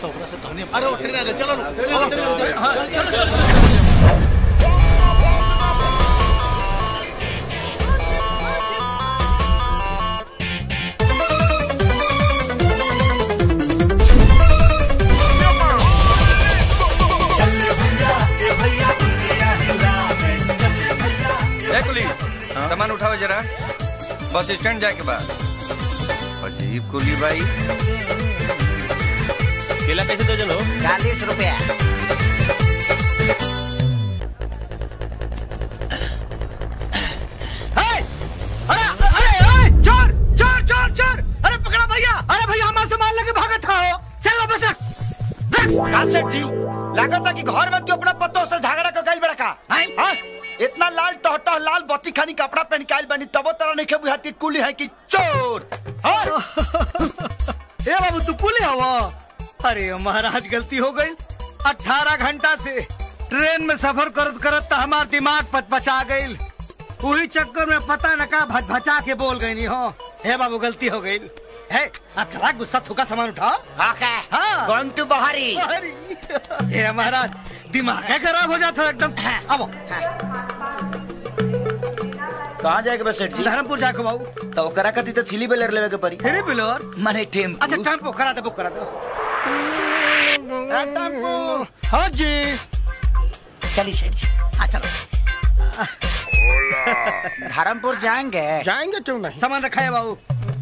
तो ओकरा से कहनी अरे वो ट्रेन आ गई चलो लोग ट्रेन आ गई, ट्रेन आ गई, चलो, चलो, चलो। ए कुली सामान उठाओ जरा बस स्टैंड जाए के बाद अजीब कुली भाई केला कैसे दर्जन हो चालीस रुपया अरे अरे अरे चोर चोर चोर चोर अरे पकड़ा भैया अरे भैया हमारा सामान लेके भागा था हो चल वापस रख कासेट जी लागत कि घर में तू अपना पत्तों से झगड़ा कर गइल बड़ा का हाँ? इतना लाल टहटह लाल बत्ती खानी कपड़ा पहन के आइल बनी तबो तरह नहीं खेबू हाथी कुली है कि चोर हाँ? ए बाबू तू कुले हवा अरे महाराज गलती हो गई अठारह घंटा से ट्रेन में सफर करत करत तो हमार दिमाग पचपचा गई वही चक्कर में पता न का भच भचा के बोल गई नी हो हे बाबू गलती हो गई है अब जरा गुस्सा थूका सामान उठाओ ओके हाँ गोइंग टू बहारी हे महाराज दिमाग है खराब हो जाता है एकदम अब कहाँ जाएगा बस सेठ जी धर्मपुर जाके बाबू तो ओकरा कती तो थ्री व्हीलर लेवे के पड़ी फिर बिलोर माने टेम्पू अच्छा टेम्पो करा दे बुक करा दो हाँ, टेम्पू हाँ जी चली सेठ जी हाँ चलो धर्मपुर जाएंगे जाएंगे क्यों नहीं सामान रखा है बाबू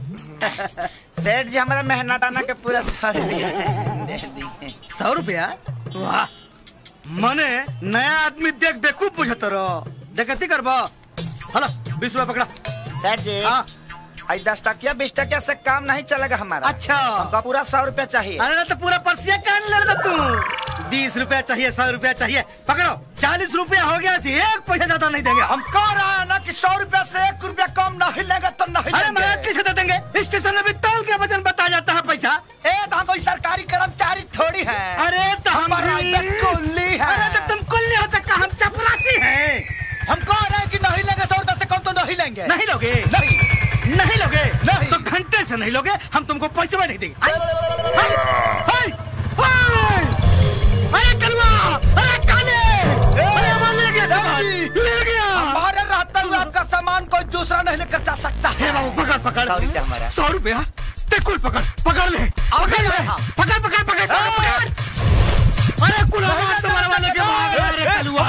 सेठ जी हमारा मेहनताना के पूरा सौ रुपया दे दिए सौ रुपया वाह मने नया आदमी देख बेकूफ बुझत रहो देखती करबो हलो बीस रुपया पकड़ा सेठ जी हाँ आई दस टकिया बीस टकिया से काम नहीं चलेगा हमारा अच्छा हमका पूरा सौ रुपया चाहिए अरे ना तो पूरा पर्सिया कान ले रहा तू बीस रुपया चाहिए सौ रुपया चाहिए पकड़ो चालीस रुपया हो गया सी एक पैसा ज्यादा नहीं देंगे हम हम कह रहा है ना कि सौ रुपया से एक रुपया कम नहीं लेगा तो नहीं अरे लेंगे। महाराज किसे दे देंगे स्टेशन में भी तौल के वजन बता जाता है पैसा ए तो हम कोई सरकारी कर्मचारी थोड़ी है अरे तो हम हमारा भी- ये कुल्ली है अरे तो तुम कुल्ली हो सकता हम चपरासी हैं हम कह रहे हैं कि नहीं लेंगे सौ रुपया से कम तो नहीं लेंगे नहीं लोगे नहीं नहीं लोगे नहीं। तो घंटे से नहीं लोगे हम तुमको पैसे भी नहीं देंगे हाय, हाय, हाय, हाय। अरे कलवा अरे काले अरे हमारा ले गया सामान ले गया हमारे रहते हुए आपका सामान कोई दूसरा नहीं लेकर जा सकता हे है बाबू पकड़ पकड़ सौ रुपया हमारा। सौ रुपया ते कुल पकड़ पकड़ ले पकड़ ले हाँ। पकड़ पकड़ पकड़ पकड़ पकड़ अरे कुल हमारा तुम्हारे वाले के भाग रहा है, अरे कलवा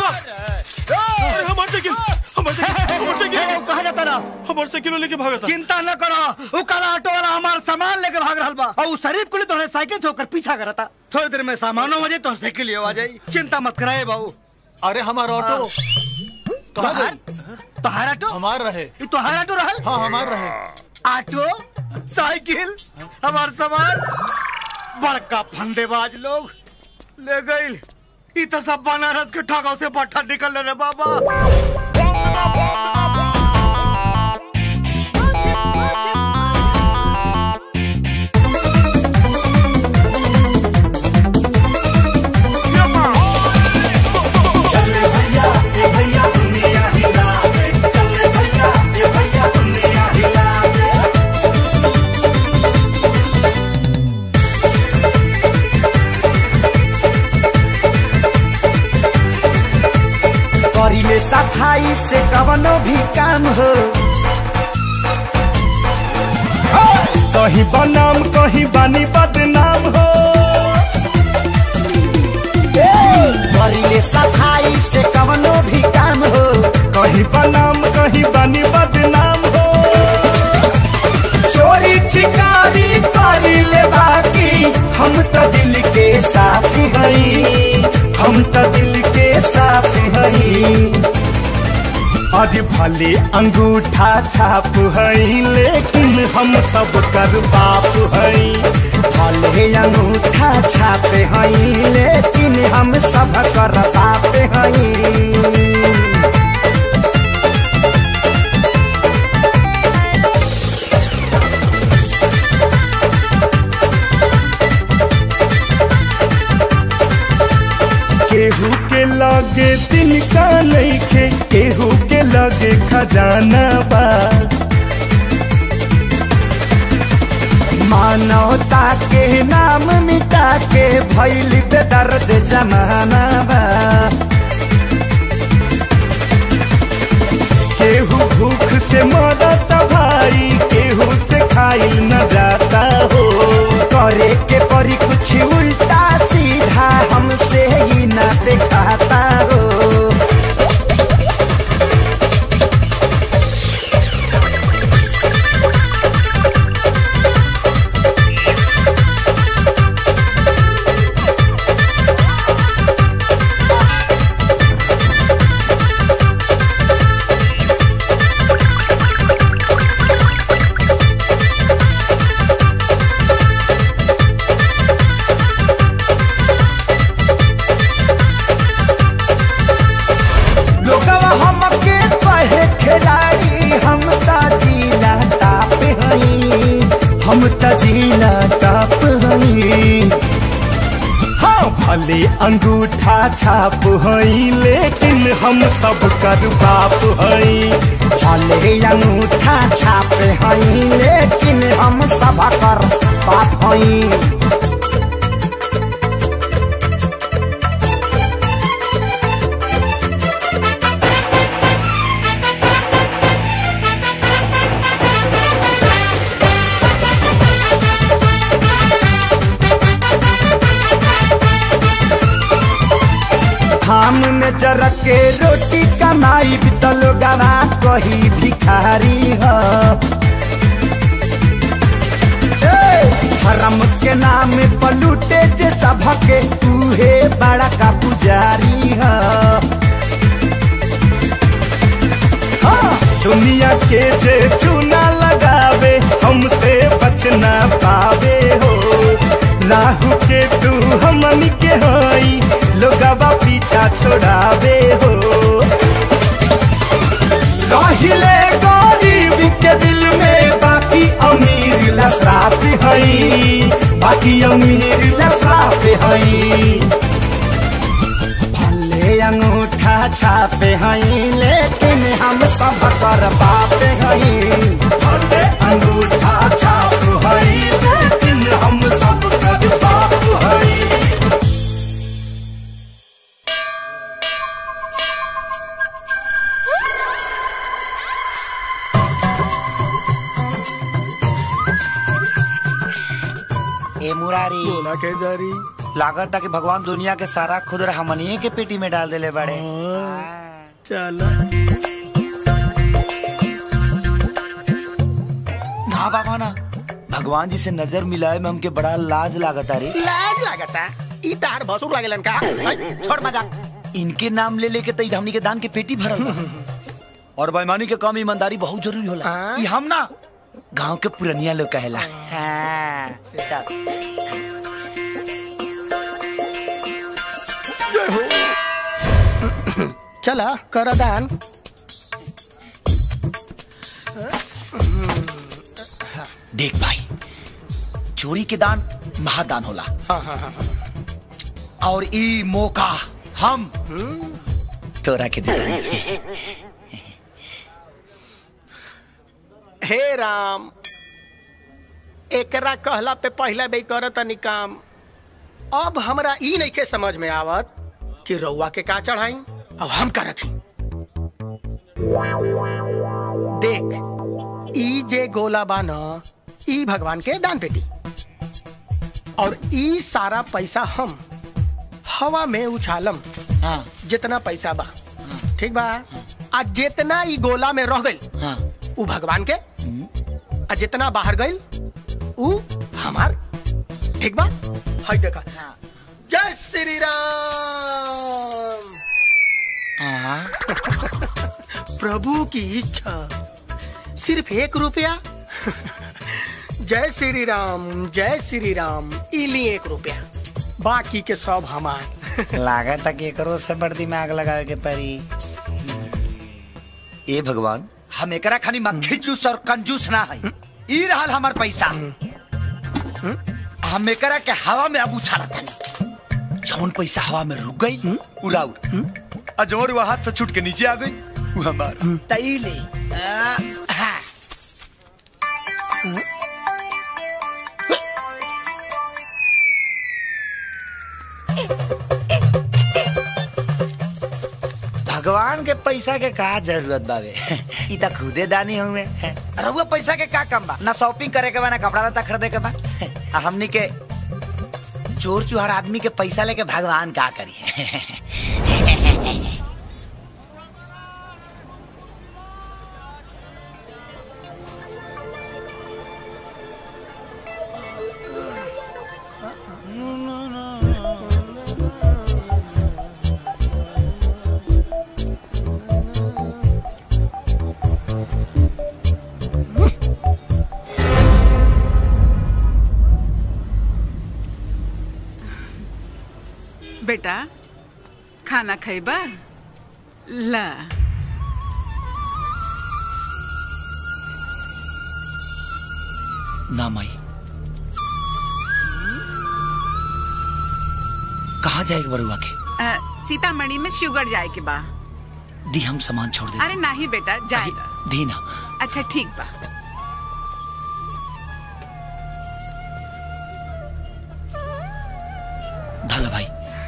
अरे हमार साइकिल हमार साइकिल हमार साइकिल कहा जाता ना हमार साइकिल लेके भागा था चिंता न करो वो काला ऑटो वाला हमारा सामान लेके भाग रहा बा और उस शरीफ को ले तो साइकिल से होकर पीछा करता थोड़ी देर में सामान हो जाए तो साइकिल ले आ जाए चिंता मत कराए बाबू अरे हमारा ऑटो कहाँ तोहार गई तोहार ऑटो हमार रहे ये तोहार ऑटो रहल हाँ हमार रहे ऑटो साइकिल हमार सामान बड़का फंदेबाज लोग ले गई ई तो सब बनारस के ठगाव से बट्ठा निकल रे बाबा करिले सफाई से कवनो भी काम हो कहीं बनाम कहीं बानी बदनाम हो करिले सफाई से कवनो भी काम हो कहीं बनाम कहीं बानी बदनाम हो चोरी चिकारी करिले बाकी हम तो दिल के साफ हई हम तो दिल के साफ हई आज भले अंगूठा छाप हई लेकिन हम सब कर बाप हई भले अंगूठा छाप हई लेकिन हम सब कर बाप हई केहू के लगे तिनका नइखे केहू के लगे खजाना बा मानवता के नाम मिटा भैल बेदर्द जमाना बा केहू भूख से मरता भाई केहू से खाइल न जाता हो करे के परी कुछ उल्टा सीधा हमसे ही न दिखाता हो लोगवा हमके कहे खिलाड़ी हम त जिला टाप हई हम त जिला टाप हई हाँ भले अंगूठा छाप हई लेकिन हम सब कर बाप हई भले अंगूठा छाप हई लेकिन हम सब कर बाप हई धाम में जरक के रोटी कमाई बितल गवा कही भिखारी ह ए, धर्म के नाम पलूटे जे सबके तूहे बड़ा का पुजारी ह हाँ, दुनिया के जे चूना लगावे हमसे बचना पावे हो राहु के तू हमन के हई लोगवा पीछा छोड़ावे हो रहिले गरीब के दिल में बाकी अमीर लसराप हई बाकी अमीर लसराप हई भले अंगूठा छापे हई लेकिन हम सब कर बाप हई भले अंगूठा छाप हई लेकिन हम सब कर बाप हई ए मुरारी बोला के जारी लागत कि भगवान दुनिया के सारा खुदर हमनिए के पेटी में डाल देले बड़े चल ना बाबा ना भगवान जी से नजर मिलाए में हमके बड़ा लाज लागता रे लाज लागता ई तार भसुर लागेलन का हई, छोड़ मजाक इनके नाम ले लेके तो हमनी के दान के पेटी भरल बा। और बेईमानी के काम ईमानदारी बहुत जरूरी होला हाँ। ई हम ना गांव के पुरनिया लोग कहेला हाँ। चल। चला कर दान देख भाई चोरी के दान महादान होला हाँ हाँ हाँ और ई मौका हम तोरा के देता हे राम एकरा कहला पे पहला बे करत तनी काम अब हमरा ई नहीं के समझ में आवत कि रउआ के का चढ़ाई अब हम का रखी देख ई जे गोला बा न ई भगवान के दान पेटी और ई सारा पैसा हम हवा में उछालम हाँ जितना पैसा बा ठीक बा आ जितना ई गोला में रह गइल हाँ उ भगवान के आ जितना बाहर गइल उ हमार ठीक बा हई देखा हाँ। जय श्री राम हाँ प्रभु की इच्छा सिर्फ एक रुपया जय श्री राम जय श्री राम इली एक रुपया बाकी के सब हमार लागत कि एकरो से बड़ दिमाग लगावे के पड़ी ए भगवान हम एकरा खानी मक्खी जूस और कंजूस ना है ई रहल हमार पैसा हम एकरा के हवा में अब उछालत हनी जौन पैसा हवा में रुक गई उड़ाउड़ आ जौन वो हाथ से छूट के नीचे आ गई वो हमार तईले आ, हाँ। के पैसा के का जरूरत बावे ई त खुदे दानी हुए रहुआ पैसा के का कम बा ना शॉपिंग करे के बा ना कपड़ा लत्ता खरीदे के बा आ हमनी के चोर चुहार आदमी के पैसा लेके भगवान का करी बेटा खाना खैबा ला ना माई कहाँ जाएगा बरुआ के अ, सीतामढ़ी में शुगर जाए के बा दी हम सामान छोड़ दे अरे नहीं बेटा जाएगा दी ना अच्छा ठीक बा धाला भाई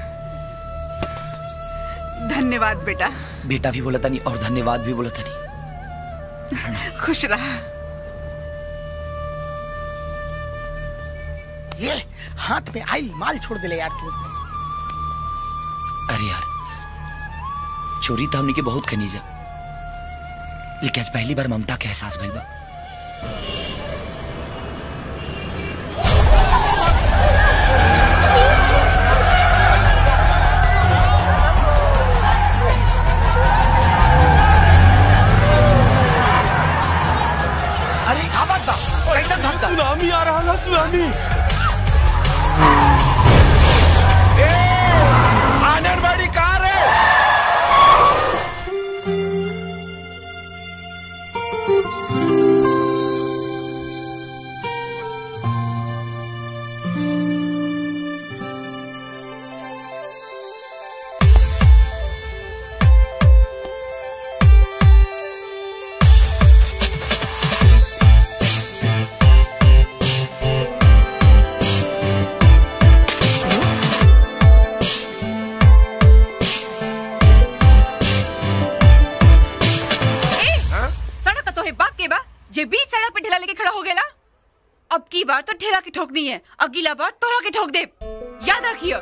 धन्यवाद बेटा बेटा भी बोला नहीं और धन्यवाद भी बोला नहीं खुश रहा ये हाथ में आई माल छोड़ दे ले यार तू अरे यार चोरी तो हमने के बहुत खनी जा लेकिन आज पहली बार ममता के एहसास भइल बा अरे का बात बा कैसन धमका सुनामी आ रहा ना सुनामी आनरवाड़ी कार है ए, सड़क तो है बाप के बा जे बीच सड़क पे ठेला लेके खड़ा हो गेला अब की बार तो ठेला के ठोकनी है अगला बार तोरा के ठोक दे याद रखियो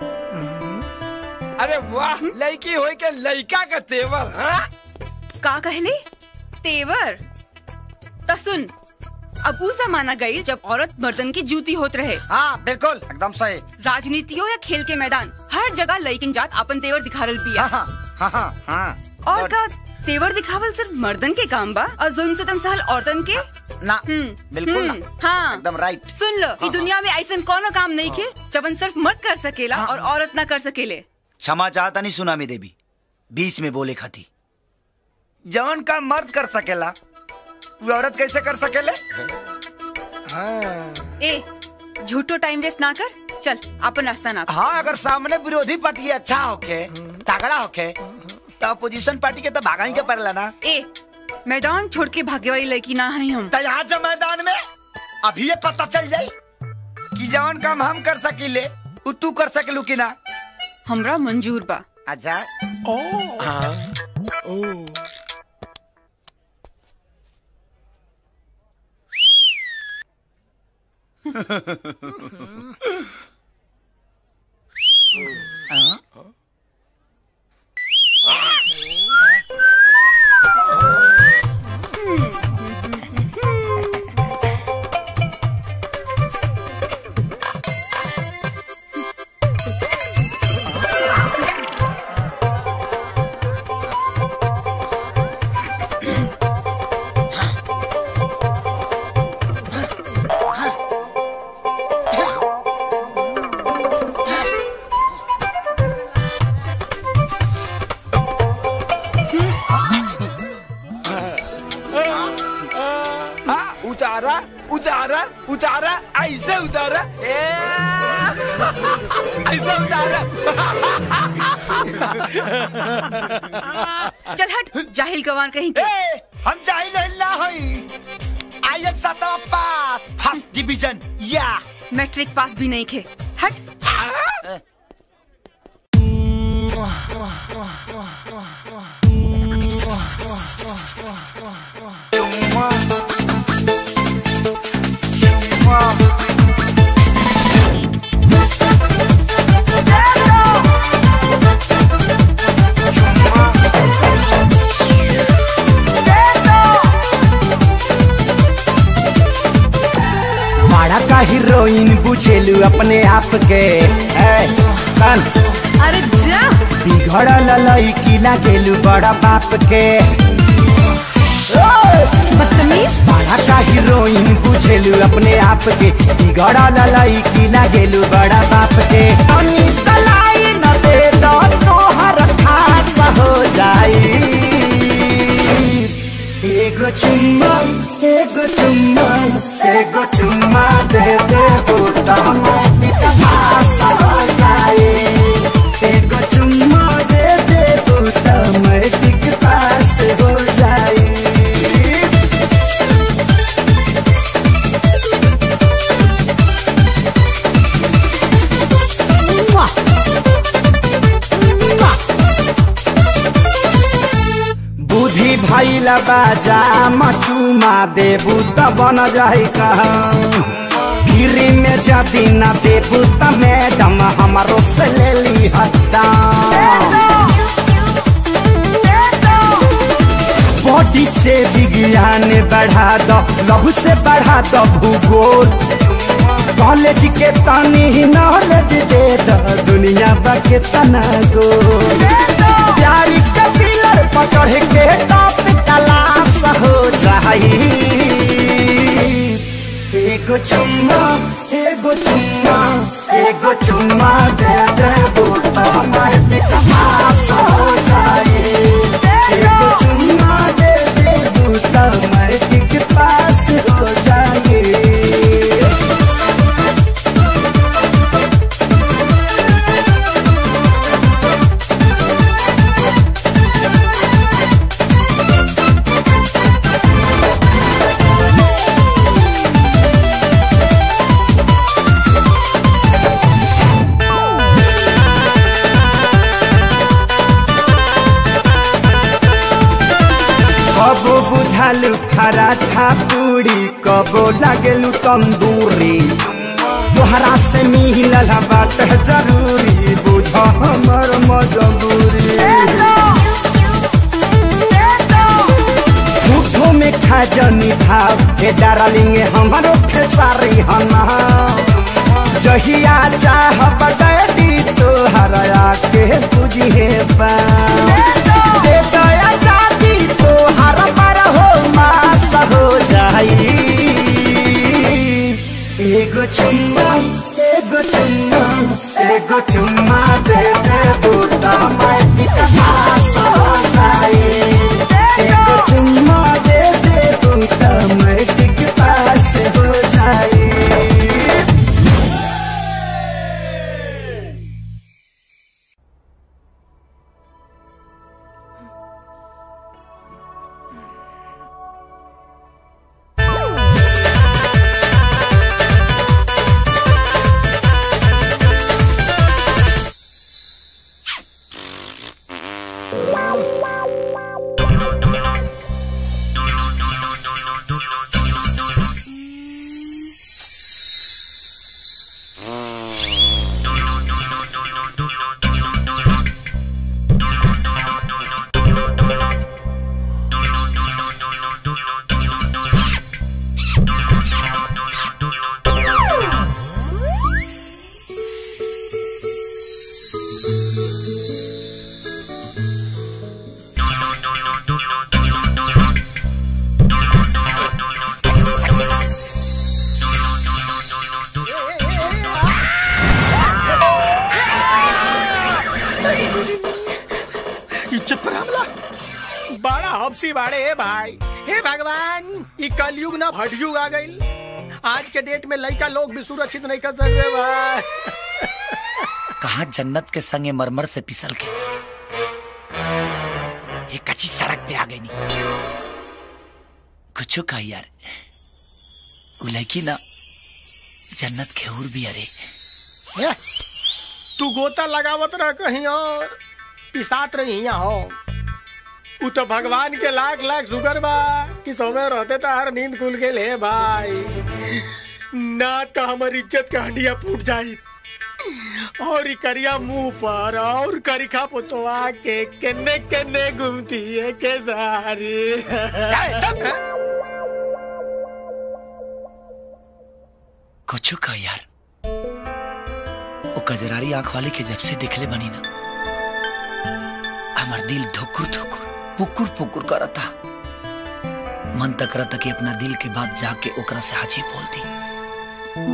अरे वाह लड़की होई के लड़का का तेवर हाँ? का कहले तेवर तो सुन अब उ जमाना गई जब औरत मर्दन की जूती होत रहे हाँ बिल्कुल एकदम सही राजनीति हो या खेल के मैदान हर जगह लड़किन जात अपन तेवर दिखारल पिया हाँ हाँ हाँ हाँ और का तेवर दिखावल सिर्फ मर्दन के काम बा और जुल्म से सहल औरतन के ना हम्म, बिल्कुल ना हम्म, हाँ एकदम राइट सुन लो ई दुनिया में ऐसा कोनो काम नहीं के जबन सिर्फ मर्द कर सकेला और औरत ना कर सकेले क्षमा चाहता नहीं सुनामी देवी बीच में बोले खाती जवन का मर्द कर सकेला वो औरत कैसे कर सकेले ए झूठो टाइम वेस्ट ना कर चल अपन रास्ता ना हाँ अगर सामने विरोधी पार्टी अच्छा होके तगड़ा होके तो अपोजिशन पार्टी के तो भागा ही के पड़ेला ना ए मैदान छोड़ के भागे वाली लड़की ना है हम तो यहाँ जब मैदान में अभी ये पता चल जाई कि जवन काम हम कर सकीले उ तू कर सकेलू कि ना हमरा मंजूर बा अच्छा हाँ, उतारा उतारा उतारा ऐसे उतारा ए, ऐसे उतारा चल हट जाहिल गवान कहीं के ए, हम जाहिल हल्ला हई आई एम सातवा पास फर्स्ट डिवीजन या मैट्रिक पास भी नहीं खे हट बड़ा का हीरोइन बुझेलू अपने आप के ए, सन अरे जा बिगड़ल लड़की लागेलू बड़ा बाप के बदतमीज बड़ा का हीरोइन बुझेलू अपने आप के बिगड़ल लड़की लागेलू बड़ा बाप के तनी सलाई न दे दो तोहर खास हो जाई एगो चुम्मा एगो चुम्मा एगो चुम्मा दे दे बूटा माटी का पास हो जाए एगो चुम्मा दे दे बूटा माटी के पास हो जाए बुद्धि भैला बाजा मचुमा देबू त बन जाई कहाँ गिरी में जदी न देबू त मैडम हमारो से ले ली हत्ता बॉडी से विज्ञान बढ़ा दो लहू से बढ़ा दो भूगोल कॉलेज के तनी नॉलेज दे दो दुनिया बा के तना गोल प्यारी के पिलर पर चढ़ के टॉप क्लास हो जाई एगो चुम्मा एगो चुम्मा एगो चुम्मा दे दे बूटा माटी का पास हो जाई एगो चुम्मा दे दे बूटा माटी के पास हो जाई कबो बुझालु पराठा पूरी कबो लागेलु तंदूरी तोहरा से मिलल बात जरूरी बुझ हमर मजबूरी झूठो में खा जनी भाव हे डारलिंग हमारो खेसारी हना जहिया चाह बड़ी तोहरा के बुझे बा दे दया जाती तोहर पर हो मास हो जाई एगो चुम्मा एगो चुम्मा एगो चुम्मा दे दे बूटा माटी का पास हो जाई एगो चुम्मा दे दे बूटा माटी के पास हो जाई इज्जत पर हमला बड़ा हबसी बाड़े हे भाई हे भगवान ई कलयुग ना भटयुग आ गइल आज के डेट में लड़का लोग भी सुरक्षित नहीं कर सकते भाई कहा जन्नत के संगे मरमर से पिसल के ये कच्ची सड़क पे आ गई नी कुछ कहा यार वो लड़की ना जन्नत के हूर भी अरे हे, तू गोता लगावत रह कहीं और पिसात रही यहाँ हो उ तो भगवान के लाख लाख शुगर बा कि समय रहते तो हर नींद खुल के ले भाई ना तो हमारी इज्जत के हंडिया फूट जाई और ई करिया मुंह पर और करिखा पोतवा के केने केने घूमती है के सारी कुछ कह यार वो कजरारी आंख वाले के जब से देखले बनी ना हमार दिल धुकुर धुकुर पुकुर पुकुर करता मन तक करता कि अपना दिल के बात जाके ओकरा से हाजी बोल दी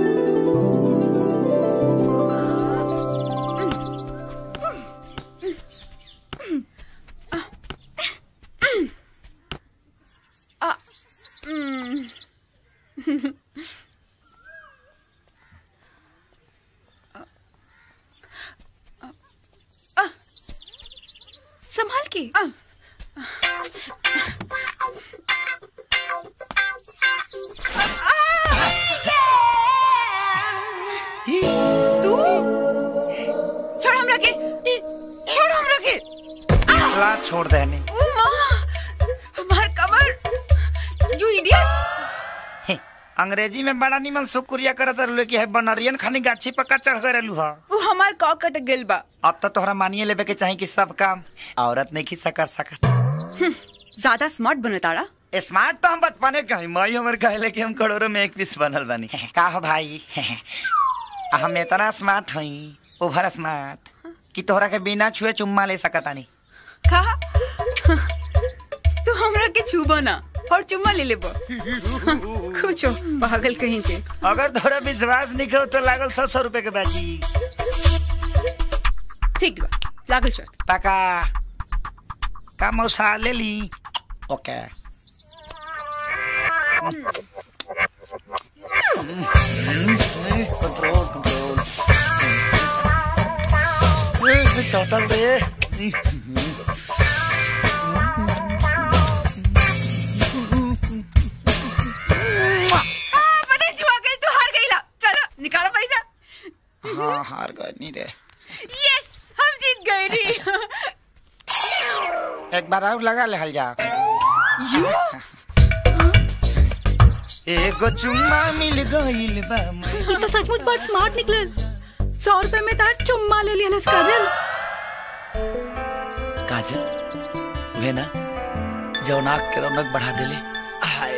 संभाल के तू छोड़ हमरा के छोड़ हमरा के ला छोड़ देने ओ माँ हमार कमर यू इडियट अंग्रेजी में बड़ा निमन शुक्रिया करत रहलो कि है बनरियन खानी गाछी पक्का चढ़ गए रहलू हा वो हमार कॉ कट गेल बा अब तो तोहरा मानिए लेबे के चाही कि सब काम औरत नहीं खिस्सा कर सकत ज्यादा स्मार्ट बनताड़ा स्मार्ट तो हम बचपने कही मई हमर कहले कि हम करोड़ों में एक पीस बनल बनी का हो भाई हम इतना स्मार्ट हई ओवर स्मार्ट कि तोहरा के बिना छुए चुम्मा ले सकतानी कहा तू हमरा के छूबो ना और चुम्मा ले लेबो कुछ पागल कहीं के अगर तोहरा विश्वास नहीं करो तो लागल सौ सौ रुपए के बाजी ठीक बा लागल शर्त टका का मौसा ले ली ओके कंट्रोल कंट्रोल सटल दे पता जुआ गई तू हार गईला चलो निकालो पैसा हाँ हार गए नहीं रे यस हम जीत गए नी एक बार और लगा ले हल जा यू एगो चुम्मा मिल गइल बा मैं ये तो सचमुच बड़ स्मार्ट निकलल सौ रुपए में तार चुम्मा ले लिया काजल काजल वे ना जौनाक के रौनक बढ़ा देले हाय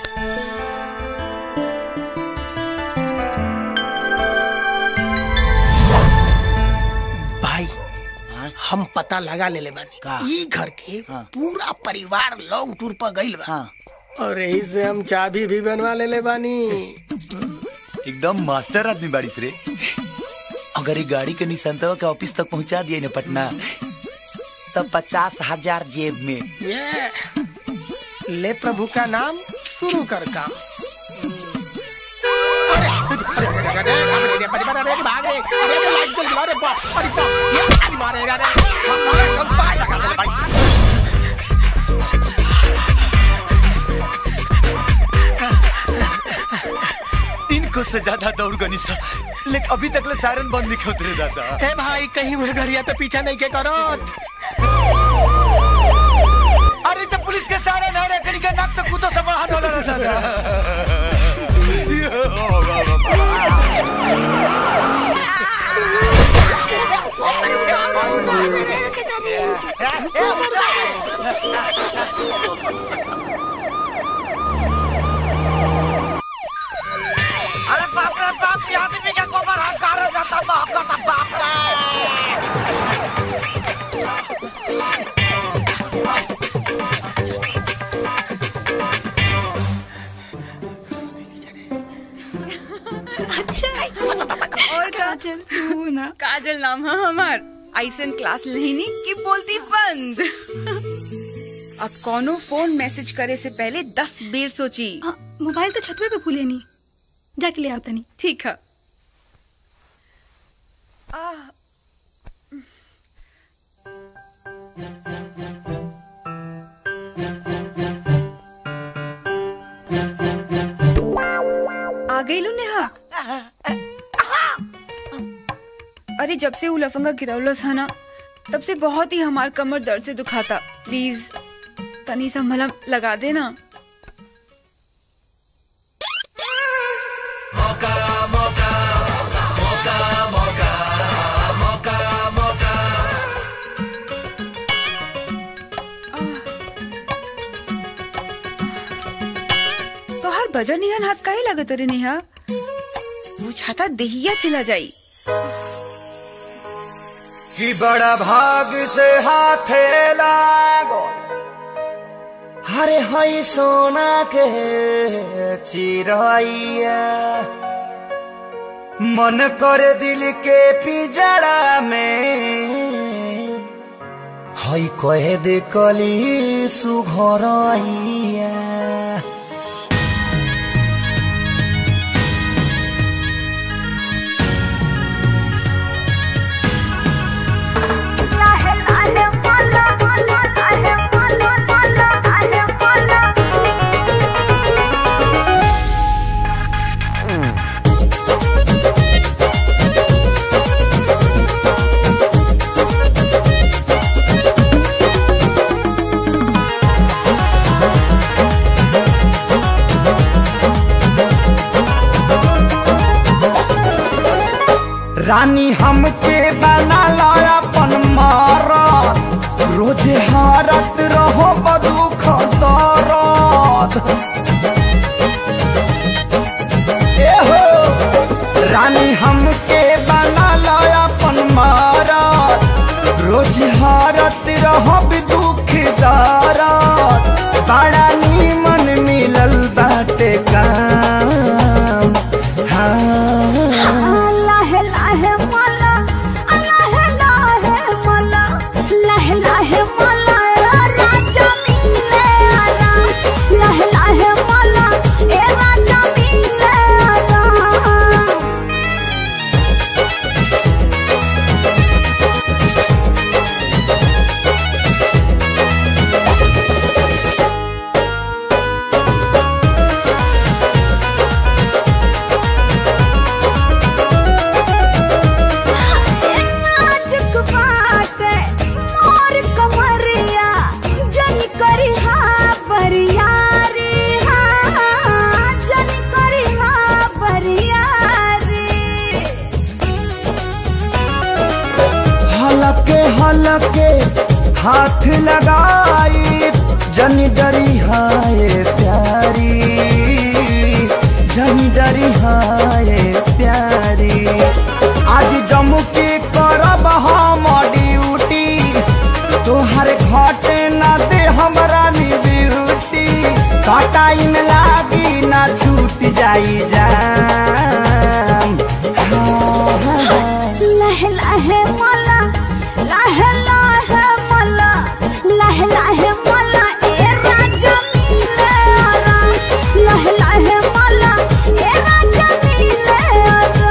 भाई हाँ? हम पता लगा ले ले बानी का? ई घर के हाँ। पूरा परिवार लॉन्ग टूर पर गइल बा हाँ और यही से हम चाबी भी बनवा ले ले बानी एकदम मास्टर आदमी बारिश रे अगर ये गाड़ी के निसंतवा के ऑफिस तक पहुंचा दिए ना पटना तब पचास हजार जेब में ये ले प्रभु का नाम शुरू कर काम अरे, अरे, अरे, अरे, अरे, अरे, अरे, अरे, अरे, भाग रे, अरे, अरे, लाइट जल गया, अरे, बाप, अरे, बाप, ये, अरे, मारे, अरे, अरे, सारे कब पाए लगा, अरे, भाई। इनको से ज्यादा दौड़ गनी सा लेकिन अभी तक ले सायरन बंद नहीं उतरे दादा ए भाई कहीं वो घरिया तो पीछा नहीं के करो अरे तो पुलिस के सायरन है रे कहीं के नाक पे कूदो सब हाथ होला रहता था अरे बाप रे बाप ये आदमी का गोबर हाथ कार जाता बाप का बाप रे अच्छा और का काजल तू ना काजल नाम है हमार ऐसन क्लास लेनी की बोलती बंद अब कोनो फोन मैसेज करे से पहले दस बेर सोची हाँ, मोबाइल तो छतवे पे भूले नहीं जाके ले आओ तनी ठीक है आ, आ गई लो नेहा अरे जब से उ लफंगा गिरौलस है ना तब से बहुत ही हमार कमर दर्द से दुखाता प्लीज तनी सा मलहम लगा देना तो हर बजर निहन हाथ काहे लगत रे नेहा बुझाता देहिया चला जाई कि बड़ा भाग से हाथे लागो हरे हई सोना के चिरैया मन करे दिल के पिजड़ा में हई कहे दे कली सुघरैया रानी हमके बना ला अपन मारत रोजे हारत रहो बदुख दरद ए हो रानी हमके बना ला अपन मारत रोजे हारत रहो दुख दरद बड़ा नीमन मिलल बाटे काम हाँ लाहे लाहे मला लाहे लाहे मला लाहे लाहे मला राजा मिले आरा लाहे लाहे मला ए राजा मिले आरा नाजुक बाटे मोर कमरिया जन करी हा बरियारी हा जन करी हा बरियारी हलके हलके हाथ लगाई जन डरी हाय प्यारी जन डरी हाय प्यारी आज जम्मू के करब हम ड्यूटी तोहर घटे न दे हमरा नी ब्यूटी कटाई में लागी ना छूट जाई जान हाँ, हाँ, हाँ। लहे लहे मला लहे लहे मला लहे लहे मला ए राजा मिले आरा लहे लहे मला ए राजा मिले आरा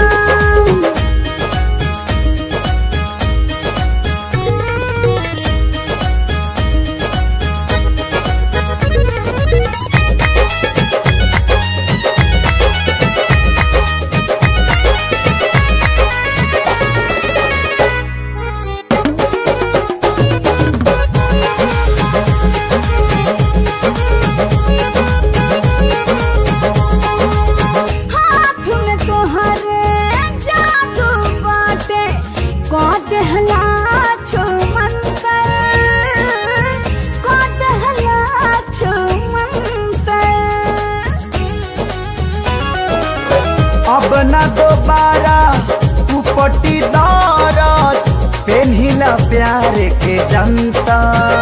हाथ में तोहरे जादू बाटे को देहला छो मंतर को देहला छो मंतर अब न दोबारा उपटी दौरत पेन्हिला प्यार के जनता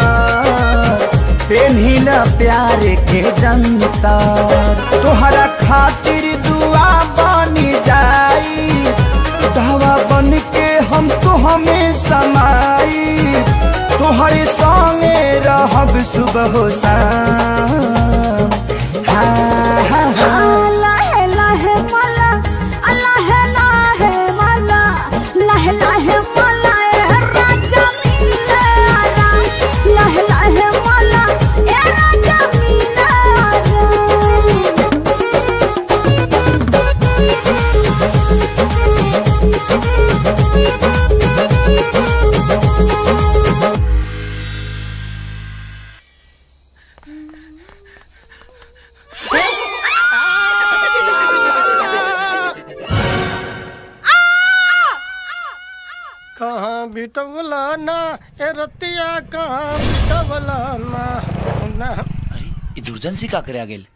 पेन्हिला प्यार के जनता तोहरा खातिर दुआ बनी जाई दवा बन के हम तो हमें समाई तोहरे संगे रहब सुबह शाम हाँ हाँ हाँ लहे लहे मला लहे लहे मला लहे लहे मला ए राजा मिले आरा लहे लहे मला ए राजा मिले आरा हाँ बितवला ना ए रतिया कहाँ बितवला ना ना ई दुर्जन सिंह का करे आ गेल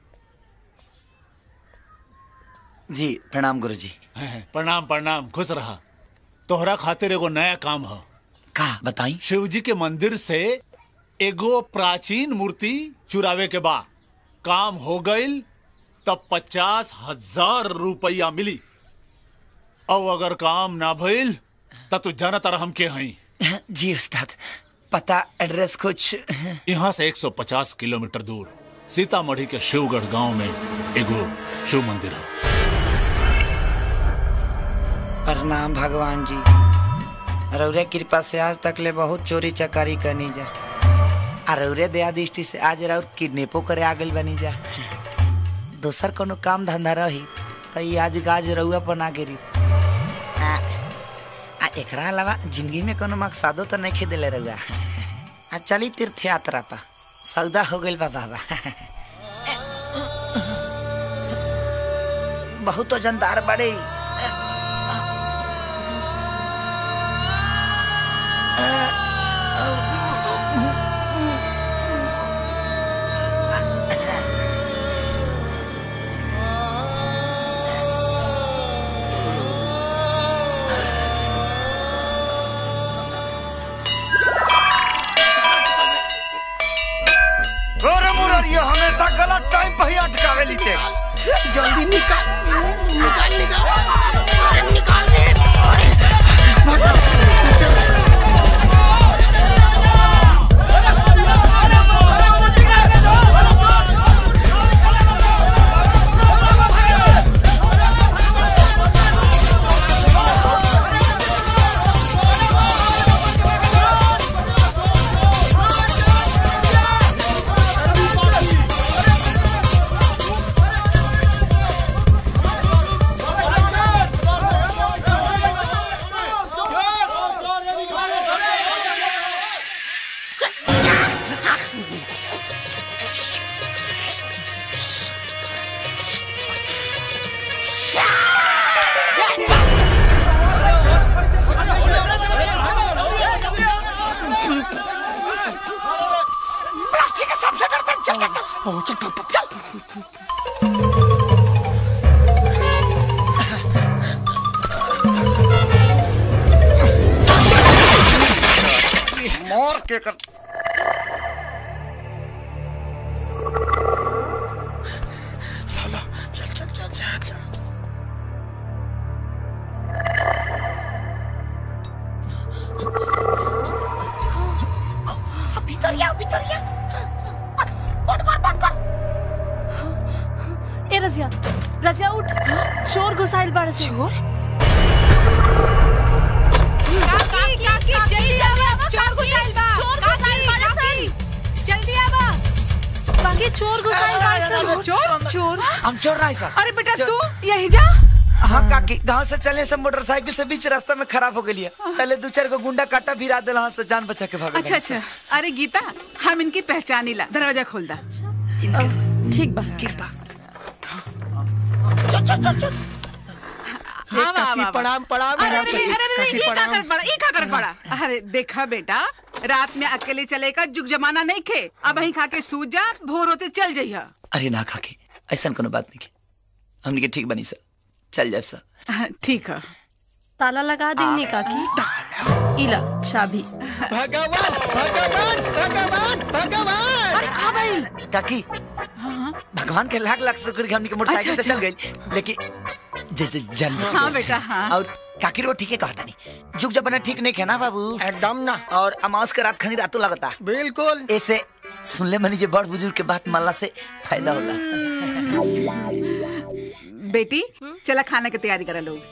जी प्रणाम गुरु जी प्रणाम प्रणाम खुश रहा तोहरा खातिर एगो नया काम ह का बताई शिव जी के मंदिर से एगो प्राचीन मूर्ति चुरावे के बा काम हो गईल तब पचास हजार रुपया मिली और अगर काम ना भइल तब तू जाना तारा हम के हई जी उस्ताद पता एड्रेस कुछ यहाँ से 150 किलोमीटर दूर सीतामढ़ी के शिवगढ़ गांव में एगो शिव मंदिर है प्रणाम भगवान जी रौरे कृपा से आज तक ले बहुत चोरी चकारी करनी जा आ रौरे दया दृष्टि से आज रौर किडनेपो करे आ गइल बनी जा दोसर कोनो काम धंधा रही तो ये आज गाज रउआ पर ना गिरी आ, आ एकरा अलावा जिंदगी में कोनो मकसदो तो नहीं खेदेले रउआ आ चली तीर्थ यात्रा पा सौदा हो गइल बा बाबा बहुत वजनदार बड़े अरे मुरारिया हमेशा गलत टाइम पे ही अटकावे लीते जल्दी निकाल निकाल निकाल निकाल दे प्लास्टिक का सबसे डरता है। चल चल चल चल चल मोर के कर चल चल चल चल चल भीतर आओ भीतर आओ बंद कर बंद कर ए रजिया रजिया उठ शोर घुसाइल बाड़े से शोर काकी काकी जल्दी आवा चोर घुसाइल बा चोर काकी घुसाइल बाड़े काकी जल्दी आवा बाकी चोर घुसाइल बाड़े से चोर चोर हम चोर रहा सर अरे बेटा तू यही जा हाँ काकी गांव से चले से मोटरसाइकिल से बीच रास्ता में खराब हो गई पहले दो चार को गुंडा काटा भिरा दिल से जान बचा के भाग अच्छा अच्छा अरे गीता हम इनकी पहचानी ला दरवाजा खोल दा ठीक बा हाँ, वाह, काकी वाह, वाह। प्रणाम प्रणाम अरे अरे काकी, अरे अरे काकी, ये का प्रणाम। करत बड़ा ये का करत बड़ा अरे देखा बेटा रात में अकेले चले का जुग जमाना नहीं खे अब वहीं खा के सूत जा भोर होते चल जइहा अरे ना काकी ऐसा कोनो बात नहीं हमने के ठीक बनी सर चल जाए सर ठीक है ताला लगा देंगे काकी इला चाबी भगवान भगवान भगवान भगवान अरे कहाँ भाई काकी भगवान के लाख लाख शुक्र कि हमने के मोटरसाइकिल अच्छा, से चल गई लेकिन जे जे जान बच हाँ गई। बेटा हाँ और काकी रो ठीक है कहता नहीं जुग जमाना ठीक नहीं है ना बाबू एकदम ना और अमावस के रात खनी रातों लगता बिल्कुल ऐसे सुन ले मनी जे बड़ बुजुर्ग के बात मानला से फायदा होला बेटी चला खाने की तैयारी करा लोग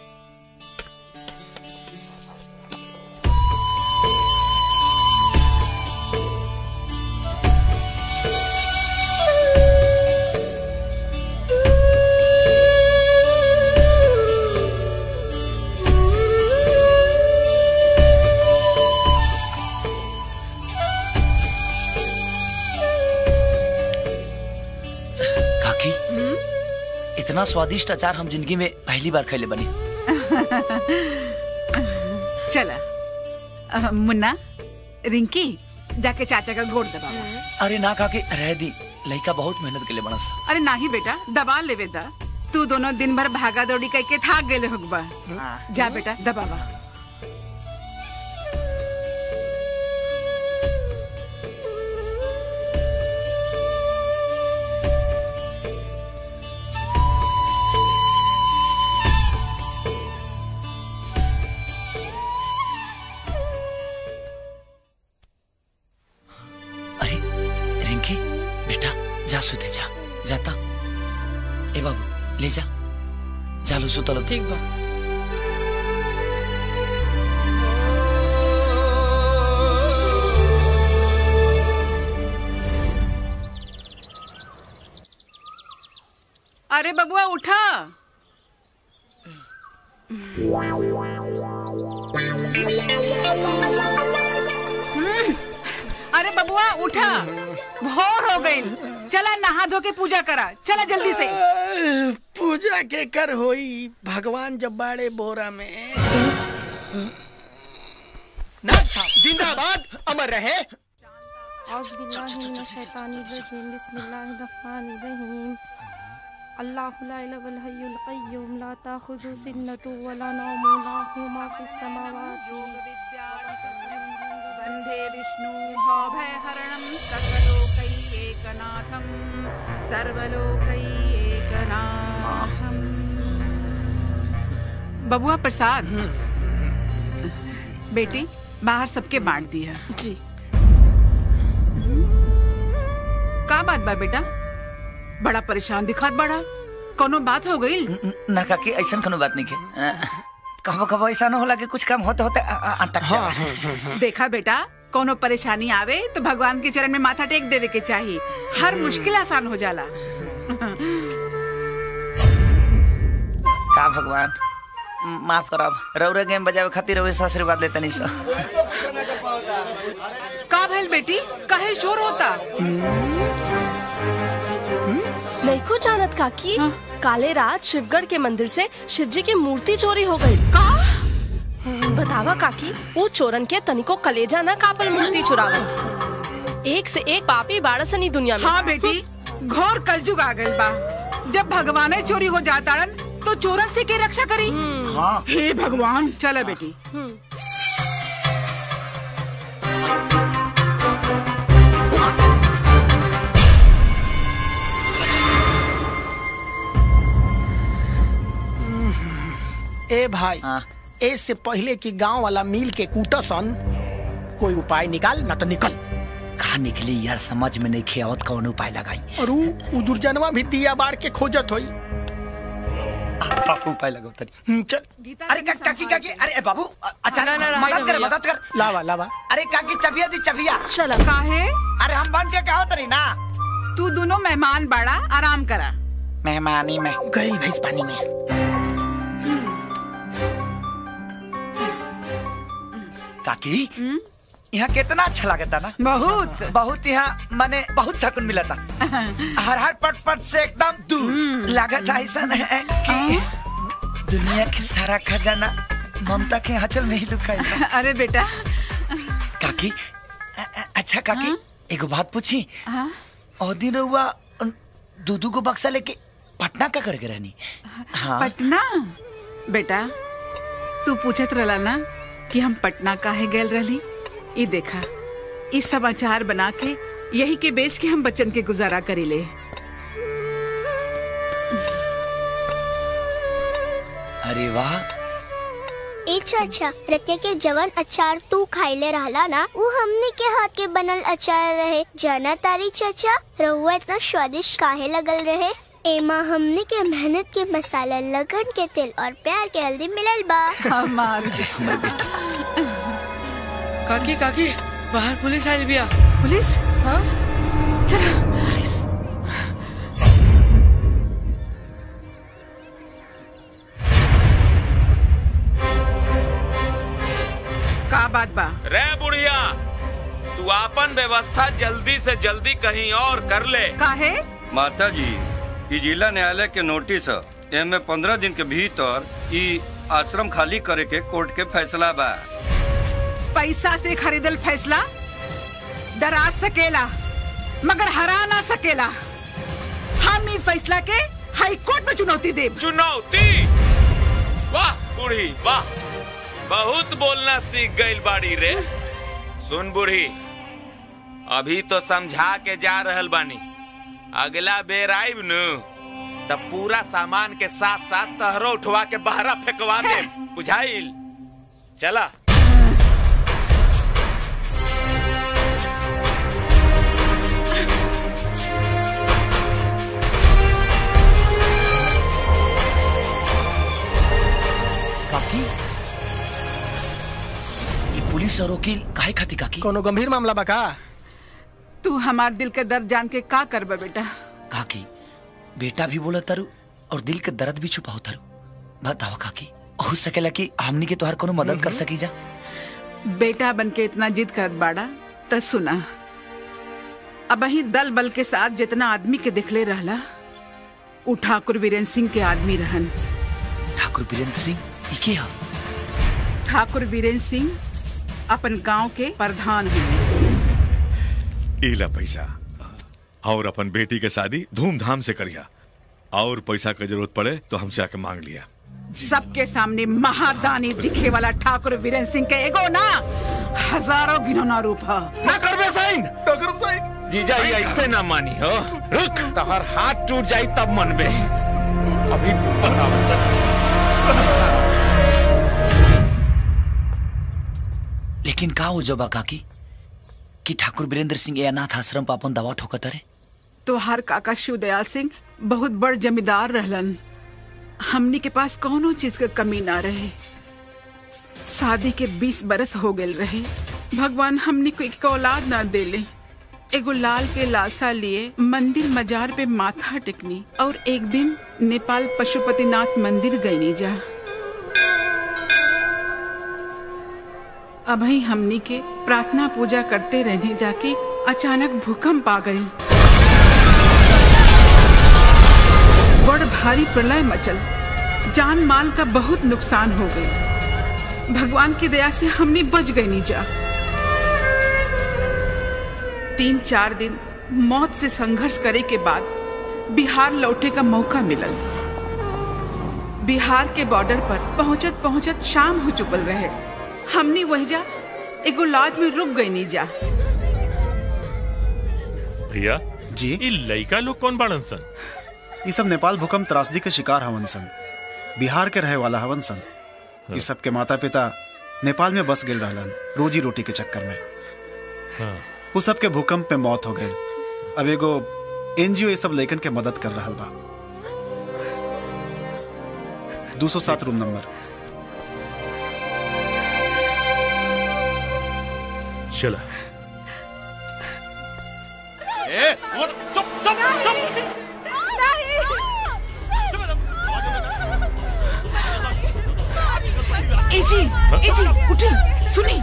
काकी इतना स्वादिष्ट अचार हम जिंदगी में पहली बार खैले बनी चला अ, मुन्ना रिंकी जाके चाचा का गोड़ दबा अरे ना काकी रह दी लड़का बहुत मेहनत के लिए बना सा अरे नाही बेटा दबा लेवे दा तू दोनों दिन भर भागा दौड़ी करके थाक गेले होगबा जा बेटा दबावा अरे रिंकी बेटा जा सुते जा जाता ए बाबू ले जा जालो सुतलो ठीक बा अरे बबुआ उठा हम्म, अरे बबुआ उठा भोर हो गई चला नहा धो के पूजा करा चला जल्दी से पूजा के कर होई भगवान जब बाड़े बोरा में नाथ साहब, जिंदाबाद अमर रहे अल्लाहु ला इलाहा इल्ला हय्युल कय्यूम ला ताखुजु सिन्नतु वला नौम लहु मा फिस समावाति वन्दे विष्णु भयहरणं सकलोकैकनाथं सर्वलोकैकनाथं बबुआ प्रसाद बेटी बाहर सबके बांट दिया जी का बात बा बेटा बड़ा परेशान दिखात बड़ा कोनो बात हो गई ना काकी ऐसा कोनो बात नहीं के कहो कहो ऐसा न होला कि कुछ काम होते होते आ- आ- अटक जाए देखा बेटा कोनो परेशानी आवे तो भगवान के चरण में माथा टेक देवे के चाहिए हर मुश्किल आसान हो जाला का भगवान म- माफ करब रौरे गेम बजावे खातिर रौरे से आशीर्वाद लेते नहीं सर का भइल बेटी काहे शोर होता नहीं जानत काकी काले रात शिवगढ़ के मंदिर से शिवजी की मूर्ति चोरी हो गई का बतावा काकी वो चोरन के तनिको कलेजा ना कापल मूर्ति चुरावा एक से एक पापी बाड़सनी दुनिया में हाँ बेटी घोर कलजुग आ गइल बा जब भगवाने चोरी हो जाता तो चोरन से के रक्षा करी हाँ। हे भगवान चला बेटी ए भाई ए से पहले कि गांव वाला मिल के कूटसन कोई उपाय निकाल ना तो निकल कहा निकली यार समझ में नहीं खेवत कौन उपाय लगाई और ऊ ऊ दुर्जनवा भी दिया बार के खोजत होई उपाय लगाओ तरी चल अरे का, काकी काकी अरे ए, बाबू अ- अच्छा ना, ना, ना, मदद कर भैया। मदद कर लावा लावा अरे काकी चबिया दी चबिया चला काहे अरे हम बन के कहो तरी ना तू दोनों मेहमान बाड़ा आराम करा मेहमानी में गई भैंस पानी में काकी यहाँ कितना अच्छा लगता ना बहुत बहुत यहाँ माने बहुत सकून मिला था हर हर पट पट से एकदम दूर लागत ऐसा है कि दुनिया की सारा खजाना ममता के आंचल में ही लुकाई है। अरे बेटा काकी अ- अ- अच्छा काकी एगो बात पूछी हाँ? और दिन रहुआ दूधू को बक्सा लेके पटना का करके रहनी हाँ पटना बेटा तू पूछत रहला ना कि हम पटना काहे गेल रहली ई देखा ई समाचार बना के यही के बेच के हम बच्चन के गुजारा करीले अरे वाह ए चाचा रतिया के जवन अचार तू खाइले रहला ना वो हमने के हाथ के बनल अचार रहे जाना तारी चाचा रहुआ इतना स्वादिष्ट काहे लगल रहे एमा हमने के मेहनत के मसाला लगन के तेल और प्यार के हल्दी मिलल बा हमार काकी काकी बाहर पुलिस आयल बिया पुलिस हाँ चलो का बात बा रे बुढ़िया तू आपन व्यवस्था जल्दी से जल्दी कहीं और कर ले काहे माता जी ई जिला न्यायालय के नोटिस ह एमे पंद्रह दिन के भीतर ई आश्रम खाली करे के कोर्ट के फैसला बा पैसा से खरीदल फैसला डरा सकेला मगर हरा ना सकेला हम ई फैसला के हाई कोर्ट में चुनौती देब चुनौती वाह बूढ़ी वाह बहुत बोलना सीख गई बाड़ी रे सुन बूढ़ी अभी तो समझा के जा रहल बानी अगला बेर आइब नु तब पूरा सामान के साथ साथ तहरो उठवा के बहरा फेंकवा दे बुझाइल चला काकी ये पुलिस और वकील काहे खाती काकी कोनो गंभीर मामला बा का तू हमार दिल के दर्द जान के का करबा बेटा काकी बेटा भी बोला तारू और दिल के दर्द भी छुपाओ तारू बताओ काकी हो सकेला कि हमनी के तोहर कोनो मदद कर सकी जा बेटा बन के इतना जिद कर बाड़ा त सुना अब ही दल बल के साथ जितना आदमी के दिखले रहला उ ठाकुर वीरेंद्र सिंह के आदमी रहन ठाकुर बीरेंद्र सिंह ई के हा ठाकुर वीरेंद्र सिंह अपन गांव के प्रधान हैं इला पैसा और अपन बेटी के शादी धूमधाम से करिया और पैसा की जरूरत पड़े तो हमसे आके मांग लिया सबके सामने महादानी दिखे वाला ठाकुर वीरेंद्र सिंह के एगो ना हजारों गिनौना रूप है ना करबे साइन ना करब साइन जीजा ये ऐसे ना मानी हो रुक तोहर हाथ टूट जाई तब मनबे अभी बताओ लेकिन का हो जबा काकी कि ठाकुर बीरेंद्र सिंह ये अनाथ आश्रम पर अपन दवा ठोकत रहे तो हर काका शिवदयाल सिंह बहुत बड़ जमींदार रहलन हमनी के पास कोनो चीज के कमी ना रहे शादी के बीस बरस हो गए रहे भगवान हमनी को एक औलाद ना देले एगो लाल के लालसा लिए मंदिर मजार पे माथा टेकनी और एक दिन नेपाल पशुपतिनाथ मंदिर गईनी जा अभी हमनी के प्रार्थना पूजा करते रहने जाके अचानक भूकंप आ गई बड़ भारी प्रलय मचल जान माल का बहुत नुकसान हो गई भगवान की दया से हमने बच गई नीचा तीन चार दिन मौत से संघर्ष करे के बाद बिहार लौटे का मौका मिलल बिहार के बॉर्डर पर पहुंचत पहुंचत शाम हो चुकल रहे हमने वही एगो लॉज में रुक गई नीजा भैया जी ये लड़का लोग कौन बाड़न सन ये सब नेपाल भूकंप त्रासदी के शिकार हवन सन बिहार के रहे वाला हवन सन ये सब के माता पिता नेपाल में बस गेल रहलन रोजी रोटी के चक्कर में हाँ। वो सब के भूकंप में मौत हो गए अब एगो एनजीओ ये सब लेखन के मदद कर रहा बा दो सौ सात रूम नंबर चला ए, चुप चुप चुप एजी एजी उठी सुनी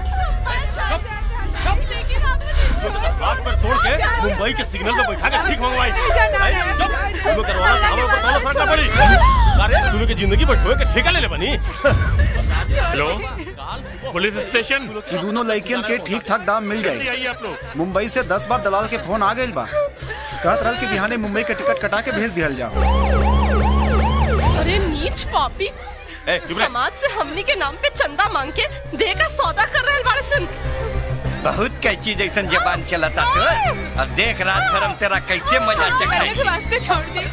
हाथ पर तोड़ के मुंबई के सिग्नल पे बैठा के ठीक मंगवाई हैं? चुप दोनों दरवाजा से हमारे ऊपर ताला फाड़ना पड़ी अरे दोनों की जिंदगी पर ठोए के ठेका ले ले बनी हेलो पुलिस स्टेशन ये दोनों लड़कियन के ठीक ठाक दाम मिल जल्दी जाए आइए आप लोग मुंबई से दस बार दलाल के फोन आ गए बा कहत रहल कि बिहाने मुंबई के टिकट कटा के भेज दिया जाओ अरे नीच पापी ए, चुप रह। समाज से हमनी के नाम पे चंदा मांग के दे का सौदा कर रहे बाड़े सन बहुत कैची जैसन जबान चलता तो अब देख रात भर हम तेरा कैसे मजा चखाएंगे वास्ते छोड़ दे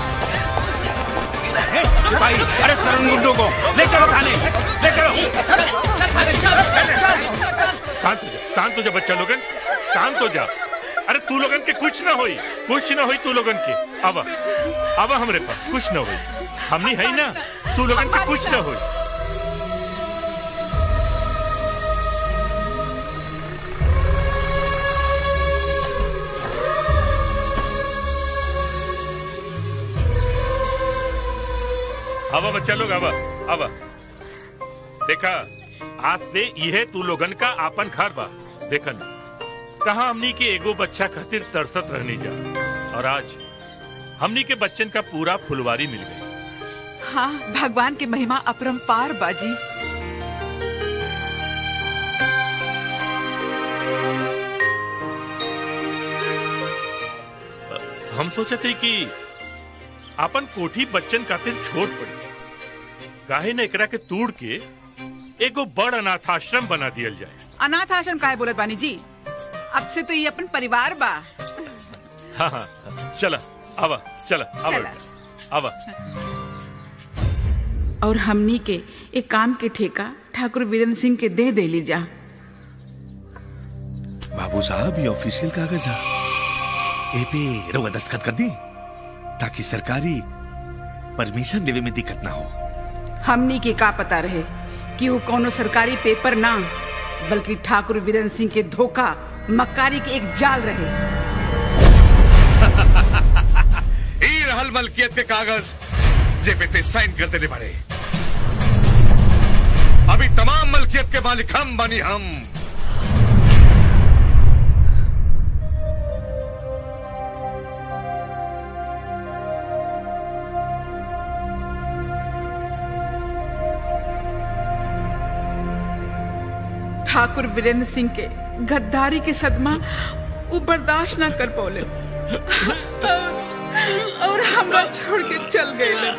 भाई अरेस्ट करो इन गुंडों को ले चलो थाने ले चलो शांत हो जा शांत हो जा बच्चा लोगन शांत हो जा अरे तू लोगन के कुछ ना होई कुछ ना होई तू लोगन के अब अब हमरे पास कुछ ना होई हमनी है ना तू लोगन के कुछ ना होई अब बच्चा लोग अब अब देखा आज से यह तू लोगन का आपन घर बा देखन कहा हमनी के एगो बच्चा खातिर तरसत रहने जा और आज हमनी के बच्चन का पूरा फुलवारी मिल गई हाँ भगवान की महिमा अपरंपार बाजी हम सोचते कि अपन कोठी बच्चन खातिर छोड़ पड़ी काहे न एकरा के तोड़ के एगो बड़ अनाथ आश्रम बना दियल जाए अनाथ आश्रम काहे बोलत बानी जी अब से तो ये अपन परिवार बा हाँ हाँ चला आवा चला आवा चला। आवा और हमनी के एक काम के ठेका ठाकुर वीरेंद्र सिंह के दे दे ली जा बाबू साहब ये ऑफिशियल कागज है ए पे रउआ दस्तखत कर दी ताकि सरकारी परमिशन देवे में दिक्कत ना हो हमनी के का पता रहे कि वो कोनो सरकारी पेपर ना बल्कि ठाकुर वीरेंद्र सिंह के धोखा मक्कारी के एक जाल रहे ई रहल मलकियत के कागज जे पे ते साइन कर देने बारे अभी तमाम मलकियत के मालिक हम बनी हम ठाकुर वीरेंद्र सिंह के गद्दारी के सदमा वो बर्दाश्त ना कर पौले और, और हमरा छोड़ के चल गए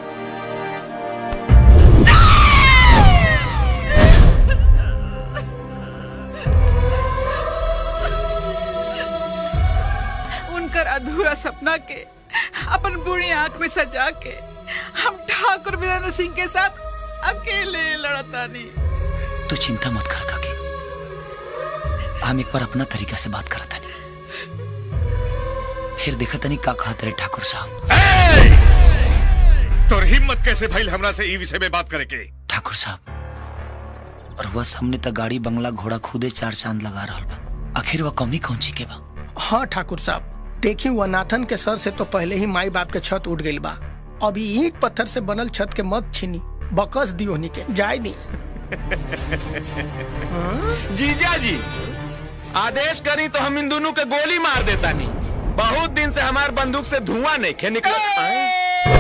उनकर अधूरा सपना के अपन बुरी आंख में सजा के हम ठाकुर वीरेंद्र सिंह के साथ अकेले लड़तानी तू चिंता मत कर काकी हम एक बार अपना तरीका से बात करता नहीं फिर देखा तनी का कहत रहे ठाकुर साहब तोर हिम्मत कैसे भइल हमरा से ई विषय में बात करे के ठाकुर साहब और वह सामने तक गाड़ी बंगला घोड़ा खुदे चार चांद लगा रहा बा आखिर वह कमी कौन ची के बा हाँ ठाकुर साहब देखी वो नाथन के सर से तो पहले ही माई बाप के छत उठ गई बा अभी ईंट पत्थर से बनल छत के मत छीनी बकस दियो नी के जाय नी जीजा जी आदेश करी तो हम इन दोनों के गोली मार देता नहीं बहुत दिन से हमार बंदूक से धुआं नहीं खे निकल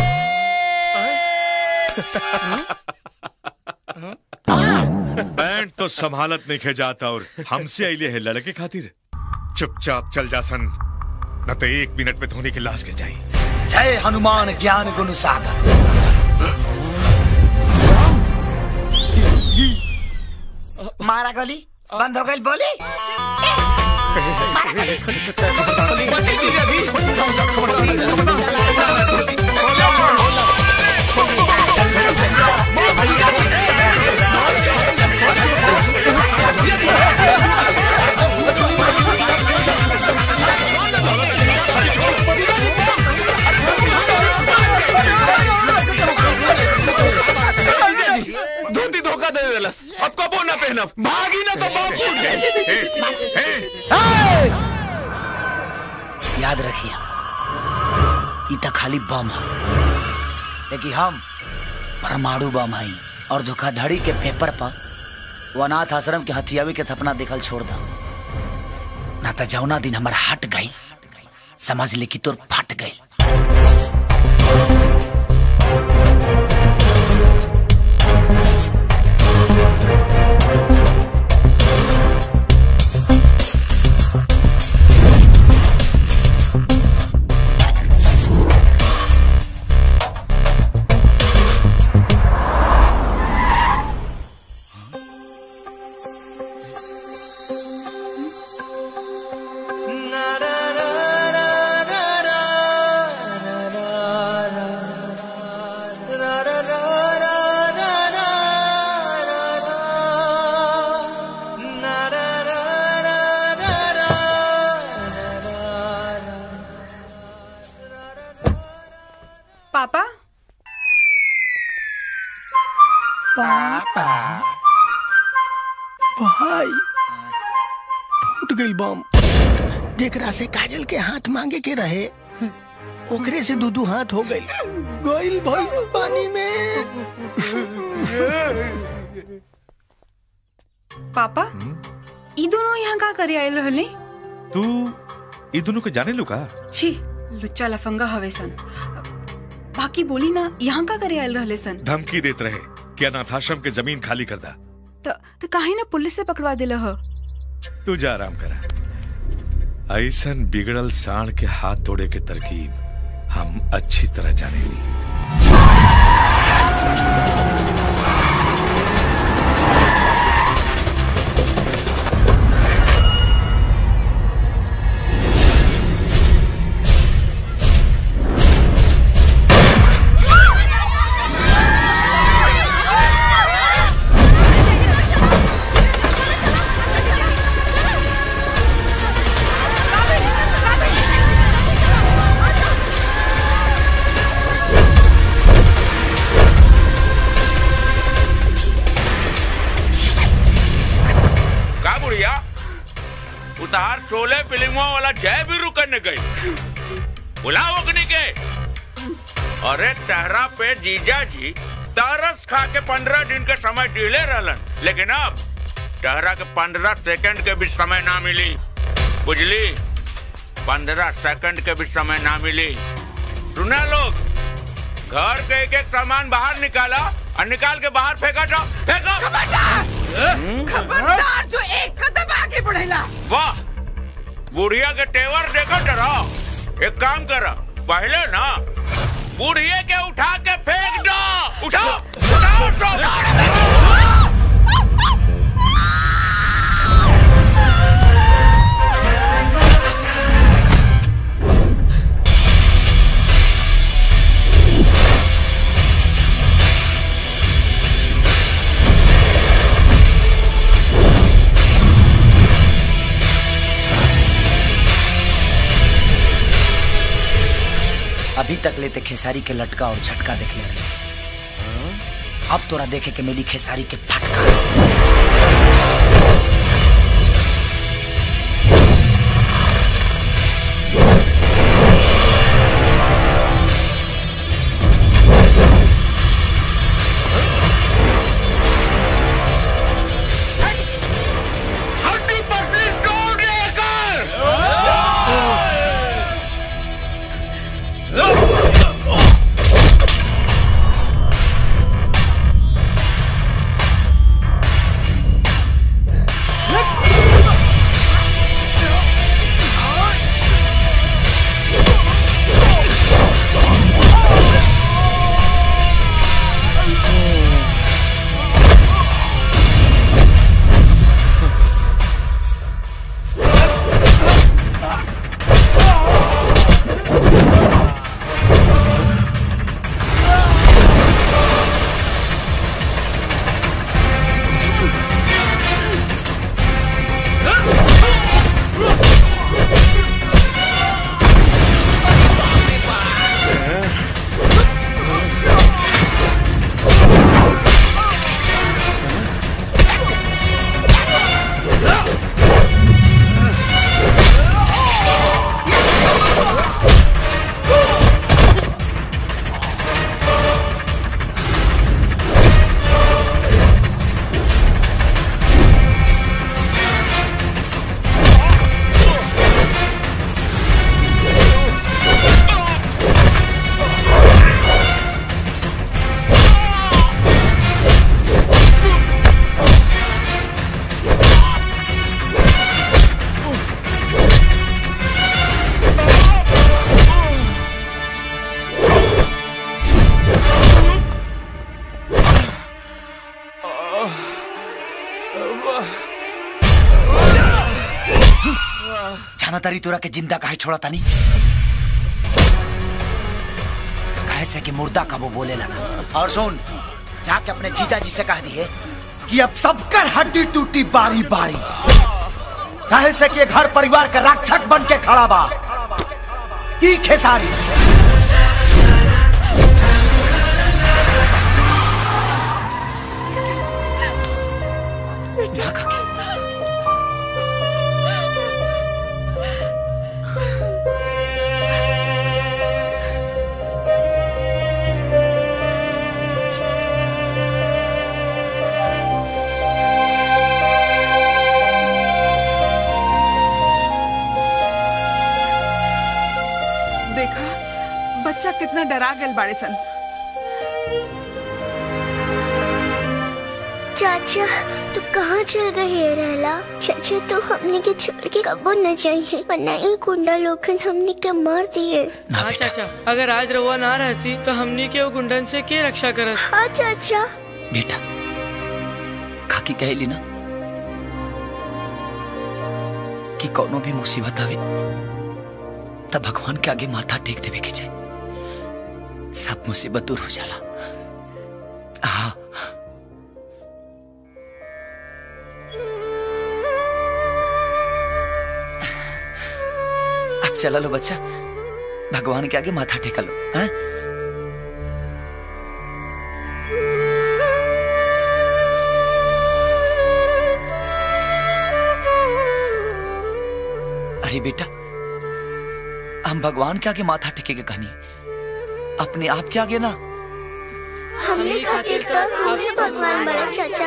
बैंड तो संभालत नहीं खे जाता और हमसे अइले है लड़के खातिर चुपचाप चल जा सन न तो एक मिनट में धोनी की लाश गिर जाई जय हनुमान ज्ञान गुण सागर मारा गोली बंद हो गई बोली जीजा जी धोती धोखा दे देलस अब कबो ना पहनब भागी ना तो बाप फूट जाए याद रखिए ई त खाली बम है लेकिन हम परमाणु बम हई और धोखाधड़ी के पेपर पर वो अनाथ आश्रम के हथियावी के सपना देखल छोड़ दा ना तो जौना दिन हमार हट गई समझ ले कि तोर फट गई पापा पापा भाई फूट गई बम जेकरा से काजल के हाथ मांगे के रहे ओकरे से दू दू हाथ हो गई गइल भाई पानी में पापा ई दोनों यहाँ का करे आयल रहले तू ये दोनों को जाने लू का छी लुच्चा लफंगा हवे सन बाकी बोली ना यहाँ का करे आयल रहले सन धमकी देत रहे कि अनाथाश्रम के जमीन खाली कर दा त त काहे ना पुलिस से पकड़वा दिला ह तू जा आराम करा ऐसन बिगड़ल साण के हाथ तोड़े के तरकीब हम अच्छी तरह जाने ली का बुढ़िया उतार शोले फिल्मों वाला जय भी रुकने गई बुलाओ अग्नि के अरे टहरा पे जीजा जी तरस खा के पंद्रह दिन के समय डीले रहलन लेकिन अब टहरा के पंद्रह सेकंड के भी समय ना मिली बुझली पंद्रह सेकंड के भी समय ना मिली सुना लोग घर के एक एक सामान बाहर निकाला और निकाल के बाहर फेंका जाओ फेंको खबरदार जो एक कदम आगे बढ़ेला वाह बुढ़िया के तेवर देखो जरा एक काम कर पहले ना बुढ़िया के उठा के फेंक दो उठाओ उठाओ उसको। अभी तक लेते खेसारी के लटका और झटका देख ले रहे अब तोरा देखे के मिली खेसारी के फटका हड्डी पसली तोड़ देकर जाना तारी तोरा के जिंदा काहे छोड़ा तानी काहे से कि मुर्दा का वो बोले लगा और सुन जाके अपने जीजा जी से कह दिए कि अब सबकर हड्डी टूटी बारी बारी काहे से कि ये घर परिवार का रक्षक बन के खड़ा बा ई खेसारी ना काकी देखा बच्चा कितना डरा गल बाड़े सन चाचा तू कहाँ चल गए है रहला चाचा तो हमने के छोड़ के कबो न जाइए वरना ये गुंडा लोगन हमने के मार दिए हाँ चाचा अगर आज रउआ ना रहती तो हमनी के वो गुंडन से के रक्षा करत हाँ चाचा बेटा खाकी कहली ना कि कोनो भी मुसीबत आवे तब भगवान के आगे माथा टेक देवे के चाहिए सब मुसीबत दूर हो जाला हाँ अब चला लो बच्चा भगवान के आगे माथा टेका लो हाँ? अरे बेटा हम भगवान के आगे माथा टेकेगा कहानी अपने आप के आगे ना हमने खातिर तो तू ही भगवान बड़ा चाचा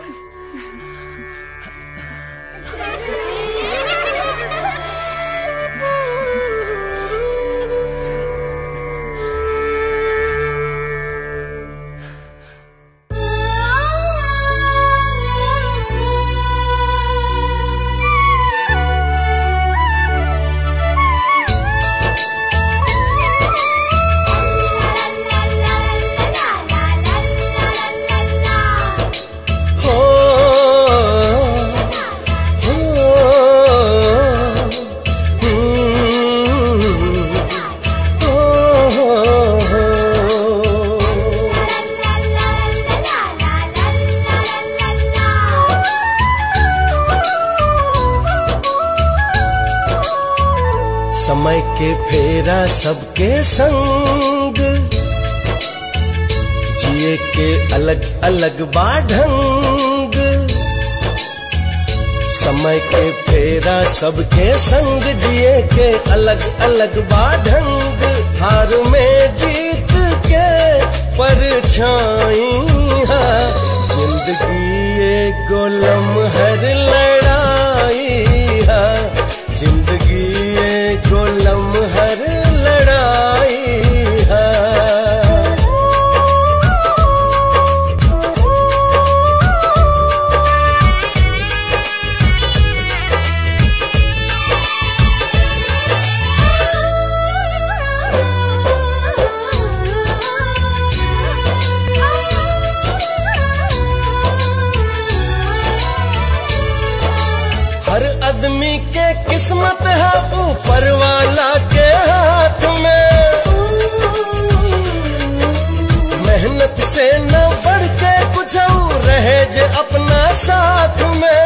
हो हो हम्म, हो समय के फेरा सबके संग जिए के अलग अलग बाढंग समय के फेरा सबके संग जिए के अलग अलग बाढंग हार में जीत के परछाई है जिंदगी एक गोलम हर लड़ाई है जिंदगी एक गोलम हर लड़ाई है हर आदमी के किस्मत है ऊपर वाला के हाथ में मेहनत से न बढ़ के कुछ और रहे जे अपना साथ में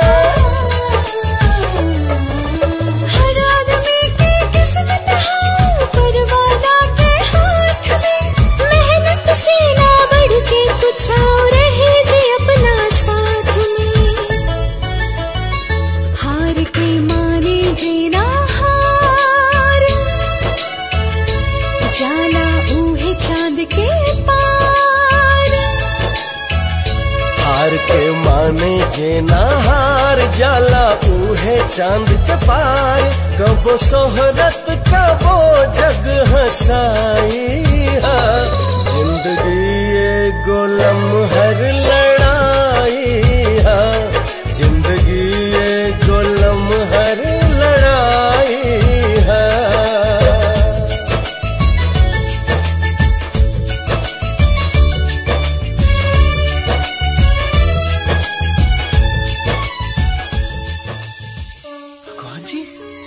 हर आदमी की किस्मत है ऊपर वाला के हाथ में मेहनत से ना बढ़ के कुछ और है जी अपना साथ में हार के माने जीना हार जाला ऊहे चांद के पार हार के माने जे ना हार जाला ऊहे चांद के पार कबो सोहरत कबो जग हसाई है जिंदगी ये गोलम हर लड़ाई है जिंदगी ये गोलम हर लड़ाई है भगवान जी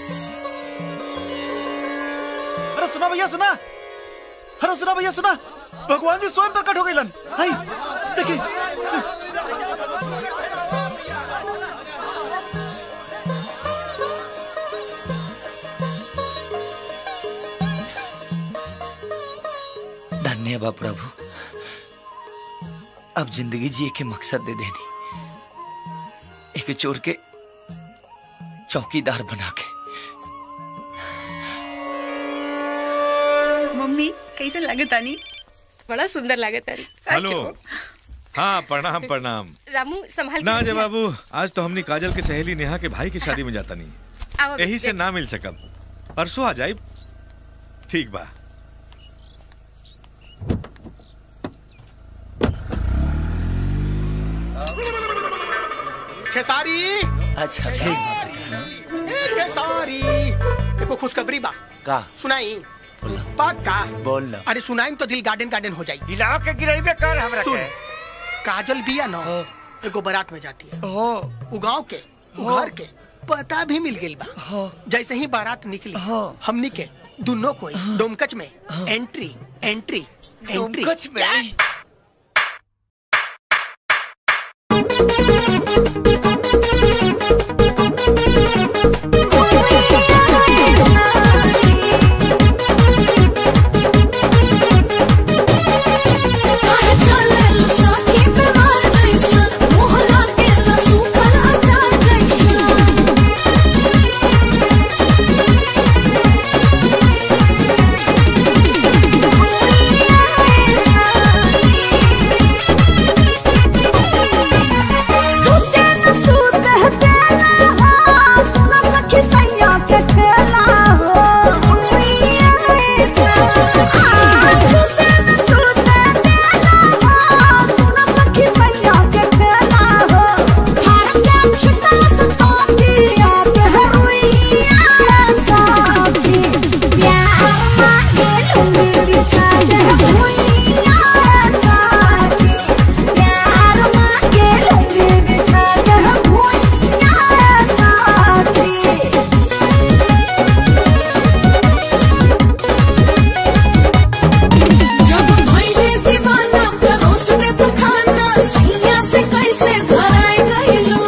अरे सुना भैया सुना अरे सुना भैया सुना भगवान जी स्वयं प्रकट हो गए लन हाय देखिए धन्य बा प्रभु अब जिंदगी जिए के मकसद दे देनी एक चोर के चौकीदार बना के मम्मी कैसे लगे तानी बड़ा सुंदर लगे तारी हेलो हाँ प्रणाम प्रणाम रामू संभाल के ना जय रखिया। बाबू आज तो हमने काजल के सहेली नेहा के भाई की शादी में जाता नहीं आओ यही से बैठ। ना मिल सकब परसों आ जाए ठीक बा खेसारी अच्छा ठीक ए खेसारी देखो खुशखबरी बा का सुनाई पक्का बोल ना अरे सुनाई तो दिल गार्डन गार्डन हो जाई हिलाओ के गिराइबे कर हमरा सुन के काजल बिया ना एगो बारात में जाती है उ गांव के उ घर के पता भी मिल गइल बा जैसे ही बारात निकली हमनी के दोनों कोई डोमकच में एंट्री एंट्री एंट्री डोमकच में? सुते न सुते देला हो सुन सखी सैया के खेला हो आ, सुते न सुते देला हो सुन सखी सैया के खेला हो हर के छिटा सतोंगिया के रुइया सखी प्यार मांगे लूंगी बिछा के भुइया सखी प्यार मांगे लूंगी बिछा के भुइया सखी जब भइले दीवाना परोस में तो खाना सैया से कैसे धराए गइलू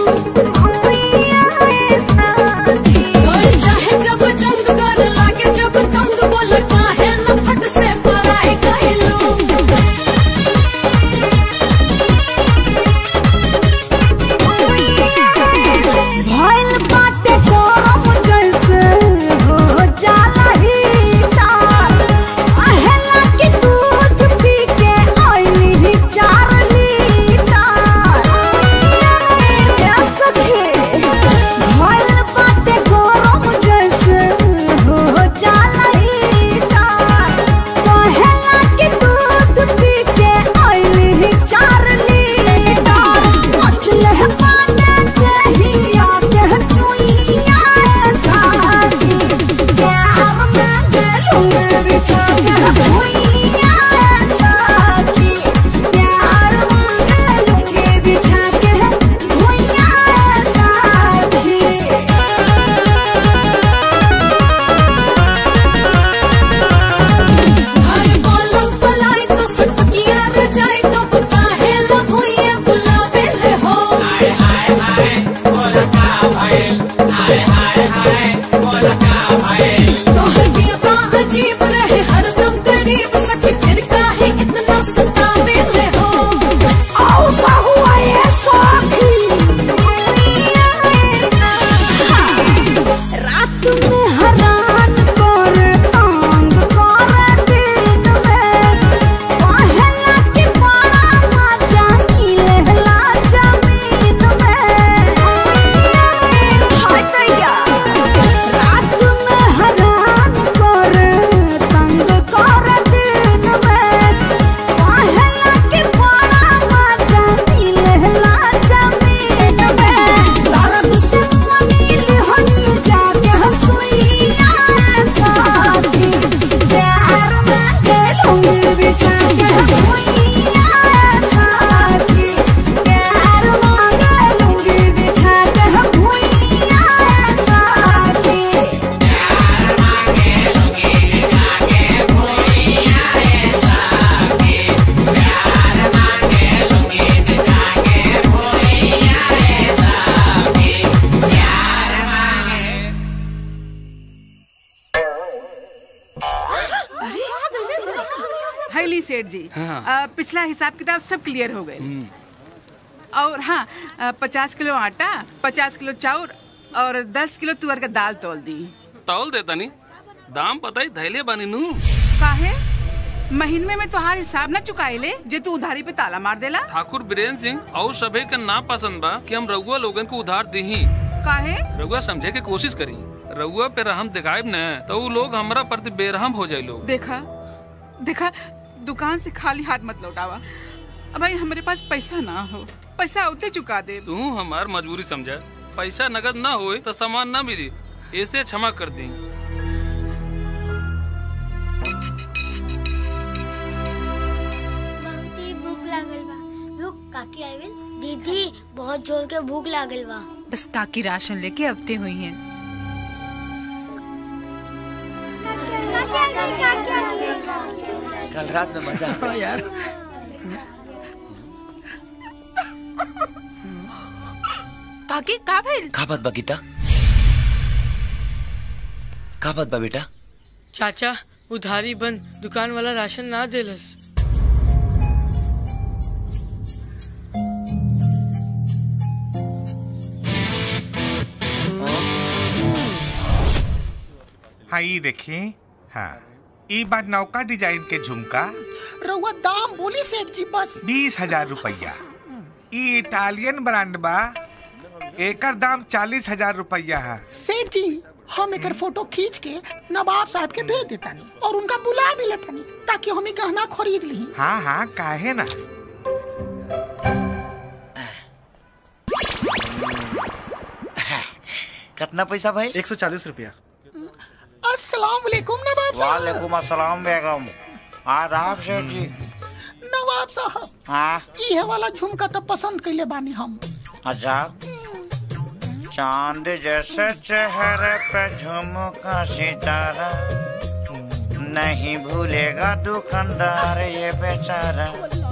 कोई चाहे जब जंग कर लागे जब तंग बोल काहे न फट से पराए गइलू भइल बाटे गरम जैसे हो जाला हीटर अहेला के दूध पी के आइली ही चार लीटर ए सखी भइल बाटे गरम जैसे हो जाला हीटर अहेला के दूध पी के आइली ही चार लीटर मछले पाने कहिया के चुइया साथी प्यार में गेलूं बिछा के भुइया साथी प्यार में गेलूं बिछा के भुइया साथी घर बोलम पलाई तो सटकिया रे जाए तो काहे ला भुइए बुलावे ले हो हाय हाय हाय बोल का भइल हाय हाय हाय बोल का भइल तोहर बिया अजीब रहे हरदम करीब सखी फिर काहे इतना सतावे ले हो आओ का हुआ ये सखी रात में हरान कर तंग कर दिन में पहला के बड़ा मजा मिलेला जमीन में हाय दैया रात में हरान कर तंग कर दिन में पहला के बड़ा मजा मिलेला जमीन में दर्द से मनील हनी जाके हंसुइया साथी प्यार में गेलूंगी बिछा के भुइया साथी प्यार में गेलूंगी बिछा के भुइया साथी हैली सेठ जी हाँ। अ, पिछला हिसाब किताब सब क्लियर हो गए और हाँ अ, पचास किलो आटा पचास किलो चाउर और दस किलो तुअर का दाल तोल दी तौल दे तनी दाम पता ही धैले बानी नू काहे महीने में तोहार हिसाब न चुकाए ले जे तू उधारी पे ताला मार देला ठाकुर बीरेन सिंह और सभे के ना पसंद बा कि हम रउआ लोगन को उधार दही काहे रउआ समझे के कोशिश करी रउआ पे रहम दिखाएब न तो उ लोग हमरा प्रति बेरहम हो जाए लोग देखा देखा दुकान से खाली हाथ मत लौटावा अब भाई हमारे पास पैसा ना हो पैसा उते चुका दे तू हमार मजबूरी समझा पैसा नगद ना होए तो सामान ना मिली ऐसे क्षमा कर दी बहुत ही भूख लागल बा रुक काकी आइल दीदी बहुत जोर के भूख लागल बा बस काकी राशन लेके अवते हुई हैं कल रात में मजा आ गया यार काकी का भइल का बात बा गीता का बात बा बेटा चाचा उधारी बंद दुकान वाला राशन ना देलस हाँ ये देखिए हाँ ई बार नौका डिजाइन के झुमका रउआ दाम बोली सेठ जी बस बीस हजार रुपया ई इटालियन ब्रांड बा एकर दाम चालीस हजार रुपया है सेठ जी हम एकर फोटो खींच के नवाब साहब के भेज देतानी और उनका बुला भी लेतानी ताकि हम ई गहना खरीद ली हाँ हाँ काहे ना कितना पैसा भाई एक सौ चालीस रुपया अस्सलाम वालेकुम नवाब साहब वालेकुम अस्सलाम बेगम आदाब सेठ जी नवाब साहब हाँ इहे वाला झुमका तो पसंद कैले बानी हम अच्छा चांद जैसे चेहरे पे झुमका सितारा नहीं भूलेगा दुकानदार ये बेचारा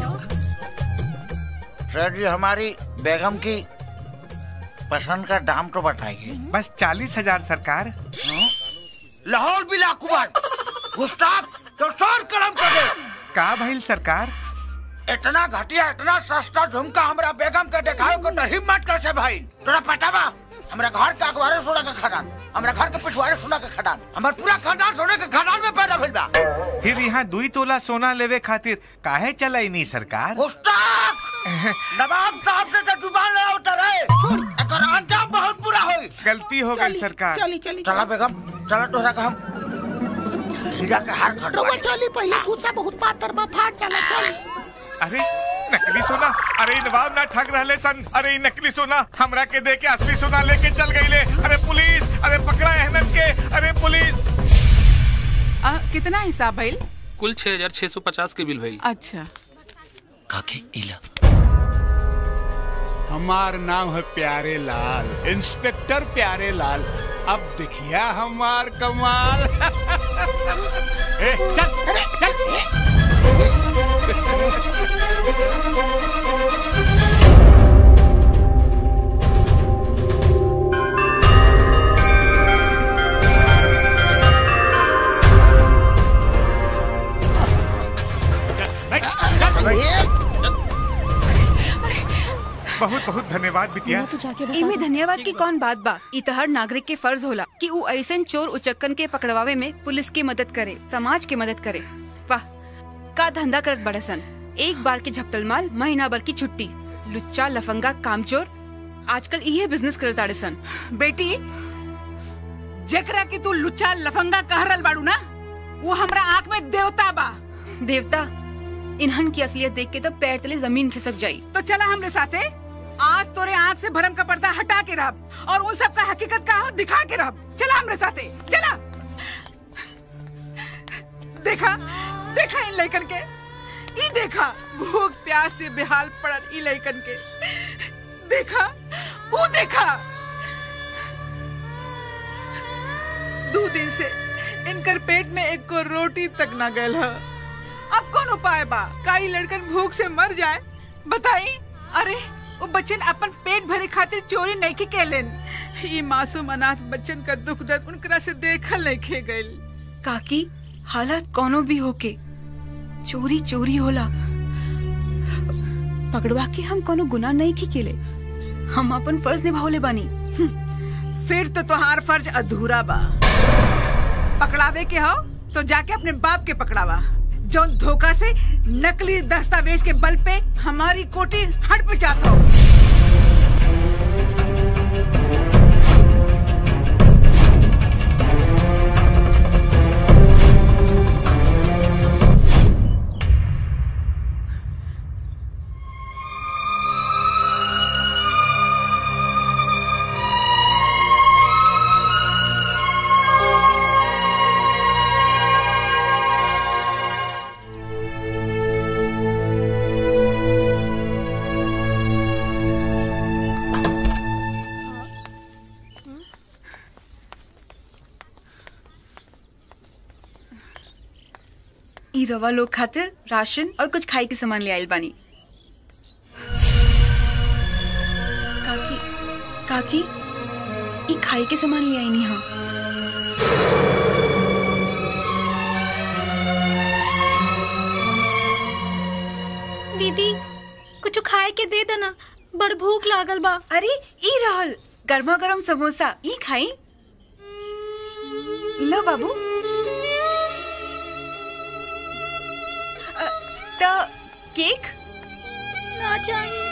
सर जी हमारी बेगम की पसंद का दाम तो बताइए बस चालीस हजार सरकार लाहौल बिला कुमार गुस्ताख तो सर कलम कर दे का भइल सरकार इतना घटिया इतना सस्ता झुमका हमरा बेगम के देखाओ को तो हिम्मत कैसे भाई तोरा पता बा हमरा घर के अखबारे सोना के खदान हमरा घर के पिछवाड़े सोना के खदान हमर पूरा खानदान सोने के खदान में पैदा भइल बा फिर यहाँ दुई तोला सोना लेवे खातिर काहे चलाई नहीं सरकार गुस्ताख नवाब साहब से तो जुबान लड़ा उतर है एकर अंजाम बहुत बुरा होई गलती हो गई सरकार चली चली चला बेगम चला तोरा का हम हीरा के हार खटवा रउआ चली पहले गुस्सा बहुत पातर बा फाट चला चल अरे नकली सोना अरे इ नवाब ना ठग रहले सन अरे इ नकली सोना हमरा के दे के असली सोना लेके चल गईले अरे पुलिस अरे पकड़ा अहमद के अरे पुलिस आ, कितना हिसाब भइल कुल छह हजार छह सौ पचास के बिल भइल अच्छा काके इला हमार नाम है प्यारे लाल इंस्पेक्टर प्यारे लाल अब देखिया हमार कमाल ए, चल बहुत बहुत धन्यवाद बिटिया इमे धन्यवाद की कौन बात बा ई त हर नागरिक के फर्ज होला कि ऊ ऐसन चोर उचक्कन के पकड़वावे में पुलिस की मदद करे समाज की मदद करे वाह का धंधा करत बड़सन एक बार के झपटल माल महीना भर की छुट्टी लुच्चा लफंगा कामचोर आजकल इहे बिजनेस करत आड़े सन बेटी जेकरा के तू लुच्चा लफंगा कह रहल बाड़ू ना वो हमरा आंख में देवता बा देवता इन्हन की असलियत देख के तो पैर तले जमीन खिसक जाई तो चला हमरे साथे आज तोरे आंख से भरम का पर्दा हटा के रब और उन सब का हकीकत का हो दिखा के रब चला हमरे साथे चला देखा देखा इन लड़कन के ई देखा भूख प्यास से बेहाल पड़ल ई लड़कन के देखा वो देखा दो दिन से इनकर पेट में एक को रोटी तक ना गल है अब कौन उपाय बा का ई लड़कन भूख से मर जाए बताई अरे वो बच्चन अपन पेट भरे खातिर चोरी नहीं के केलन ये मासूम अनाथ बच्चन का दुख दर्द उनकरा से देखल नहीं खे गइल काकी हालत कोनो भी होके चोरी चोरी होला पकड़वा के हम कोनो गुनाह नहीं की केले हम अपन फर्ज निभावले बानी फिर तो तोहार फर्ज अधूरा बा पकड़ावे के हो तो जाके अपने बाप के पकड़ावा जो धोखा से नकली दस्तावेज के बल पे हमारी कोटी हट पे जाता हो रवा लोग खातिर राशन और कुछ खाए के सामान ले आइल बानी काकी काकी ई खाए के सामान ले आईनी हम दीदी कुछ खाए के दे देना बड़ भूख लागल बा अरे ई रहल गर्मा गर्म समोसा ई खाई लो बाबू अ, त केक ना चाहिए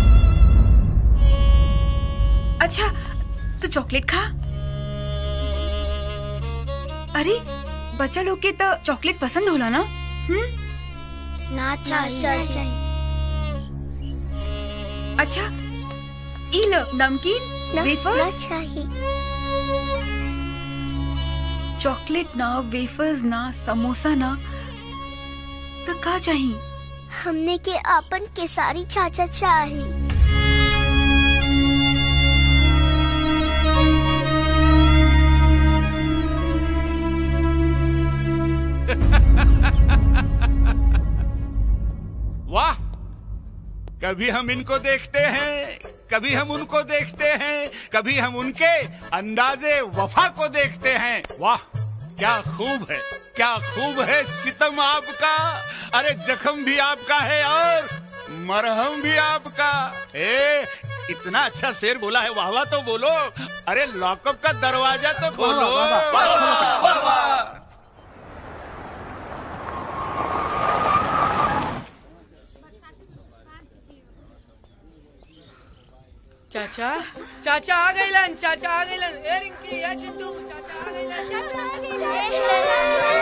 अच्छा तो चॉकलेट खा अरे बच्चा लोग के तो चॉकलेट पसंद होला ना हम्म ना चाहिए अच्छा ई लो नमकीन वेफर्स चाहिए चॉकलेट ना वेफर्स ना समोसा ना तो का चाहिए हमने के अपन केसारी चाचा चाहिए वाह कभी हम इनको देखते हैं कभी हम उनको देखते हैं कभी हम उनके अंदाजे वफा को देखते हैं वाह क्या खूब है क्या खूब है सितम आपका अरे जख्म भी आपका है और मरहम भी आपका ए इतना अच्छा शेर बोला है वाह वाह तो बोलो अरे लॉकअप का दरवाजा तो खोलो चाचा चाचा आ गइलन चाचा आ गइलन ए रिंकी ए चिंटू चाचा आ गइलन चाचा आ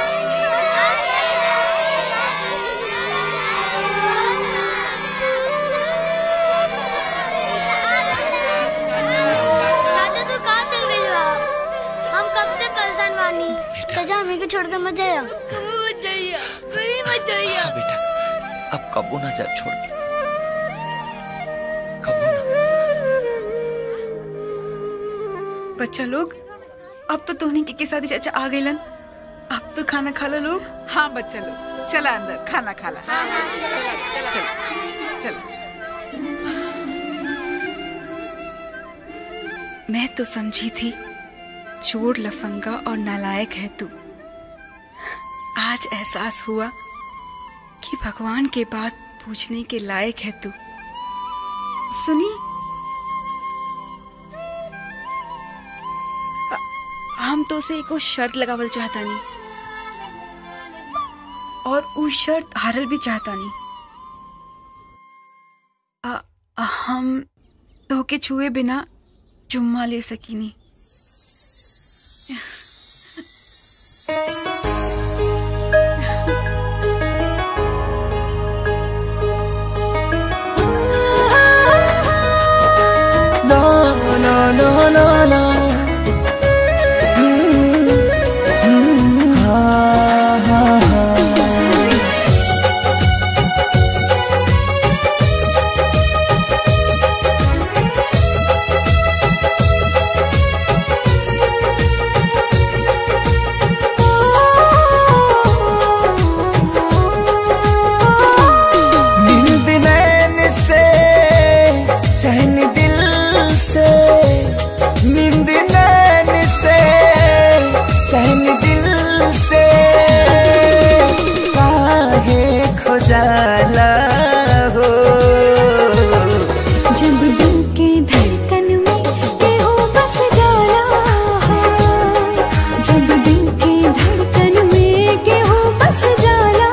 चाचा तू कहाँ चल गई हो हम कब से परेशान बानी चाचा हमें को छोड़कर मत जाइए मत जाइए कहीं मत जाइए बेटा अब कबू ना जा छोड़ के बच्चा लोग अब तो तोहनी के, के साथ चाचा आ गइलन अब तो खाना खा लो लोग हाँ बच्चा लोग चला अंदर खाना खा ला चल चल मैं तो समझी थी चोर लफंगा और नालायक है तू आज एहसास हुआ कि भगवान के बात पूछने के लायक है तू सुनी अ- हम तो उसे एको शर्त लगावल चाहता नहीं और उ शर्त हारल भी चाहता नहीं अ- हम धोके छुए बिना चुम्मा ले सकीनी No, no, no, no, no. Mm, mm, ah, ah, ah. नींद नैन से चैन दिल से नींद नैन से चैन दिल से काहे खुजाला हो जब दिल के धड़कन में केहू बस जाला है जब दिल के धड़कन में केहू बस जाला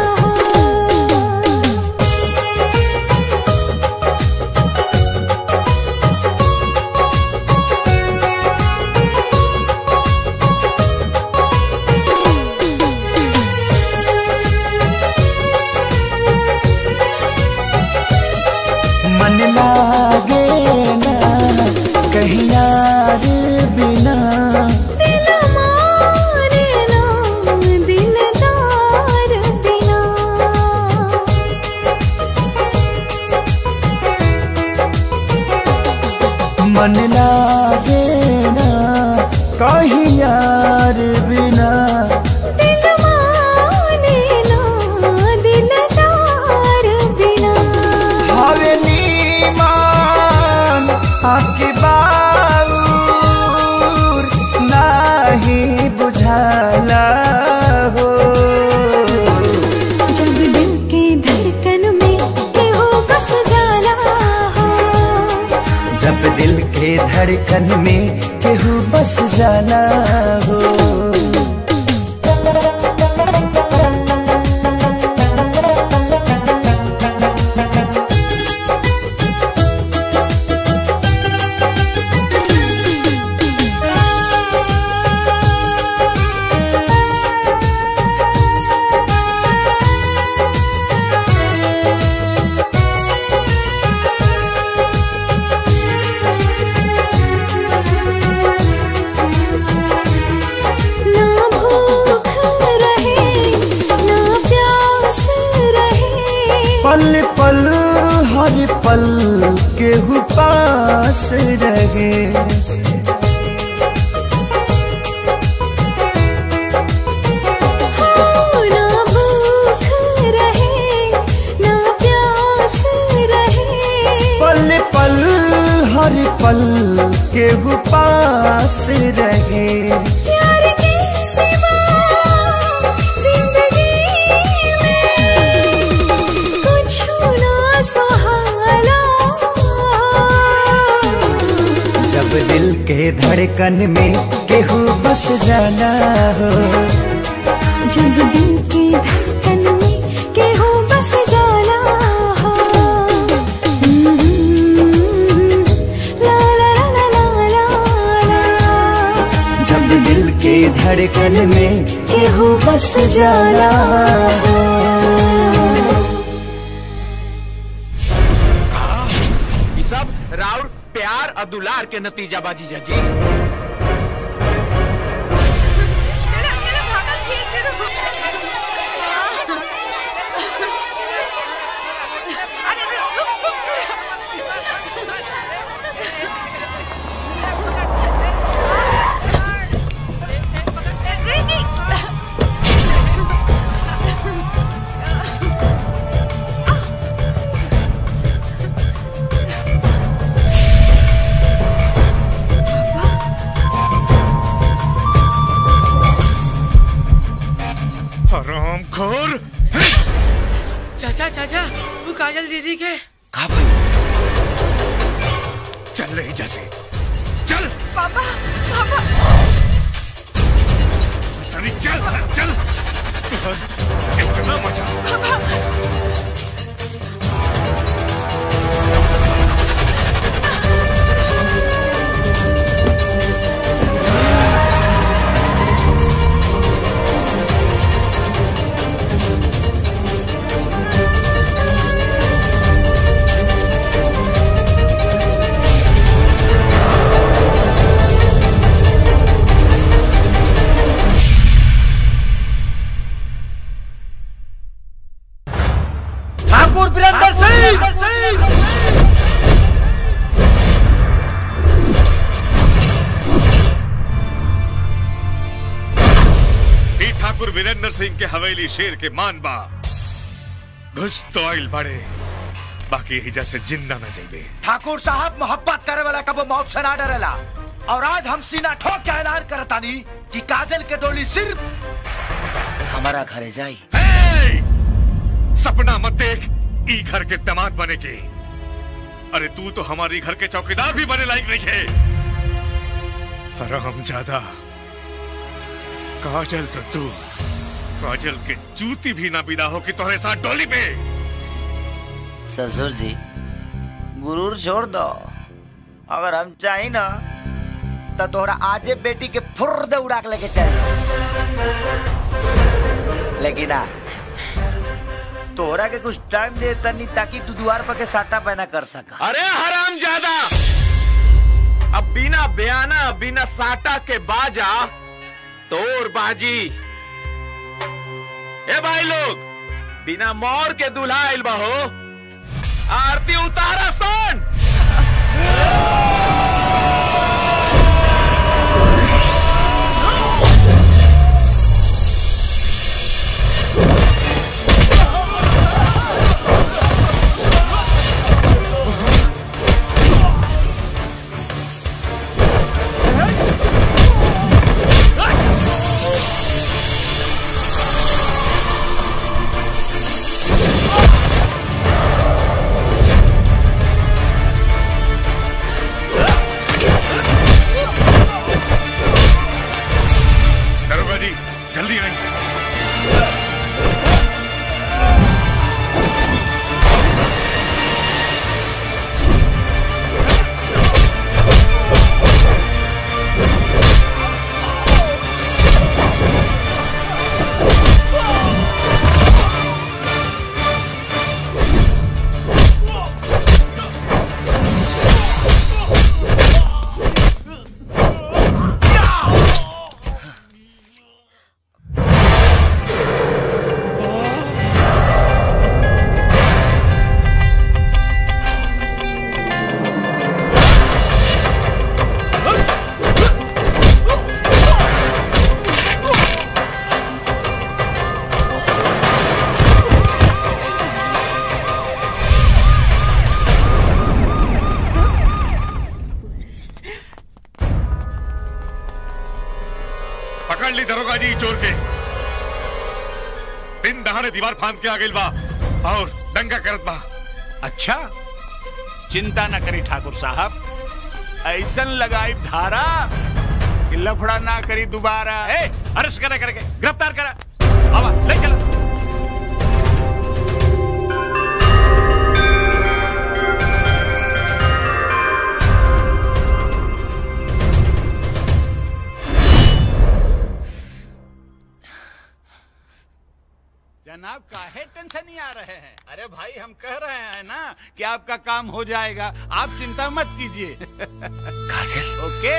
मन लागे ना कहीं यार बिना दिल मारे ना दिलदार बिना मन लागे ना कहीं यार बिना दिल माने ना के धड़कन में केहू बस जाना हो ना भूख रहे ना प्यास रहे पल पल हर पल केहू पास रहे हाँ, ना भूख रहे ना प्यास रहे पल पल हर पल केहू पास रहे प्यार के सिवा जिंदगी में कुछ ना सहारा जब दिल के धड़कन में केहू बस जाना हो जब दिल की धड़कन में केहू बस जाना हो ला ला ला ला ला ला ला जब दिल के धड़कन में केहू बस जाना हो ये सब राउर प्यार और दुलार के नतीजा बाजी जी हराम खोर चाचा चाचा तू काजल दीदी के चल रही जैसे चल पापा पापा अरे चल चल तुहर इतना मजा ठाकुर वीरेंद्र सिंह ई ठाकुर वीरेंद्र सिंह के हवेली शेर के मान बा घुस तो आइल बड़े बाकी ही जैसे जिंदा न जाइबे ठाकुर साहब मोहब्बत करे वाला कबो मौत से ना डरेला और आज हम सीना ठोक के ऐलान करतानी कि काजल के डोली सिर्फ हमारा घरे जाई सपना मत देख ई घर के दामाद बने के अरे तू तो हमारी घर के चौकीदार भी बने लायक नहीं है हराम ज्यादा काजल तो तू काजल के जूती भी ना बिना हो कि तुम्हारे साथ डोली पे ससुर जी गुरूर छोड़ दो अगर हम चाही ना तो तोहरा आजे बेटी के फुर दे उड़ा के लेके चल लेकिन आ तोहरा के कुछ टाइम दे तनी ताकि तू द्वार पर के साटा पैना कर सका अरे हराम ज्यादा अब बिना बयाना बिना साटा के बाजा तोर बाजी ए भाई लोग बिना मोर के दुल्हा आइल बहो आरती उतारा सन दी चोर के दिन दहाड़े दीवार फांद के आ गइल बा और दंगा करत बा अच्छा चिंता न करी ठाकुर साहब ऐसन लगाई धारा कि लफड़ा ना करी दोबारा ए अरेस्ट करे करके गिरफ्तार करा आवा ले चलो जनाब काहे टेंशन नहीं आ रहे हैं अरे भाई हम कह रहे हैं ना कि आपका काम हो जाएगा आप चिंता मत कीजिए ओके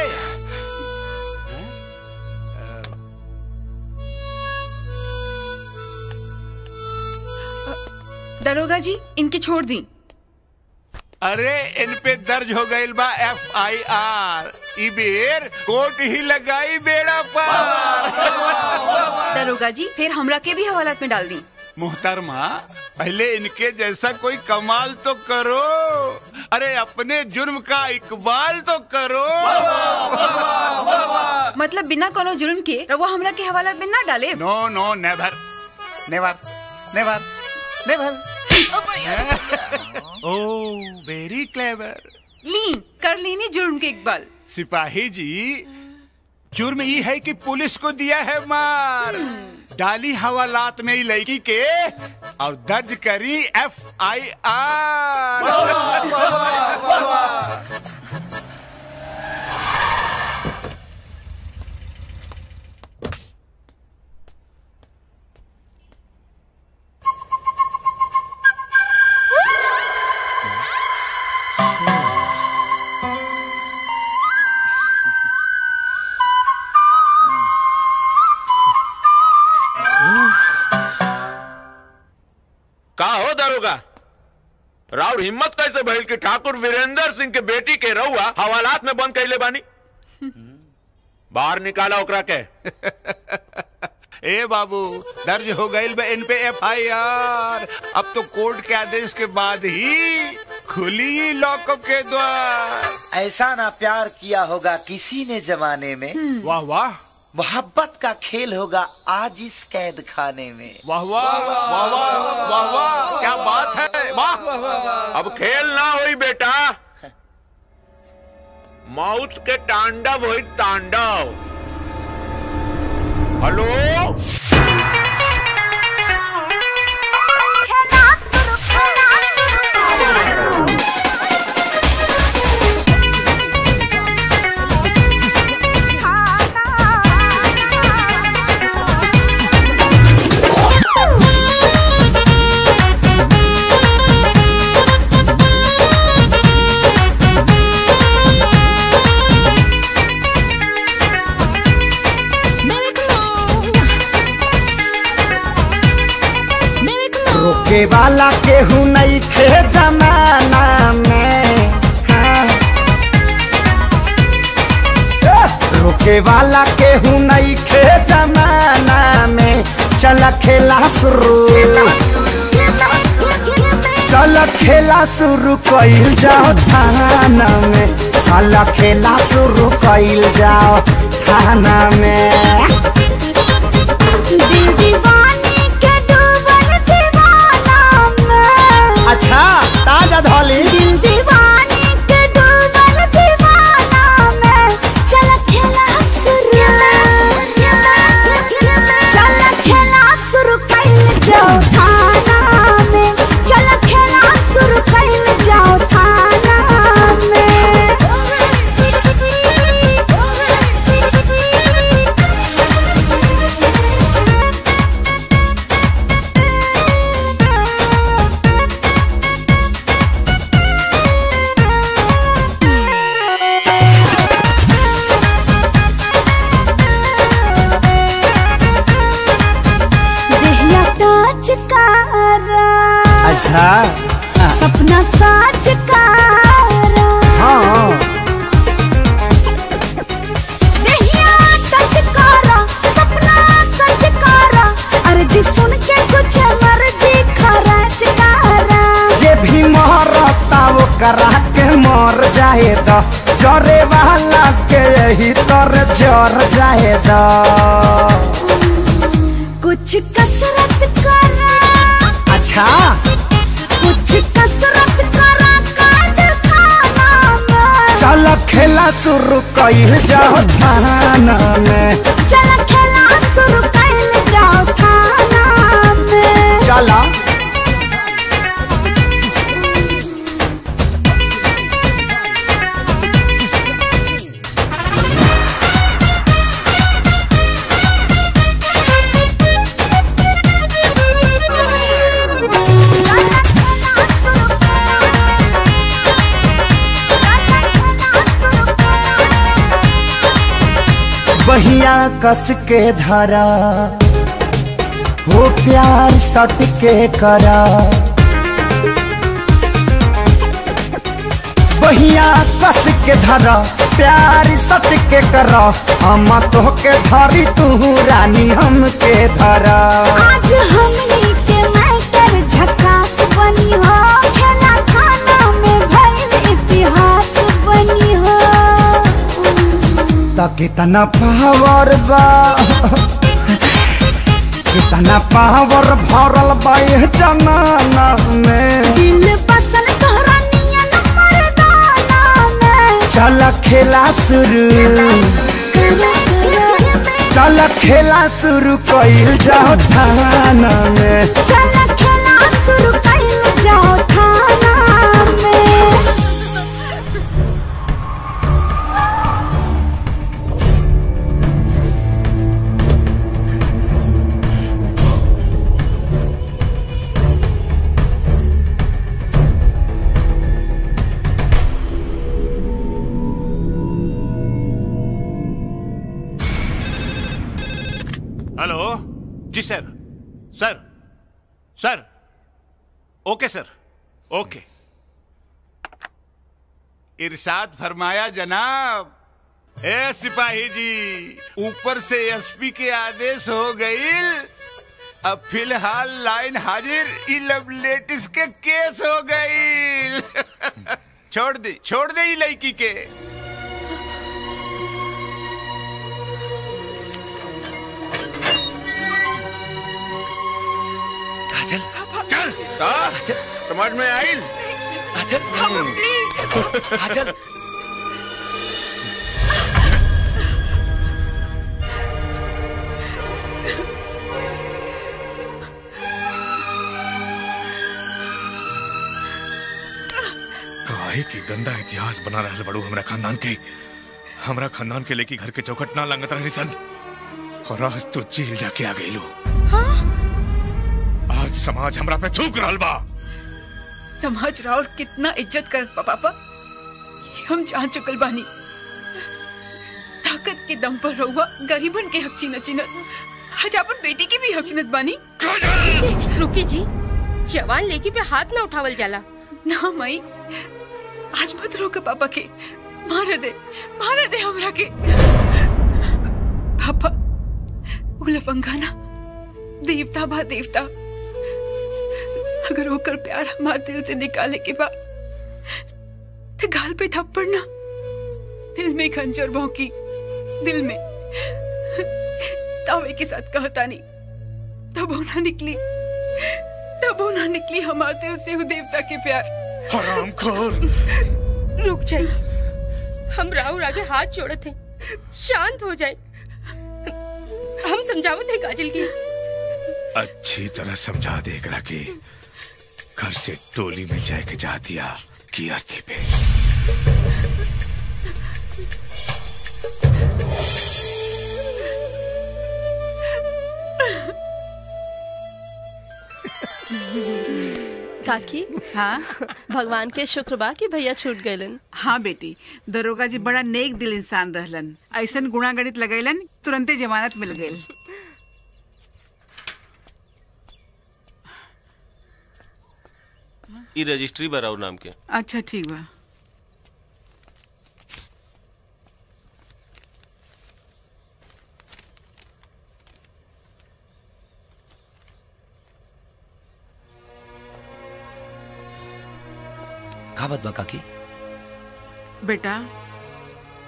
दरोगा जी इनके छोड़ दी अरे इन पे दर्ज हो गई बा एफ आई आर ई बेर कोर्ट ही लगाई बेड़ा पर दरोगा जी फिर हमरा के भी हवालात में डाल दी मुहतरमा पहले इनके जैसा कोई कमाल तो करो अरे अपने जुर्म का इकबाल तो करो मतलब बिना कोनो जुर्म के रवा हमरा के हवालात में ना डाले नो नो नेवर नेवर नेवर नेवर ओ वेरी क्लेवर ली कर लेनी जुर्म के इकबाल सिपाही जी जुर्म ये है कि पुलिस को दिया है मार डाली हवालात में ही लड़की के और दर्ज करी एफ आई आर का हो दारोगा राउर हिम्मत कैसे भइल कि ठाकुर वीरेंद्र सिंह के बेटी के रहुआ हवालात में बंद कैले बानी बाहर निकाला ओकरा के ए बाबू दर्ज हो गई इन पे एफ आई आर अब तो कोर्ट के आदेश के बाद ही खुली लॉकअप के द्वार ऐसा ना प्यार किया होगा किसी ने जमाने में वाह वाह मोहब्बत का खेल होगा आज इस कैद खाने में वाह वाह वाह वाह वाह वाह क्या बात है वाह अब खेल ना होई बेटा मौत के तांडव होई तांडव हेलो रोके वाला केहू नहीं थे जमाना में हाँ। रोके वाला केहू नहीं थे जमाना में चल खेला शुरू चल खेला शुरू कइल जाओ थाना में चल खेला शुरू कइल जाओ थाना में दिल दीवानी के डूबल दीवाना में अच्छा ताजा धोली दिल दीवानी के डूबल दीवाना में चल खेला शुरू चल खेला शुरू कइल जाओ थाना में चल खेला शुरू कइल जाओ थाना में देहिया टच करा अच्छा सपना साच करा हाँ देहिया टच करा सपना सच करा अर्जी सुन के कुछ मर्जी खरच करा जे भी मरता वो करा के मर जाए द जरे वाला के यही तर जर जाए दा कुछ कसरत करा अच्छा कुछ कसरत करा काट खाना में चल खेला शुरू कइल जाओ थाना में चल खेला शुरू कैल जाओ खाना में चला बहिया कस के धरा हो प्यार सट के करा बहिया कस के धरा प्यार सट के करा हम तो के धरी तू रानी हम के धरा आज हमनी के मैटर झकास बनी हो खेला खाना में भइल इतिहास बनी हो त कितना पावर बा कितना पावर भरल बा ये जमाना में दिल बसल तोहरा नियन मर्दाना में चल खेला शुरू चल खेला शुरू कइल जाओ थाना में चल खेला शुरू कैल जाओ थाना में हेलो जी सर सर सर ओके सर ओके इरशाद फरमाया जनाब ए सिपाही जी ऊपर से एसपी के आदेश हो गई अब फिलहाल लाइन हाजिर ई लव लेटिस के केस हो गई छोड़ दी छोड़ दे ई लड़की के काजल चल काजल समझ में आइल काजल काजल काहे की गंदा इतिहास बना रहल बड़ू हमरा खानदान के हमरा खानदान के लेके घर के चौखट ना लंगत रहनी सन और आज तो जेल जाके आ गई लो आज समाज हमरा पे थूक रहल बा समाज राउर कितना इज्जत करत बा पापा ये हम जान चुकल बानी ताकत के दम पर रहुआ गरीबन के हक छीनत छीनत आज अपन बेटी की भी हक छीनत बानी रुकी जी जवान लेकी पे हाथ ना उठावल जाला ना मई आज मत रोक पापा के मार दे मार दे हमरा के पापा उलफंगा ना देवता बा देवता अगर होकर प्यार हमारे दिल से निकाले के बाद तो गाल पे थप्पड़ ना दिल में खंजर भौंकी दिल में तावे के साथ कहता नहीं तब होना निकली तब होना निकली हमारे दिल से वो देवता के प्यार हराम खोर रुक जाइए हम राहुल आगे हाथ जोड़ते हैं शांत हो जाए हम समझावत है काजल की अच्छी तरह समझा दे एकरा के घर से टोली में जाए के जा दिया की अर्थी पे काकी हाँ भगवान के शुक्र बा कि भैया छूट गए हाँ बेटी दरोगा जी बड़ा नेक दिल इंसान रहलन ऐसन गुणा गणित लगैलन तुरंते जमानत मिल गई ई रजिस्ट्री बराउ नाम के अच्छा ठीक बा का बात बा काकी बेटा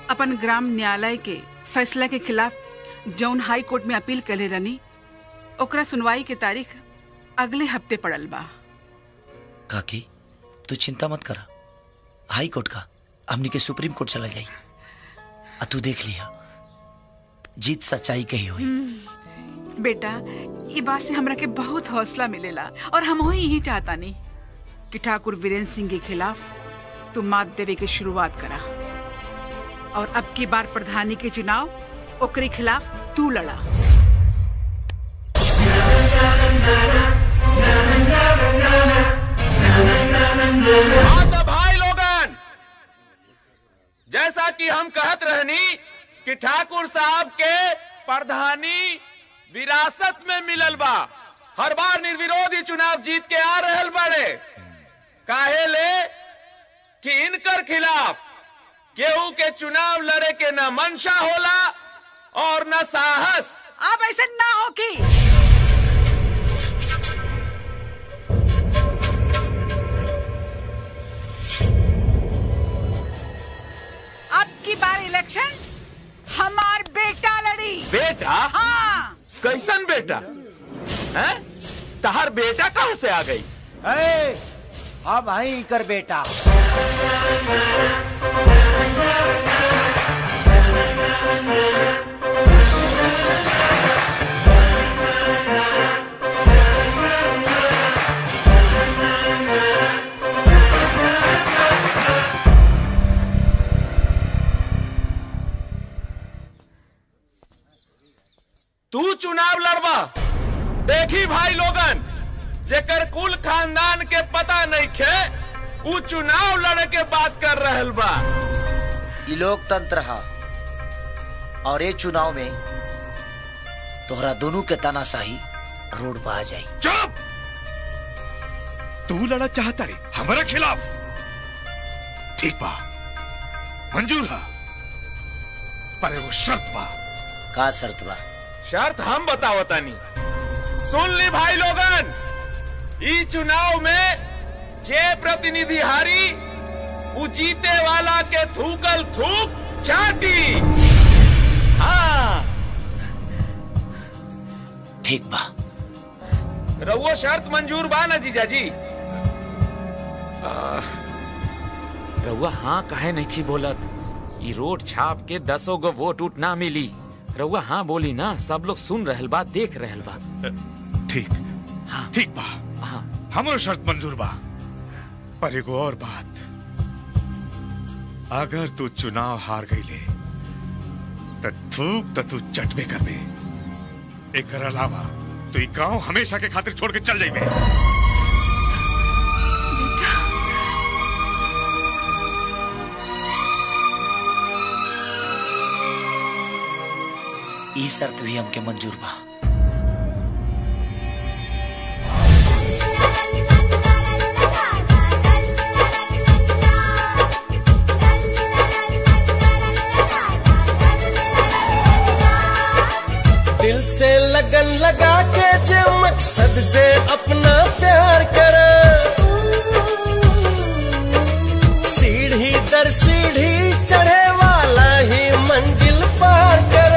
अपन ग्राम न्यायालय के फैसला के खिलाफ जौन हाई कोर्ट में अपील करे रनी ओकरा सुनवाई के तारीख अगले हफ्ते पड़ल बा काकी तू चिंता मत करा हाई कोर्ट का हमनी के सुप्रीम कोर्ट चला जाई आ तू देख लिया जीत सच्चाई कही हुई हम्म, बेटा ये बात से हमरा के बहुत हौसला मिलेला और हम ही यही चाहता नहीं कि ठाकुर वीरेंद्र सिंह के खिलाफ तू मात देवे की शुरुआत करा और अब की बार प्रधानी के चुनाव ओकरे खिलाफ तू लड़ा हाँ तो भाई लोगन जैसा कि हम कहत रहनी कि ठाकुर साहब के प्रधानी विरासत में मिलल बा हर बार निर्विरोधी चुनाव जीत के आ रहल बड़े काहे ले कि इनकर खिलाफ केहू के चुनाव लड़े के न मंशा होला और न साहस अब ऐसे ना हो कि अब की बार इलेक्शन हमार बेटा लड़ी बेटा हाँ कैसन बेटा हैं तहार बेटा कहाँ से आ गई ए, हाँ भाई कर बेटा तू चुनाव लड़बा देखी भाई लोगन जेकर कुल खानदान के पता नहीं खे उ चुनाव लड़े के बात कर रहल बा ये लोकतंत्र हा और ये चुनाव में तोहरा दोनों के तानाशाही रोड पर आ जाई चुप तू लड़ा चाहता रे हमारे खिलाफ ठीक बा मंजूर है पर एगो शर्त बा का शर्त बा शर्त हम बतावतानी सुन ली भाई लोगन ई चुनाव में जे प्रतिनिधि हारी उ जीते वाला के थूकल थूक चाटी हाँ ठीक बा रउओ शर्त मंजूर बा ना जीजाजी रउआ हाँ काहे नहीं की बोलत ई रोड छाप के दसो गो वोट उठ ना मिली रउआ हाँ बोली ना सब लोग सुन रहल बा देख रहल बा ठीक ठीक बा हमरो शर्त मंजूर बा पर एगो और बात अगर तू चुनाव हार गईले त थूक त तू चटबे करबे एकर अलावा तू ई गांव हमेशा के खातिर छोड़ के चल जाइबे ई शर्त भी हमके मंजूर बा दिल से लगन लगा के जो मकसद से अपना प्यार कर सीढ़ी दर सीढ़ी चढ़े वाला ही मंजिल पार कर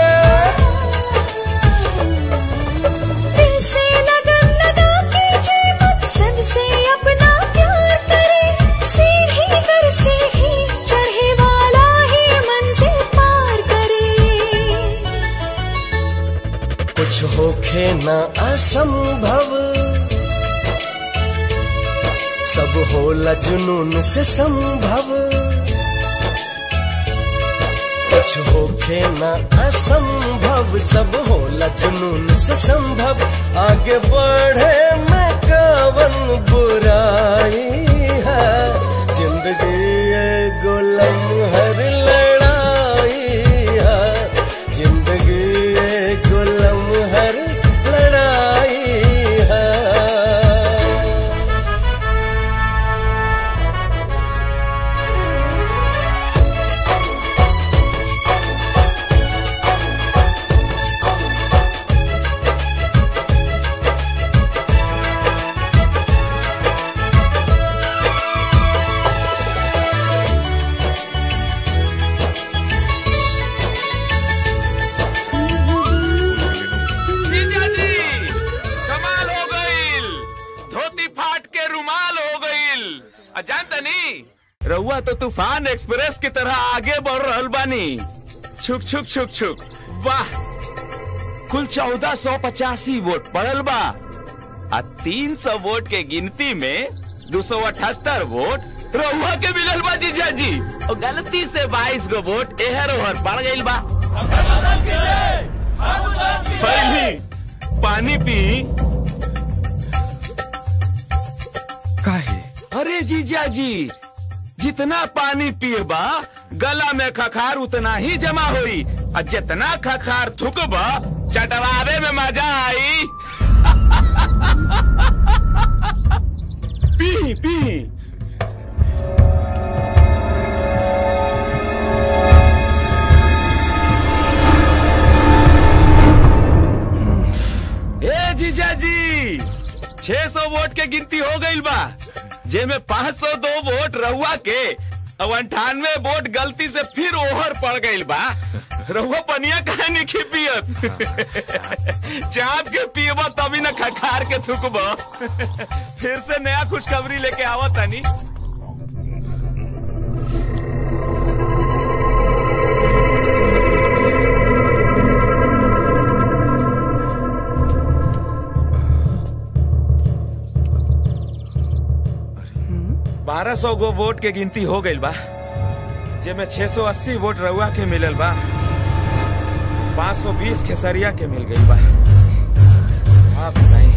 दिल से लगन लगा के जे मकसद से अपना प्यार करे सीढ़ी दर सीढ़ी चढ़े वाला ही मंजिल पार करे कुछ होखे न असंभव सब होला जुनून से संभव कुछ होखे न असंभव सब होला जुनून से संभव आगे बढ़े में कवन बुराई है जिंदगी एगो लम्हर लड़ाई है जिंदगी एगो लम्हर लड़ाई है तनी रउआ तो तूफान एक्सप्रेस की तरह आगे बढ़ रहल बानी छुक छुक छुक छुक वाह कुल चौदह सौ पचासी वोट पड़ल बा आ तीन सौ वोट के गिनती में दो सौ अठहत्तर वोट रउआ के मिलल बा जीजा जी और गलती से बाईस गो वोट एहर ओहर पड़ गइल बा पहली पानी पी काहे अरे जीजा जी जितना पानी पिएबा गला में खखार उतना ही जमा होई और जितना खखार थुकबा चटवावे में मजा आई पी पी ए जीजा जी 600 वोट के गिनती हो गई बा जेमे 502 वोट रहुआ के अब अंठानवे वोट गलती से फिर ओहर पड़ गई बा रहुआ पनिया काहे नहीं पियत चाप के पियबा तभी न खखार के थुकबा फिर से नया खुशखबरी लेके आवत तानी बारह सौ गो वोट के गिनती हो गई बा जेमे 680 वोट रउआ के मिलल बा 520 खेसरिया के मिल गई बा आप बताई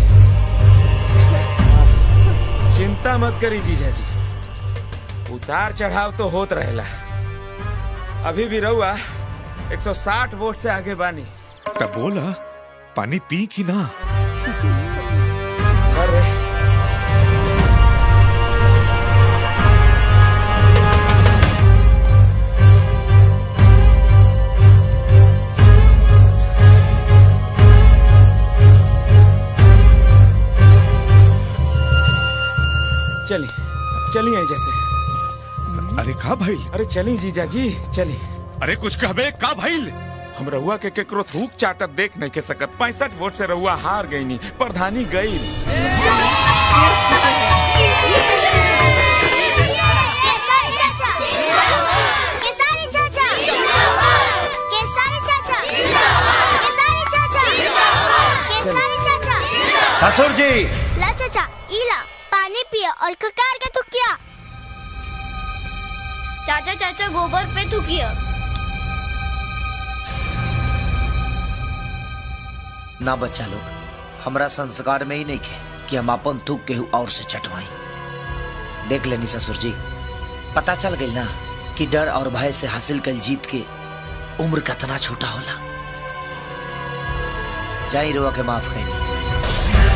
चिंता मत करी जीजा जी उतार चढ़ाव तो होत रहेला अभी भी रउआ 160 वोट से आगे बानी तब बोला पानी पी की ना अरे चली चली आई जैसे अरे का भाई अरे चली जीजा जी चली अरे कुछ कहबे का भाई हम रहुआ के केकरो थूक चाटत देख नहीं के सकत पैंसठ वोट से रहुआ हार गई नी प्रधानी गई केसारी चाचा केसारी चाचा केसारी चाचा केसारी चाचा केसारी चाचा ससुर जी ला चाचा इला पानी पिया और खकार के थुकिया चाचा चाचा गोबर पे थुकिया ना बच्चा लोग हमरा संस्कार में ही नहीं खे कि हम अपन थूक केहू और से चटवाई देख लेनी ससुर जी पता चल गई ना कि डर और भय से हासिल कल जीत के उम्र कितना छोटा होला जाई रुआ के माफ करी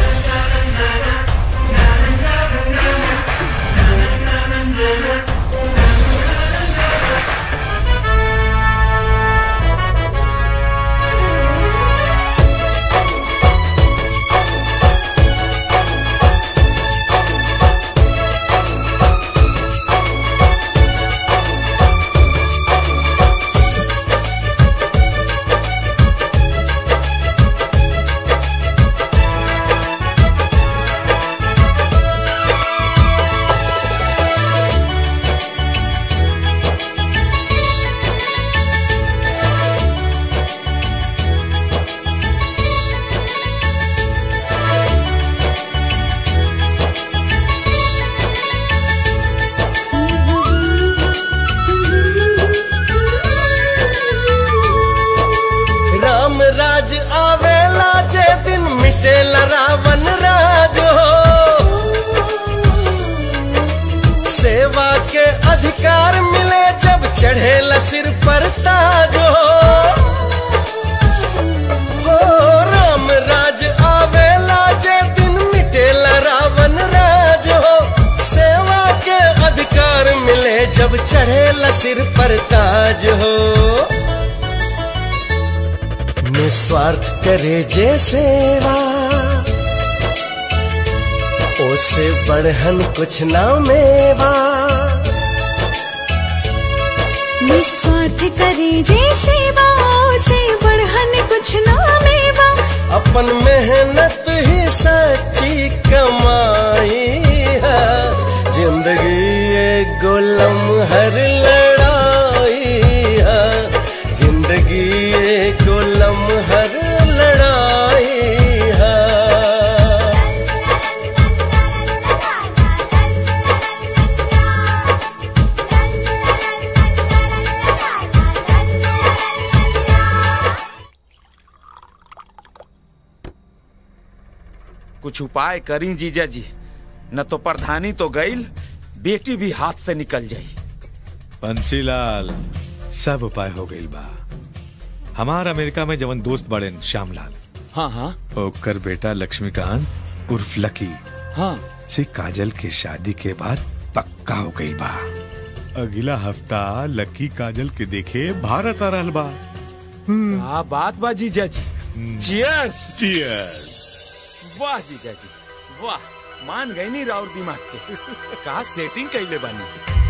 राम राज आवेला जे दिन मिटेला रावण राज हो सेवा के अधिकार मिले जब चढ़ेला सिर पर ताज हो हो राम राज आवेला जे दिन मिटेला रावण राज हो सेवा के अधिकार मिले जब चढ़ेला सिर पर ताज हो निस्वार्थ करे जे सेवा ओसे बढ़हन कुछ ना मेवा निस्वार्थ करे जे सेवा से बढ़हन कुछ ना मेवा अपन मेहनत ही सच्ची कमाई है जिंदगी ये गोलम हर लड़ाई है जिंदगी गोलम हर लड़ाई है कुछ उपाय करी जीजा जी न तो प्रधानी तो गईल बेटी भी हाथ से निकल जाई बंसीलाल सब उपाय हो गई बा हमार अमेरिका में जवन दोस्त बड़े श्यामलाल हाँ हाँ ओकर बेटा लक्ष्मीकांत उर्फ लकी हाँ से काजल के शादी के बाद पक्का हो गई बा अगला हफ्ता लकी काजल के देखे भारत आ रहल बा क्या बात बा जीजा जी चियर्स चियर्स वाह जीजा जी वाह मान गई नहीं राउर दिमाग के का सेटिंग कैले बानी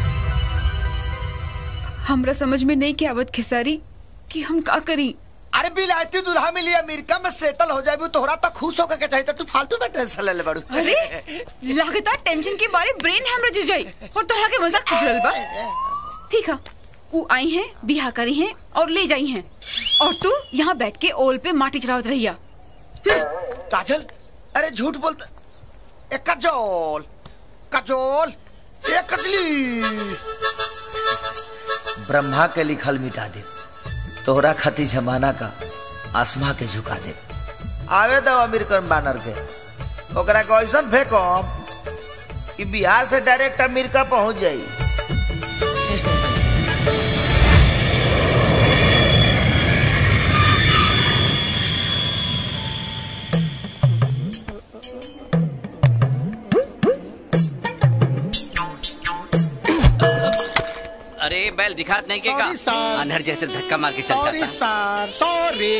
हमरा समझ में नहीं के आवत खेसारी कि हम का करी अरे बिलायती दूल्हा मिली अमेरिका में सेटल हो जाए तोहरा तो खुश होकर के चाहिए तू फालतू में टेंशन ले ले बड़ू अरे लगातार टेंशन के बारे ब्रेन हैमरेज हो जाई और तोहरा के मजाक खुजरल बा ठीक है वो आई हैं बिहा करी हैं और ले जाई हैं और तू यहाँ बैठ के ओल पे माटी चढ़ावत रहिया काजल अरे झूठ बोलता ए काजोल काजोल ए कजली ब्रह्मा के लिखल मिटा दे तोहरा खती जमाना का आसमा के झुका दे आवे दो अमेरिकन बानर के ओकरा के ऐसन फेंकम कि बिहार से डायरेक्ट अमेरिका पहुंच जाई अरे बैल दिखात नहीं के का Sorry, sir. अंधर जैसे धक्का मार के चल सॉरी जाता sir sorry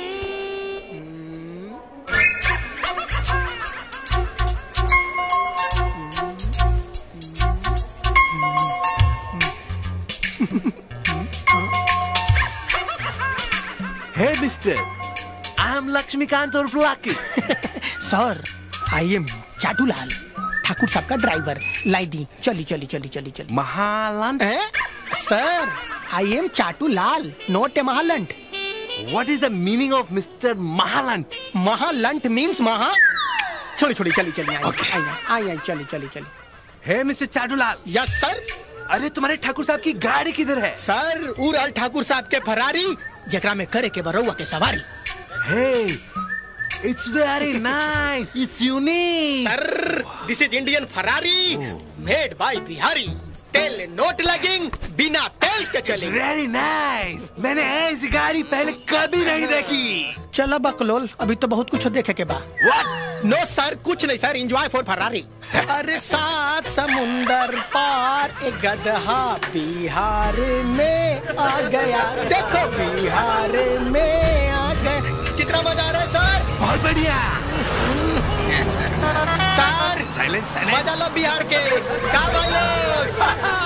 Hey, mister. I'm Lakshmikant or Lucky. Sir I am Chatulal Thakur साहब का ड्राइवर लाई दी चली चली चली चली चली Mahalant sir I am Chatulal not a Mahalant What is the meaning of Mr. Mahalant? Mahalant means महा छोड़ी छोड़ी चली चली आई आई आई आई चली चली चली Hey, Mr. Chatulal yes sir अरे तुम्हारे ठाकुर साहब की गाड़ी किधर है सर उराल ठाकुर साहब के फरारी जकरा में करे के बरौआ के सवारी Hey, it's very nice. It's unique. Sir this is Indian Ferrari made by Bihari तेल नोट लगेंग बिना तेल के चलेंगे Very nice. मैंने ऐसी गाड़ी पहले कभी नहीं देखी चलो बकलोल अभी तो बहुत कुछ देखे के बा नो सर कुछ नहीं सर एंजॉय फॉर फरारी अरे सात समुंदर पार एक गदहा बिहार में आ गया देखो बिहार में आ गया कितना मजा आ रहा है सर बहुत बढ़िया सर साइलेंस मजा लो बिहार के का भाई लोग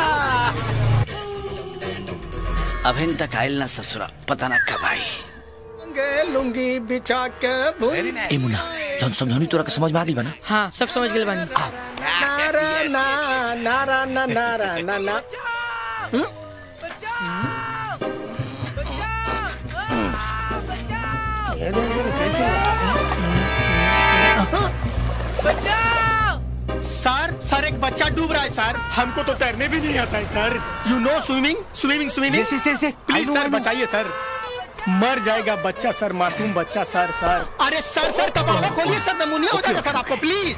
अभिन तक आयल ना ससुरा पता ना कब आई लुंगे लुंगी बिछा के भूल ए मुन्ना जौन समझौनी तोरा के समझ में आ गई बना हाँ सब समझ गए बानी नारा ना नारा ना नारा ना ना हम्म? सर सर एक बच्चा डूब रहा है सर हमको तो तैरने भी नहीं आता है sir you know swimming swimming swimming Yes, yes, yes, yes. I please know, sir I know. बचाइए सर मर जाएगा बच्चा सर मासूम बच्चा सर सर अरे सर सर कबाड़ा खोलिए सर नमूनिया हो जाएगा सर आपको प्लीज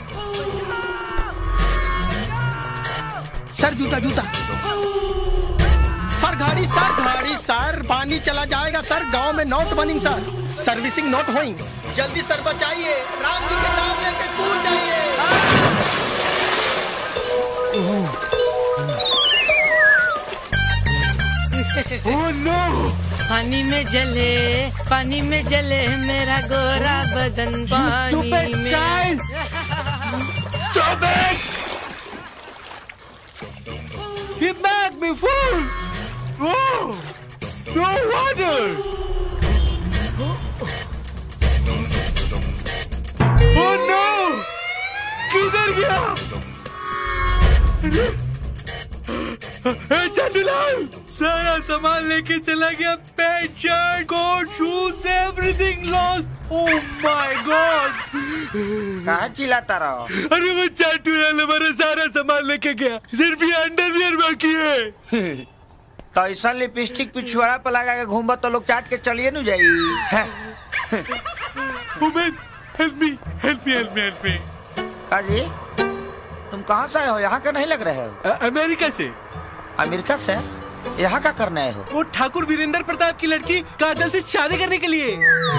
सर जूता जूता सर गाड़ी सर गाड़ी सर पानी चला जाएगा सर गांव में नोट बनिंग सर सर्विसिंग नोट होइंग जल्दी सर बचाइए राम जी के नाम लेके कूद जाइए Oh no! पानी में जले पानी में जले मेरा गोरा बदन पानी stupid में child! Stop it! Get back, me fool! Oh! No water! Oh no! किधर गया? चंदूलाल सारा सामान लेके चला गया pant shirt coat shoes everything lost oh my God कहा चिल्लाता रहो अरे वो चंदूलाल हमारा सारा सामान लेके गया सिर्फ ये अंडरवियर बाकी है तो ऐसा लिपस्टिक पिछुआड़ा पर लगा के घूमबा तो लोग चाट के चलिए न जाई हैं? Women help me help me help me help me का जी तुम कहाँ से आए हो यहाँ का नहीं लग रहे हो अमेरिका से अमेरिका से यहाँ का करने आए हो वो ठाकुर वीरेंद्र प्रताप की लड़की काजल से शादी करने के लिए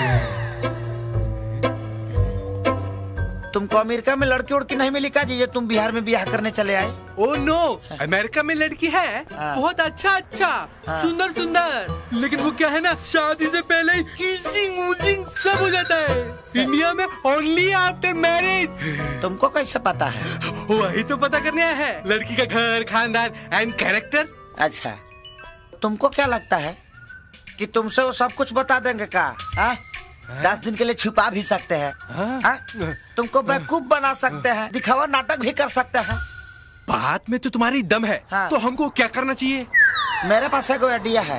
तुमको अमेरिका में लड़की उड़की नहीं मिली का जी जो तुम बिहार में ब्याह करने चले आए ओ नो अमेरिका में लड़की है बहुत अच्छा अच्छा हाँ। सुंदर सुंदर लेकिन वो क्या है ना शादी से पहले ही किसिंग वूजिंग सब हो जाता है इंडिया में ओनली आफ्टर मैरिज तुमको कैसे पता है वही तो पता करने आया है लड़की का घर खानदान एंड कैरेक्टर अच्छा तुमको क्या लगता है कि तुमसे वो सब कुछ बता देंगे का हाँ? दस दिन के लिए छुपा भी सकते हैं हाँ? तुमको बेवकूफ बना सकते हैं दिखावा नाटक भी कर सकते हैं बात में तो तुम्हारी दम है हाँ। तो हमको क्या करना चाहिए मेरे पास एक आइडिया है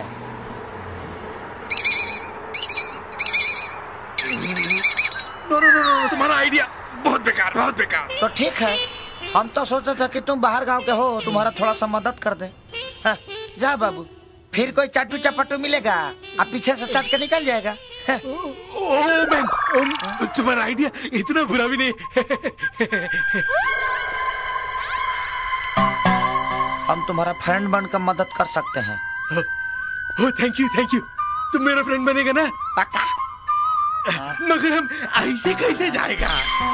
नो नो नो नो तुम्हारा आइडिया बहुत बेकार बहुत बेकार तो ठीक है हम तो सोचते थे कि तुम बाहर गांव के हो तुम्हारा थोड़ा सा मदद कर दे हाँ, जा बाबू फिर कोई चाटू चपाटू मिलेगा अब पीछे से चट के निकल जाएगा हाँ। ओ मैन ओ, तुम्हारा आइडिया इतना बुरा भी नहीं हम तुम्हारा फ्रेंड बनकर मदद कर सकते हैं oh thank you thank you तुम मेरा फ्रेंड बनेगा ना पक्का मगर हम ऐसे कैसे जाएगा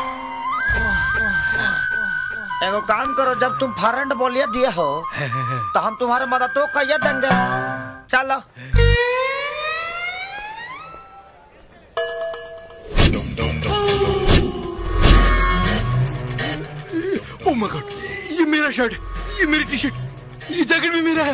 एगो काम करो जब तुम फ्रेंड बोलिए दिए हो तो हम तुम्हारे मदद तो कहिए देंगे चलो ओ माय गॉड ये मेरा शर्ट ये मेरी टी शर्ट ये जैकेट भी मेरा है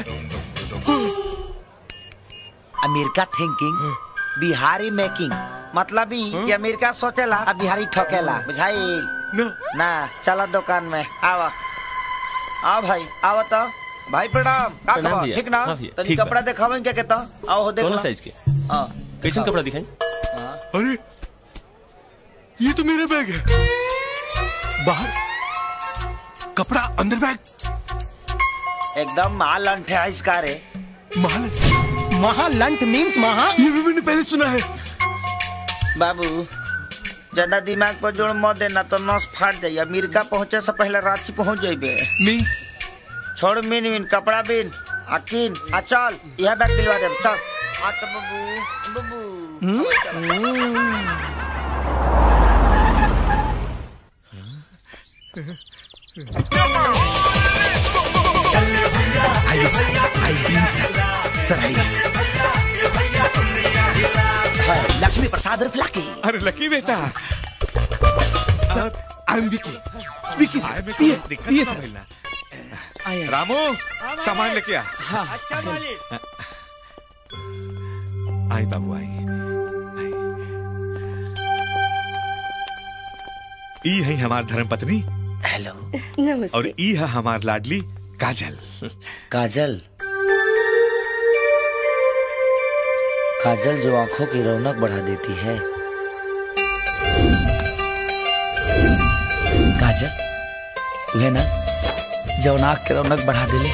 अमेरिका थिंकिंग बिहारी मेकिंग मतलब ही कि अमेरिका सोचेला और बिहारी ठोकेला बुझाई ना ना चलो दुकान में आओ आओ भाई आओ तो भाई प्रणाम का प्रणाम खबर भैया। ठीक ना हाँ भैया, तनी ठीक बा। कपड़ा दिखावें क्या कहता आओ हो देख कौन लो। साइज के हाँ कैसन कपड़ा दिखाई अरे ये तो मेरा बैग है बाहर कपड़ा अंदर बैग एकदम माल अंठे है इसका रे माल महालंठ मीन्स महा ये भी मैंने पहले सुना है बाबू ज्यादा दिमाग पर जोड़ मत देना तो नस फाट जाइए अमेरिका पहुंचे से पहले रांची पहुंच जाइबे मीन्स छोड़ मिन मिन कपड़ा बिन अकीन आ चल यह बैग दिलवा दे चल आ तो बाबू बाबू आइए आइए सर आइए लक्ष्मी प्रसाद और फ्लाकी अरे लकी बेटा I am Vicky Vicky sir ये ये सर रामू सामान लेके आ अच्छा मालिक आई बाबू आई ई है हमार धर्म पत्नी हेलो नमस्ते और ई है हमार लाडली काजल काजल काजल जो आंखों की रौनक बढ़ा देती है काजल वह ना जो नाक की रौनक बढ़ा दिले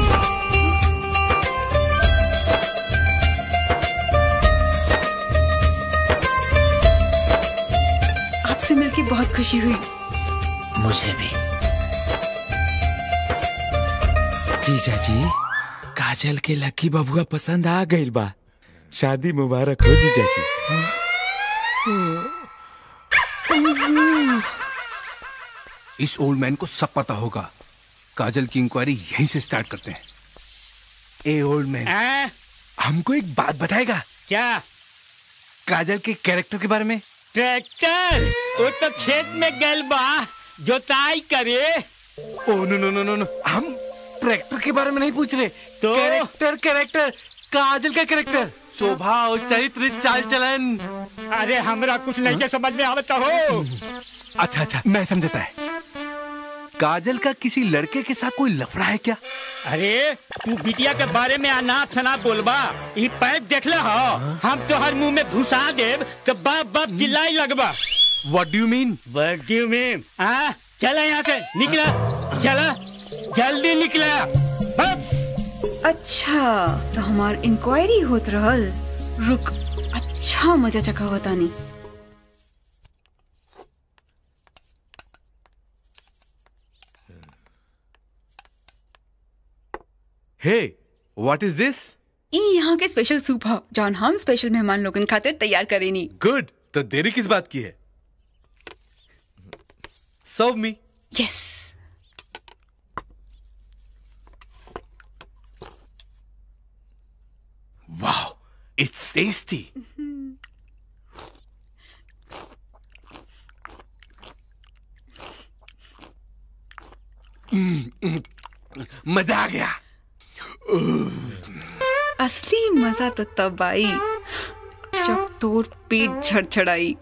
आपसे मिलके बहुत खुशी हुई मुझे भी जीजा जी काजल के लकी बबुआ पसंद आ गई बा शादी मुबारक हो जीजा जी इस ओल्ड मैन को सब पता होगा काजल की इंक्वायरी यहीं से स्टार्ट करते हैं ए ओल्ड मैन हमको एक बात बताएगा क्या काजल के कैरेक्टर के बारे में ट्रैक्टर वो तो खेत में गल बा जोताई करे ओ नो नो नो नो नो हम ट्रैक्टर के बारे में नहीं पूछ रहे तो कैरेक्टर कैरेक्टर काजल का कैरेक्टर स्वभाव चरित्र चाल चलन अरे हमरा कुछ नहीं के समझ में आवता हो अच्छा अच्छा मैं समझता है काजल का किसी लड़के के साथ कोई लफड़ा है क्या अरे तू बिटिया के बारे में अनाप शनाप बोलबा ई पैप देखले हो हम तो हर मुंह में घुसा देब तो बाप बाप चिल्लाई लगबा what do you mean what do you mean आ चला यहाँ से निकला चला जल्दी निकला अच्छा तो हमार इंक्वायरी होत रहल रुक अच्छा मजा चखा बतानी हे व्हाट इज दिस ई यहाँ के स्पेशल सूप ह जौन हम स्पेशल मेहमान लोगन खातिर तैयार करेनी गुड तो देरी किस बात की है serve me yes wow it's tasty मजा आ गया असली मजा तो तब आई जब तोर पेट झड़झड़ाई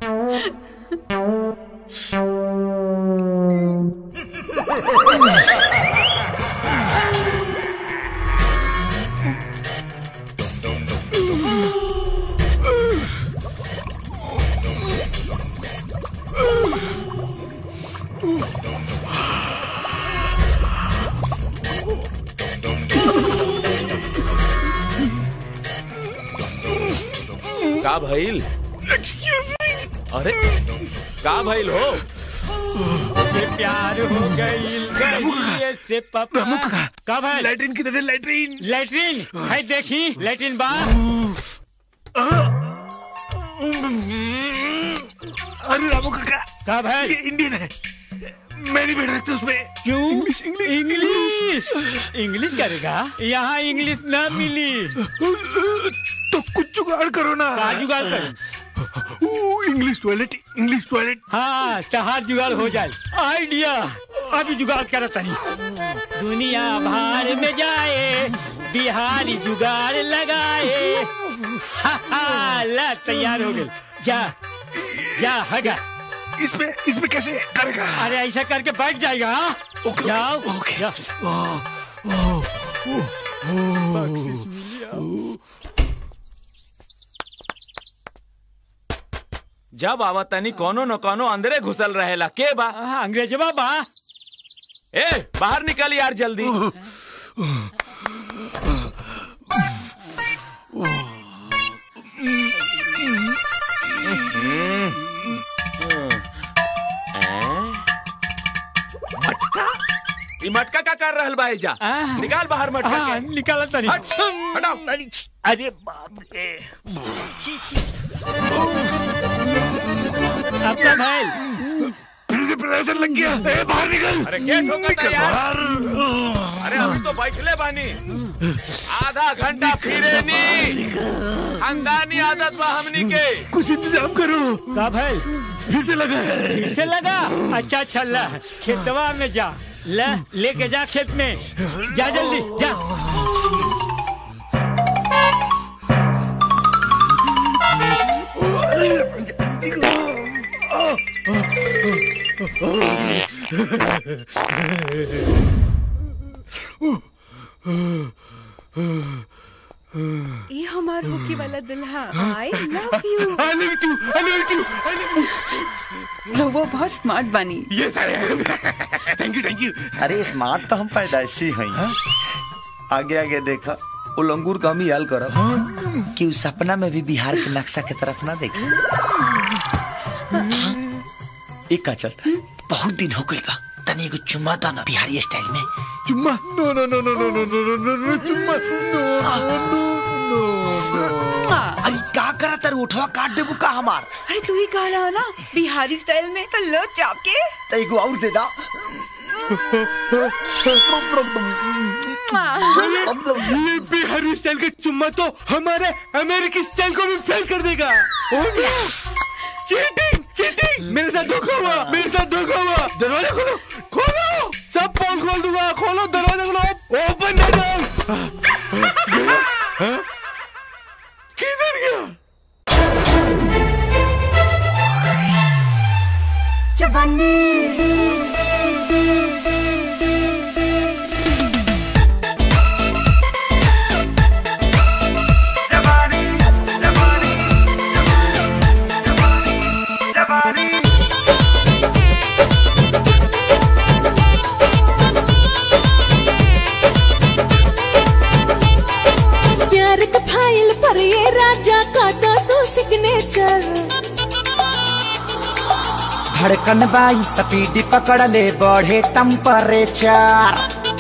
का भइल अरे का भइल हो ये प्यार हो गई गई से पापा कब है लैट्रिन की तरह लैट्रिन लैट्रिन है देखी लैट्रिन बा अरे रामू काका कब है ये इंडियन है मैं नहीं बैठ सकता उसमें क्यों इंग्लिश इंग्लिश इंग्लिश इंग्लिश करेगा यहाँ इंग्लिश ना मिली तो कुछ जुगाड़ करो ना का जुगाड़ कर इंग्लिश टॉयलेट इंग्लिश टॉयलेट हाँ तहार जुगाड़ हो जाए आइडिया अभी जुगाड़ करत नहीं दुनिया बाहर में जाए बिहारी जुगाड़ लगाए हा, हा, ला तैयार हो गए जा जा हगा इसमें इसमें कैसे करेगा अरे ऐसा करके बैठ जाएगा हाँ? ओके, जाओ ओके। जा। बख्शिश जब आवा तनी कोनो न कोनो अंदरे घुसल रहेला के बा अंग्रेजवा बा ए बाहर निकल यार जल्दी मटका ई मटका का कर रहल बा एजा निकाल बाहर मटका हाँ, के निकाला तनी हट, हटाओ अरे बाप रे अब तो भाई फिर से प्रेशर लग गया ए, बाहर निकल अरे क्या ठोकता निकल यार बाहर। अरे अभी तो बैठले बानी आधा घंटा फिरे नी खानदानी आदत बा हमनी के कुछ इंतजाम करो का भाई फिर से लगा है फिर से लगा अच्छा अच्छा ला खेतवा में जा ले लेके जा खेत में जा जल्दी जा ये हमार होके वाला दुल्हा I love you I love you too, I love you too, I love you. लोगो बहुत स्मार्ट बनी Yes, I am. Thank you, thank you. अरे स्मार्ट तो हम पैदाइशी हैं आगे आगे देखा वो लंगूर का हम ही हाल करब कि उस सपना में भी बिहार के नक्शा के तरफ ना देखे एक का चल बहुत दिन हो गई बा तनी एगो चुम्मा दा ना बिहारी स्टाइल में चुम्मा नो नो नो नो नो नो नो नो नो नो चुम्मा नो नो नो नो अरे का करा तर उठवा काट देबू का हमार अरे तू ही कहला ना बिहारी स्टाइल में तो लो चापके तो एगो और दे दा ये बिहारी स्टाइल का चुम्मा तो हमारे अमेरिकी स्टाइल को भी फेल कर देगा चीटिंग चीटिंग मेरे साथ धोखा हुआ मेरे साथ धोखा हुआ दरवाजा खोलो खोलो सब पोल खोल दूंगा खोलो दरवाजा खोलो ओपन द डोर गया हाँ? किधर गया जवानी धड़कन बाई स्पीड पकड़ ले बढ़े टेम्परेचर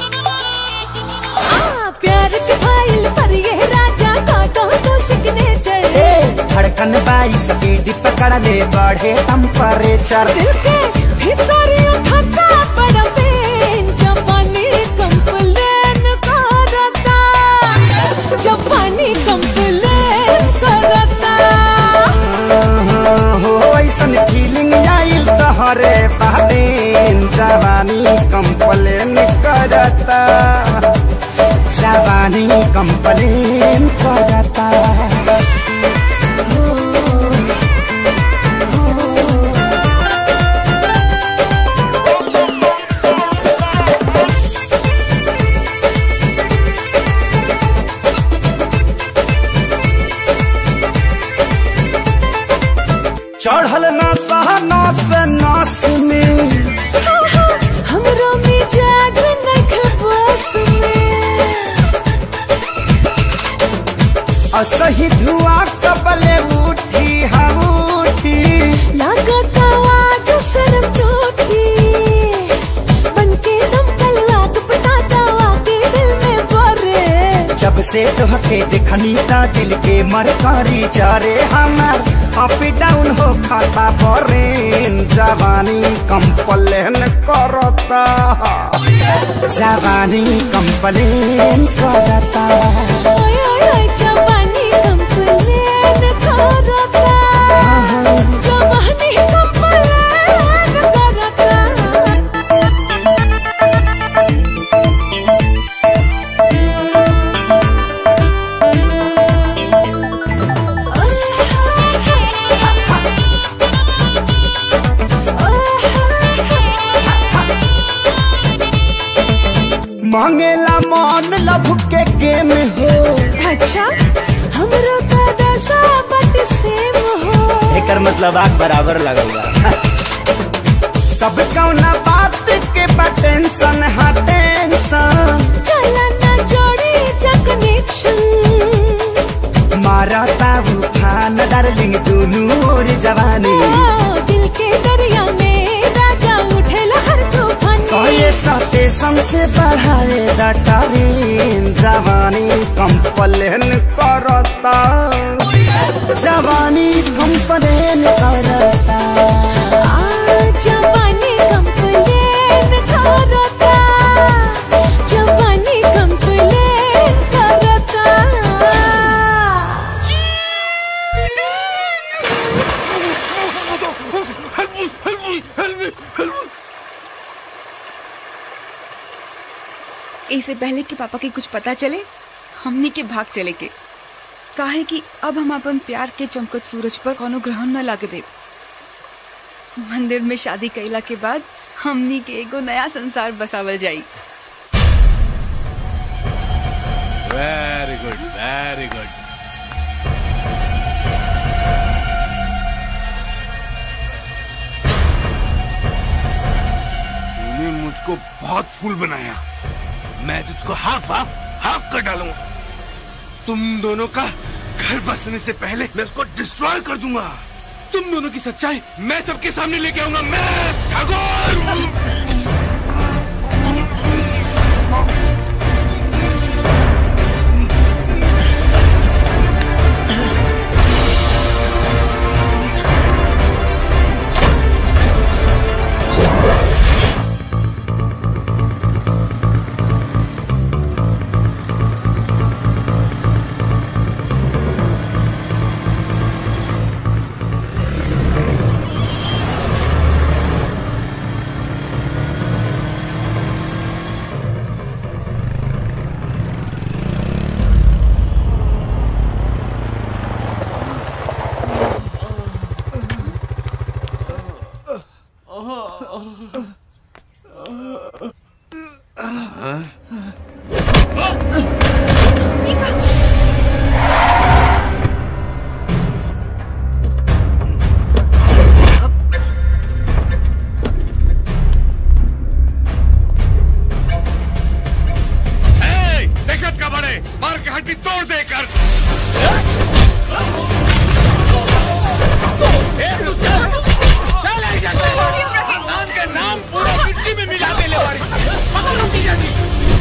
प्यार के फाइल पर ये राजा का तो तो सिग्नेचर धड़कन बाई स्पीड पकड़ ले बढ़े टेम्परेचर दिल के भीतर उठता बड़ा पेन जापानी कंप्लेन करता जापानी कंप्लेन करता हो ऐसन फीलिंग आइल तहरे बादेन जवानी कंप्लेन करता जवानी कंप्लेन करता चढ़ल ना सहना से नास में हमरो मिजाज नख बस में असही धुआं कबले उठी हम उठी लागत आवाज सर टूटी बनके दम तलवार पटाता आके दिल में बरे जब से तोहके देखनी ता दिल के मरकारी चारे हमार अप डाउन हो खाता परेन जवानी कंप्लेन करता जवानी कंप्लेन करता ओए ओए ओए जवानी कंप्लेन करता जवानी कंप्लेन करता मांगेला मन लभ के गेम हो अच्छा हमरो का दशा बट सेम हो एकर मतलब आग बराबर लगल बा तब कौना बात के बा टेंशन हा टेंशन चला ना जोड़ी जा कनेक्शन मारा ताबू खान डार्लिंग दुनू और जवानी दिल के दरिया में राजा उठे लहर तूफानी कहे स्टेशन से बढ़ाए दटारीन जवानी कंप्लेन करता जवानी कंप्लेन करता जवानी कंप्लेन करता जवानी कंप्लेन करता इससे पहले कि पापा के कुछ पता चले हमनी के भाग चले के काहे कि अब हम अपन प्यार के चमकत सूरज पर कोनो ग्रहण न लागे दे मंदिर में शादी कैला के बाद हमनी के एगो नया संसार बसावल जाई वेरी गुड वेरी गुड तूने मुझको बहुत फूल बनाया मैं तुझको हाफ हाफ हाफ कर डालूंगा तुम दोनों का घर बसने से पहले मैं उसको डिस्ट्रॉय कर दूंगा तुम दोनों की सच्चाई मैं सबके सामने लेके आऊंगा मैं ठाकुर ए, देखत का बड़े मार के हड्डी तोड़ देकर ए, तू चल, चल ऐजा। एजा से खानदान के नाम पूरा मिट्टी में मिला देले बाड़ी पकड़ो की जल्दी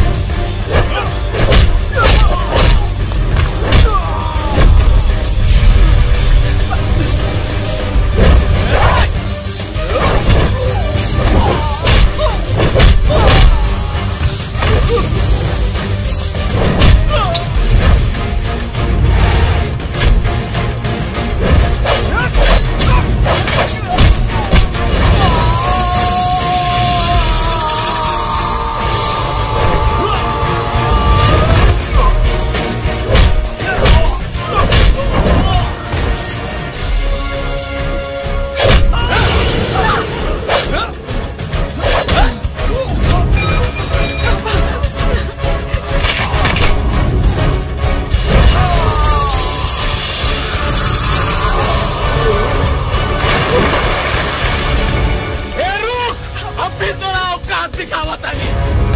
ए रुक अब भी तोरा औकात दिखावा तानी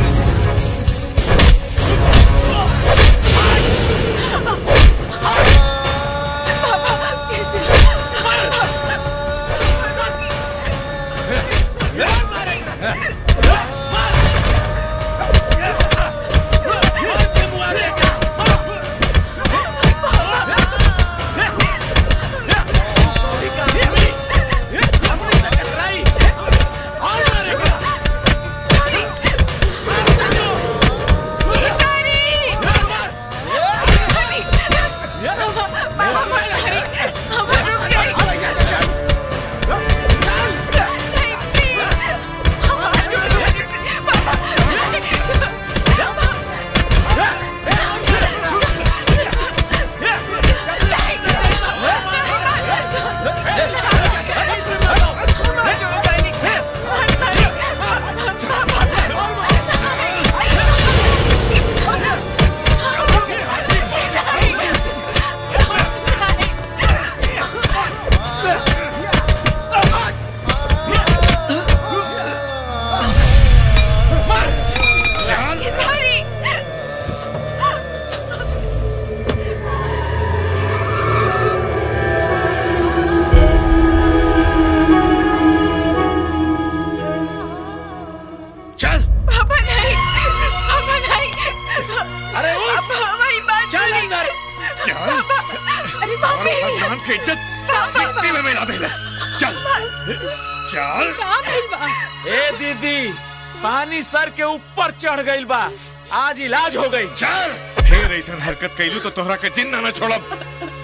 चल पापा नहीं पापा नहीं अरे पापा हमारी बात चल अंदर चल अरे माफी खानदान की इज्जत मिट्टी में मिला देलस चल चल ए दीदी पानी सर के ऊपर चढ़ गइल बा आज इलाज हो गई चल फिर ऐसा हरकत कैलू तो तोहरा के जिंदा न छोड़ब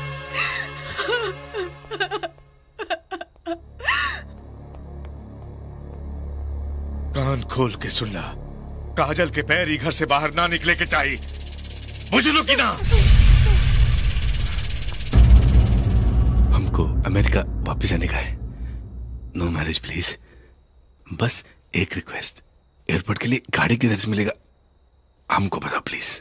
कान खोल के सुन ला काजल के पैर ही घर से बाहर ना निकले के चाहिए बुझलो कि ना हमको अमेरिका वापस जाने का है नो मैरिज प्लीज बस एक रिक्वेस्ट एयरपोर्ट के लिए गाड़ी किधर से मिलेगा हमको बताओ प्लीज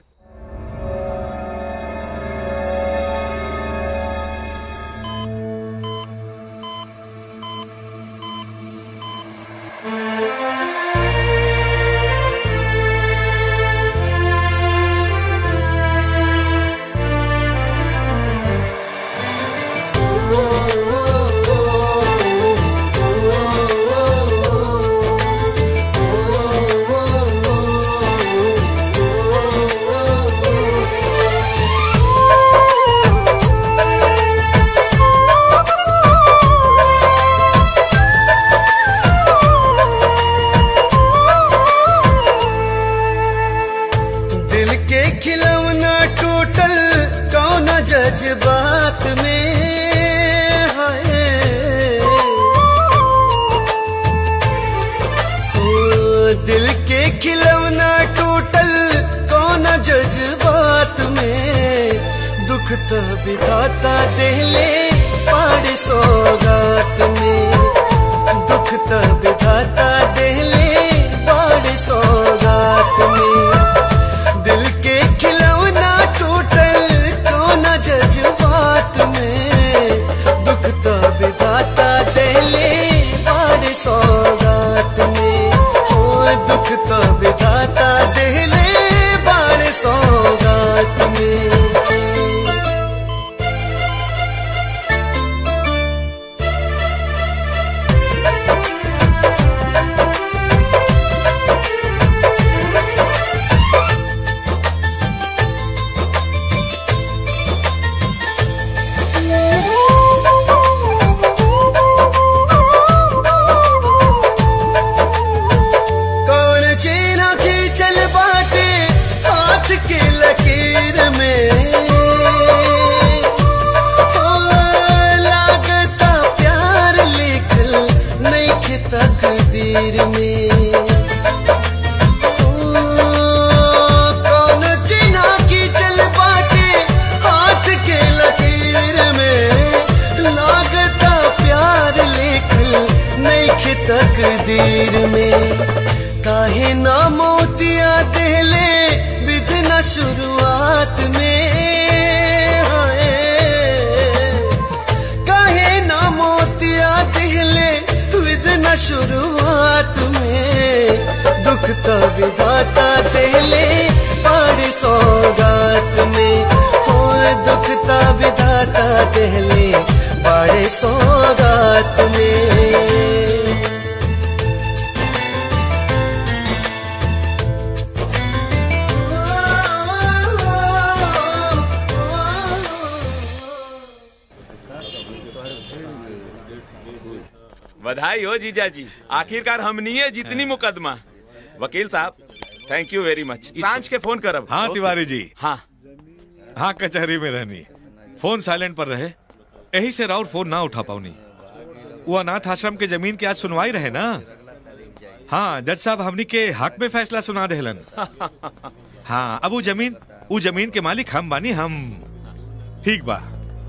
दिल के खिलौना टूटल कौन जज्बात में है ओ, दिल के खिलौना टूटल कौन जज्बात में दुख तो बिताता दिले पाड़ सौगात में दुख तो बिताता दिले पाड़ सौगात में दिल के खिलौना टूटल कौन जज्बात में दुख तो बिताता दिले पाड़ सौगात में हो दुख तो बिताता दिले पाड़ सौगात में शुरुआत में दुख तो विधाता देले बड़ी सौगात में हो दुख तो विधाता देले बड़े सौगात में बधाई हो जीजा जी आखिरकार हमनिए जितनी मुकदमा वकील साहब थैंक यू वेरी मच सांझ के फोन करब हाँ ओके। तिवारी जी हाँ हाँ कचहरी में रहनी फोन साइलेंट पर रहे यही से राउर फोन ना उठा पाऊनी वो अनाथ आश्रम के जमीन की आज सुनवाई रहे ना हाँ जज साहब हमनी के हक में फैसला सुना देहलन हाँ अब वो जमीन वो जमीन के मालिक हम बानी हम ठीक बा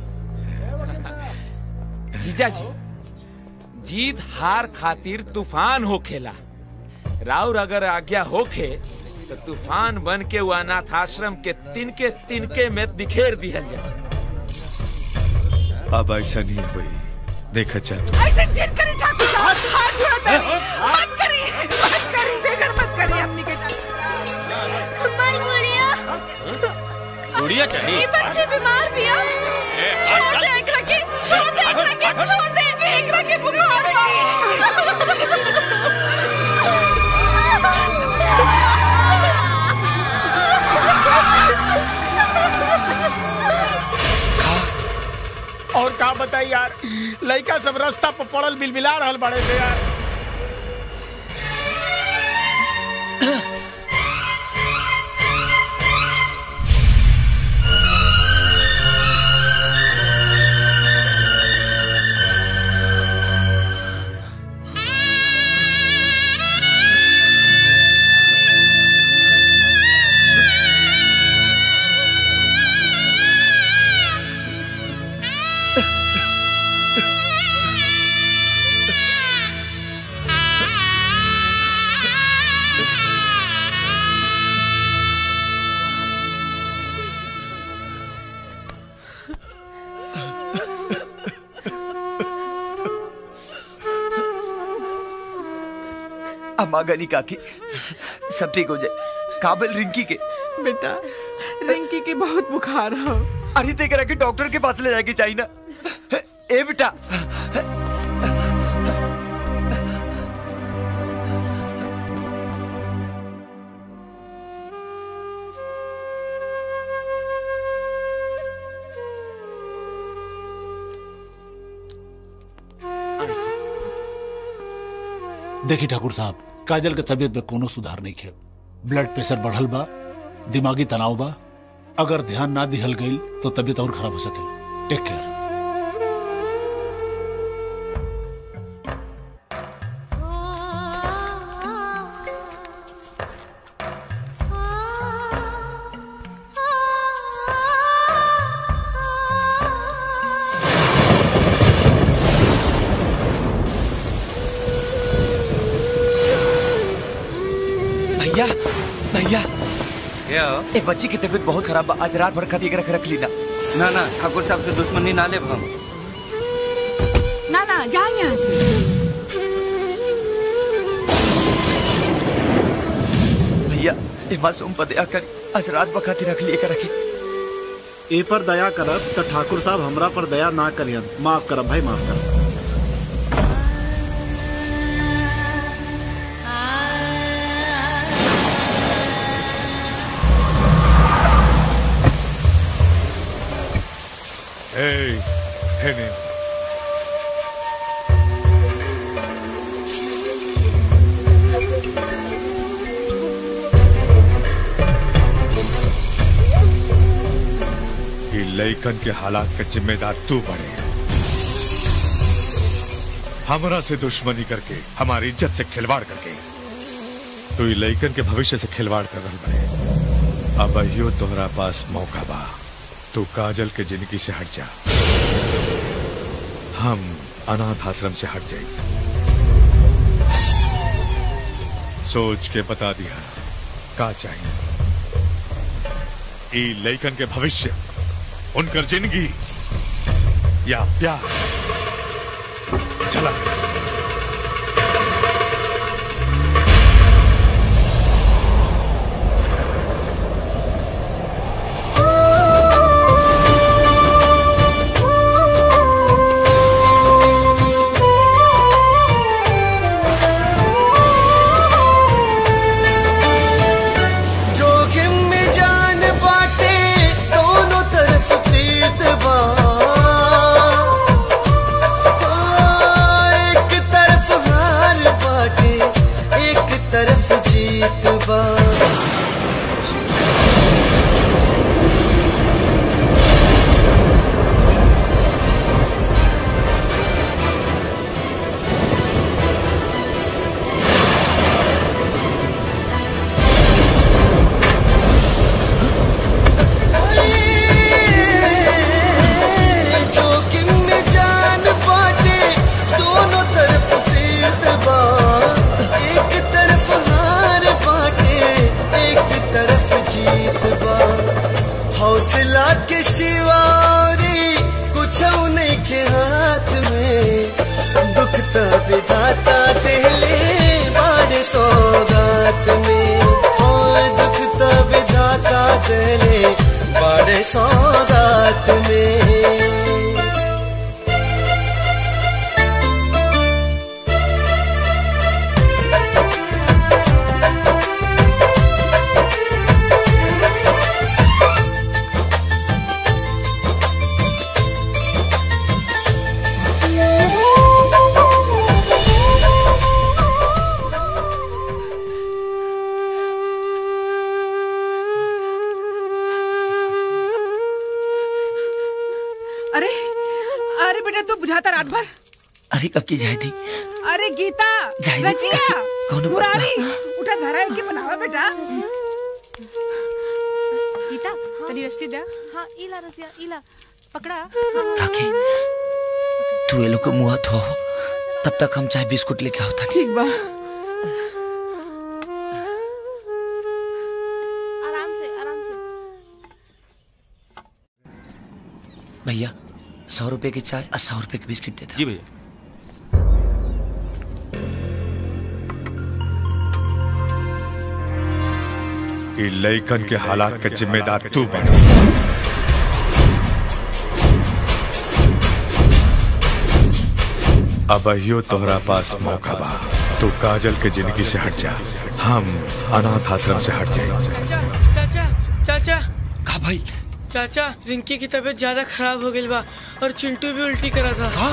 जीजा जी जीत हार खातिर तूफान होखेला राउर अगर आज्ञा होखे तो तूफान बन के वो अनाथ आश्रम के तिनके तिनके में बिखेर दिहल जाए अब ऐसा नहीं हुई देखा जा तू ऐसे जिद करी ठाकुर साहब हाथ जोड़ा तनी मत करी मत करी बेगर मत करी अपनी के हमारी गुड़िया गुड़िया ये बच्चे बीमार भी है छोड़ दे एकरा के छोड़ दे एकरा के छोड़ दे एकरा के बुखार और का बताई यार लड़का सब रास्ता पर पड़ल बिलबिला रहल बड़े से यार अम्मा गनी काकी सब ठीक हो जाए काबिल रिंकी के बेटा रिंकी की बहुत बुखार हो अरे ते करा के डॉक्टर के पास ले जाके चाहिए ना ए बेटा देखिए ठाकुर साहब काजल के तबीयत में कोनो सुधार नहीं है ब्लड प्रेशर बढ़ल बा दिमागी तनाव बा अगर ध्यान ना दिहल गईल तो तबीयत और खराब हो सकेला टेक केयर भैया भैया क्या ए बच्ची की तबीयत बहुत खराब बा आज रात भर खाती रख रख ली ना ना ना ठाकुर साहब से दुश्मनी ना ले हम ना ना जा यहाँ से भैया ए मासूम पर दया कर आज रात भर खाती रख लिए कर रखी ए पर दया करब तो ठाकुर साहब हमरा पर दया ना करियन माफ करब भाई माफ करब Hey, Henning. ये लइकन के हालात का जिम्मेदार तू बने हमरा से दुश्मनी करके हमारी इज्जत से खिलवाड़ करके तू ये लइकन के भविष्य से खिलवाड़ कर रहा बने अब अहियो तोहरा पास मौका बा तू काजल के जिंदगी से हट जा हम अनाथ आश्रम से हट जाएंगे सोच के बता दिया का चाहिए ई लइकन के भविष्य उनकर जिंदगी या प्यार चला के शिवारी कुछ नहीं के हाथ में दुख तो विधाता दिले बड़े सौगात में ओ दुख तो विधाता दिले बड़े सौगात में अरे अरे बेटा तू बुझाता रात भर अरे कब की जाए थी अरे गीता जाए दी। रजिया कौनो मुरारी उठा धरा के बनावा बेटा गीता तनी रस्सी दे हाँ इला रसिया इला पकड़ा तू ये लोग को मुँह धो तब तक हम चाय बिस्कुट लेके आओ था ठीक बा आराम से आराम से भैया सौ रुपए की चाय और सौ रुपए की बिस्किट दे दो जी भैया ये लइकन के हालात के जिम्मेदार तू बन अब अहियो तोहरा पास मौका बा तू काजल के जिंदगी से हट जा हम अनाथ आश्रम से हट जाए चाचा चाचा का भाई चाचा रिंकी की तबीयत ज्यादा खराब हो गई बा और चिंटू भी उल्टी करा था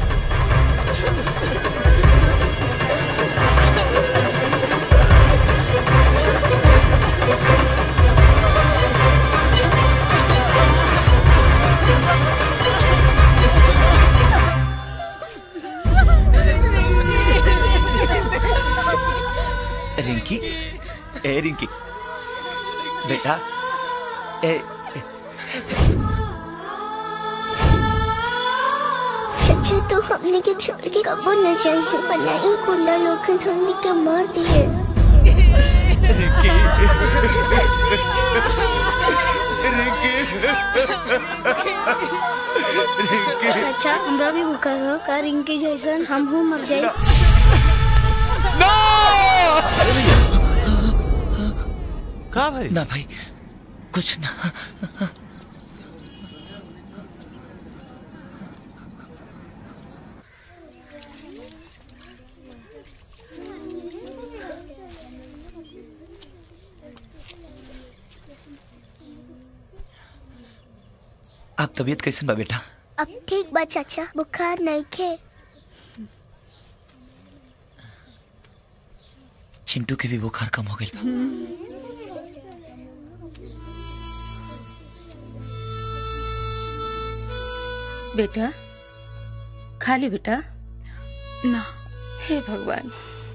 रिंकी ए रिंकी बेटा ए चाचा तो हमने के छोड़ के कबो न जाइए वरना ये गुंडा लोग हमने के मार दिए चाचा हमरा भी बुखार हो का रिंकी जैसन हम हूँ मर जाए का भाई ना भाई कुछ ना आप तबीयत कैसन बा बेटा अब ठीक बा चाचा बुखार नहीं खे चिंटू के भी बुखार कम हो गई बा बेटा खा ली बेटा ना हे भगवान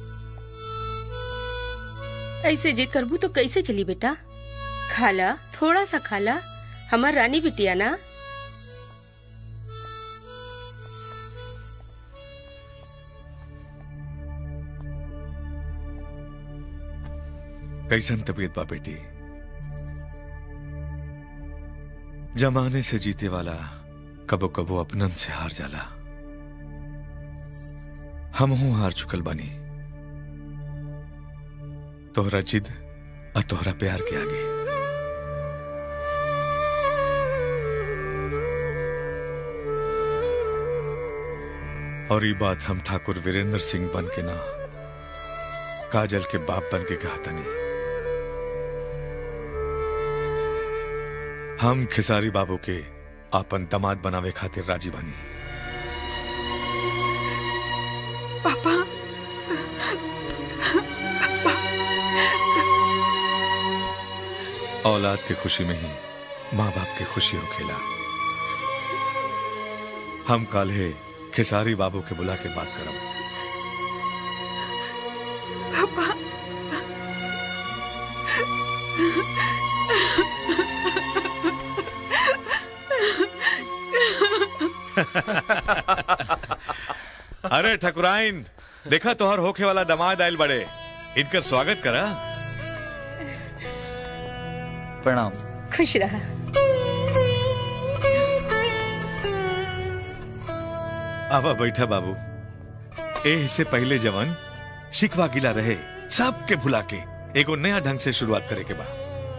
ऐसे जिद करबू तो कैसे चली बेटा खाला थोड़ा सा खाला हमार रानी बिटिया ना कैसन तबीयत बा बेटी जमाने से जीते वाला कबो कबो अपनन से हार जाला हम हूं हार चुकल बानी तोहरा जिद और तोहरा प्यार के आगे और ये बात हम ठाकुर वीरेंद्र सिंह बन के ना काजल के बाप बन के कहा तनी हम खिसारी बाबू के आपन दमाद बनावे खातिर राजी बानी पापा औलाद की खुशी में ही माँ बाप की खुशी हो खेला हम कल है खिसारी बाबू के बुला के बात करब पापा अरे ठकुराइन देखा तोहर होखे वाला दमाद आयल बड़े इनकर स्वागत करा प्रणाम खुश रहा आवा बैठा बाबू ए से पहले जवन शिकवा गिला रहे सबके भुला के एगो नया ढंग से शुरुआत करे के बा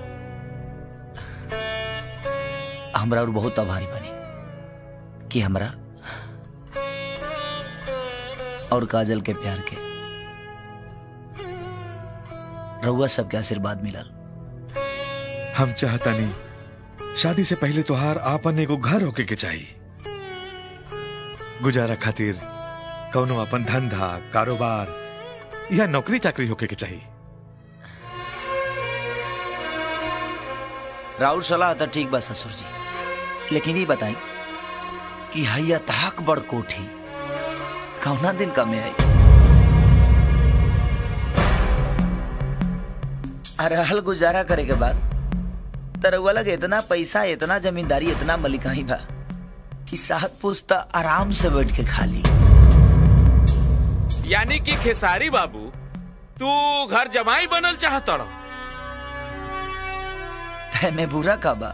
हमरा और बहुत आभारी बनी कि हमरा और काजल के प्यार के रउआ सबके आशीर्वाद मिलल हम चाहता नहीं शादी से पहले तोहार आपन एगो घर होके के चाहिए गुजारा खातिर कौनो अपन धंधा कारोबार या नौकरी चाकरी होके के चाहिए राउर सलाह तो ठीक बा ससुर जी लेकिन ये बताई कि हैया तहक बड़ कोठी कौना दिन का में आई अरहल गुजारा करे के बाद तरवा लगे इतना पैसा इतना जमींदारी इतना मलिकाई बा कि सात पुस्ता आराम से बैठ के खा ली यानी कि खेसारी बाबू तू घर जमाई बनल चाहत रहो में बुरा का बा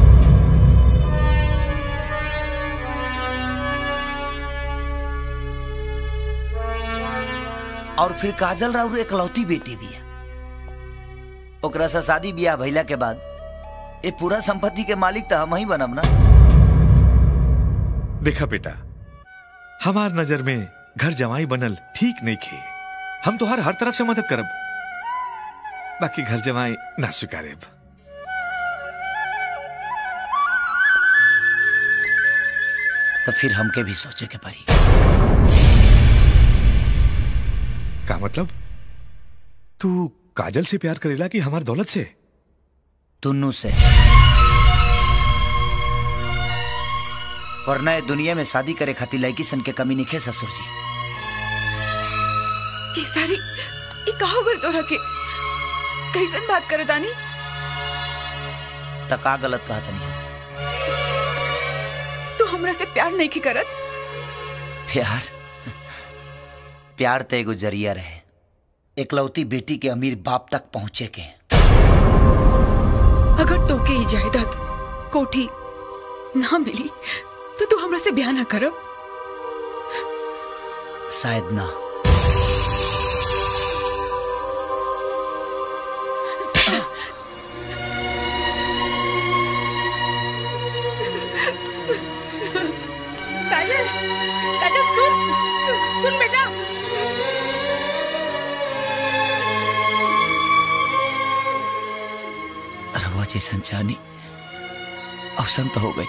और फिर काजल राउर एकलौती बेटी भी है ओकरा से शादी ब्याह भइला के बाद ये पूरा संपत्ति के मालिक तो हम ही बनब ना देखा बेटा हमार नजर में घर जमाई बनल ठीक नहीं खे हम तो हर हर तरफ से मदद करब बाकी घर जमाई ना स्वीकारेब तो फिर हमके भी सोचे के पड़ी का मतलब तू काजल से प्यार करेला कि हमार दौलत से दोनों से वरना ये दुनिया में शादी करे खातिर लड़की सन के कमी नहीं खे ससुर जी केसारी ये कहा बोल तोरा के कैसन बात करे तानी तो का गलत कहा तनी तू हमरा से प्यार नहीं की करत प्यार प्यार तो एगो जरिया रहे एकलौती बेटी के अमीर बाप तक पहुंचे के अगर तोके ई जायदाद कोठी ना मिली तो तू हमरा से ब्याह ना करो शायद ना काजल काजल सुन सुन बेटा रवा जैसन चानी अवसन तो हो गई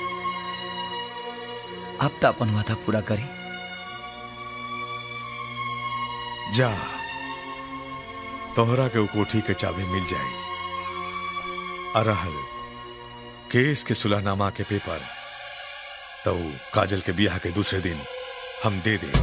अब तो अपन वादा पूरा करी जा तोहरा के उ कोठी के चाबी मिल जाई अरहल केस के सुलहनामा के पेपर तो उ काजल के बियाह के दूसरे दिन हम दे दे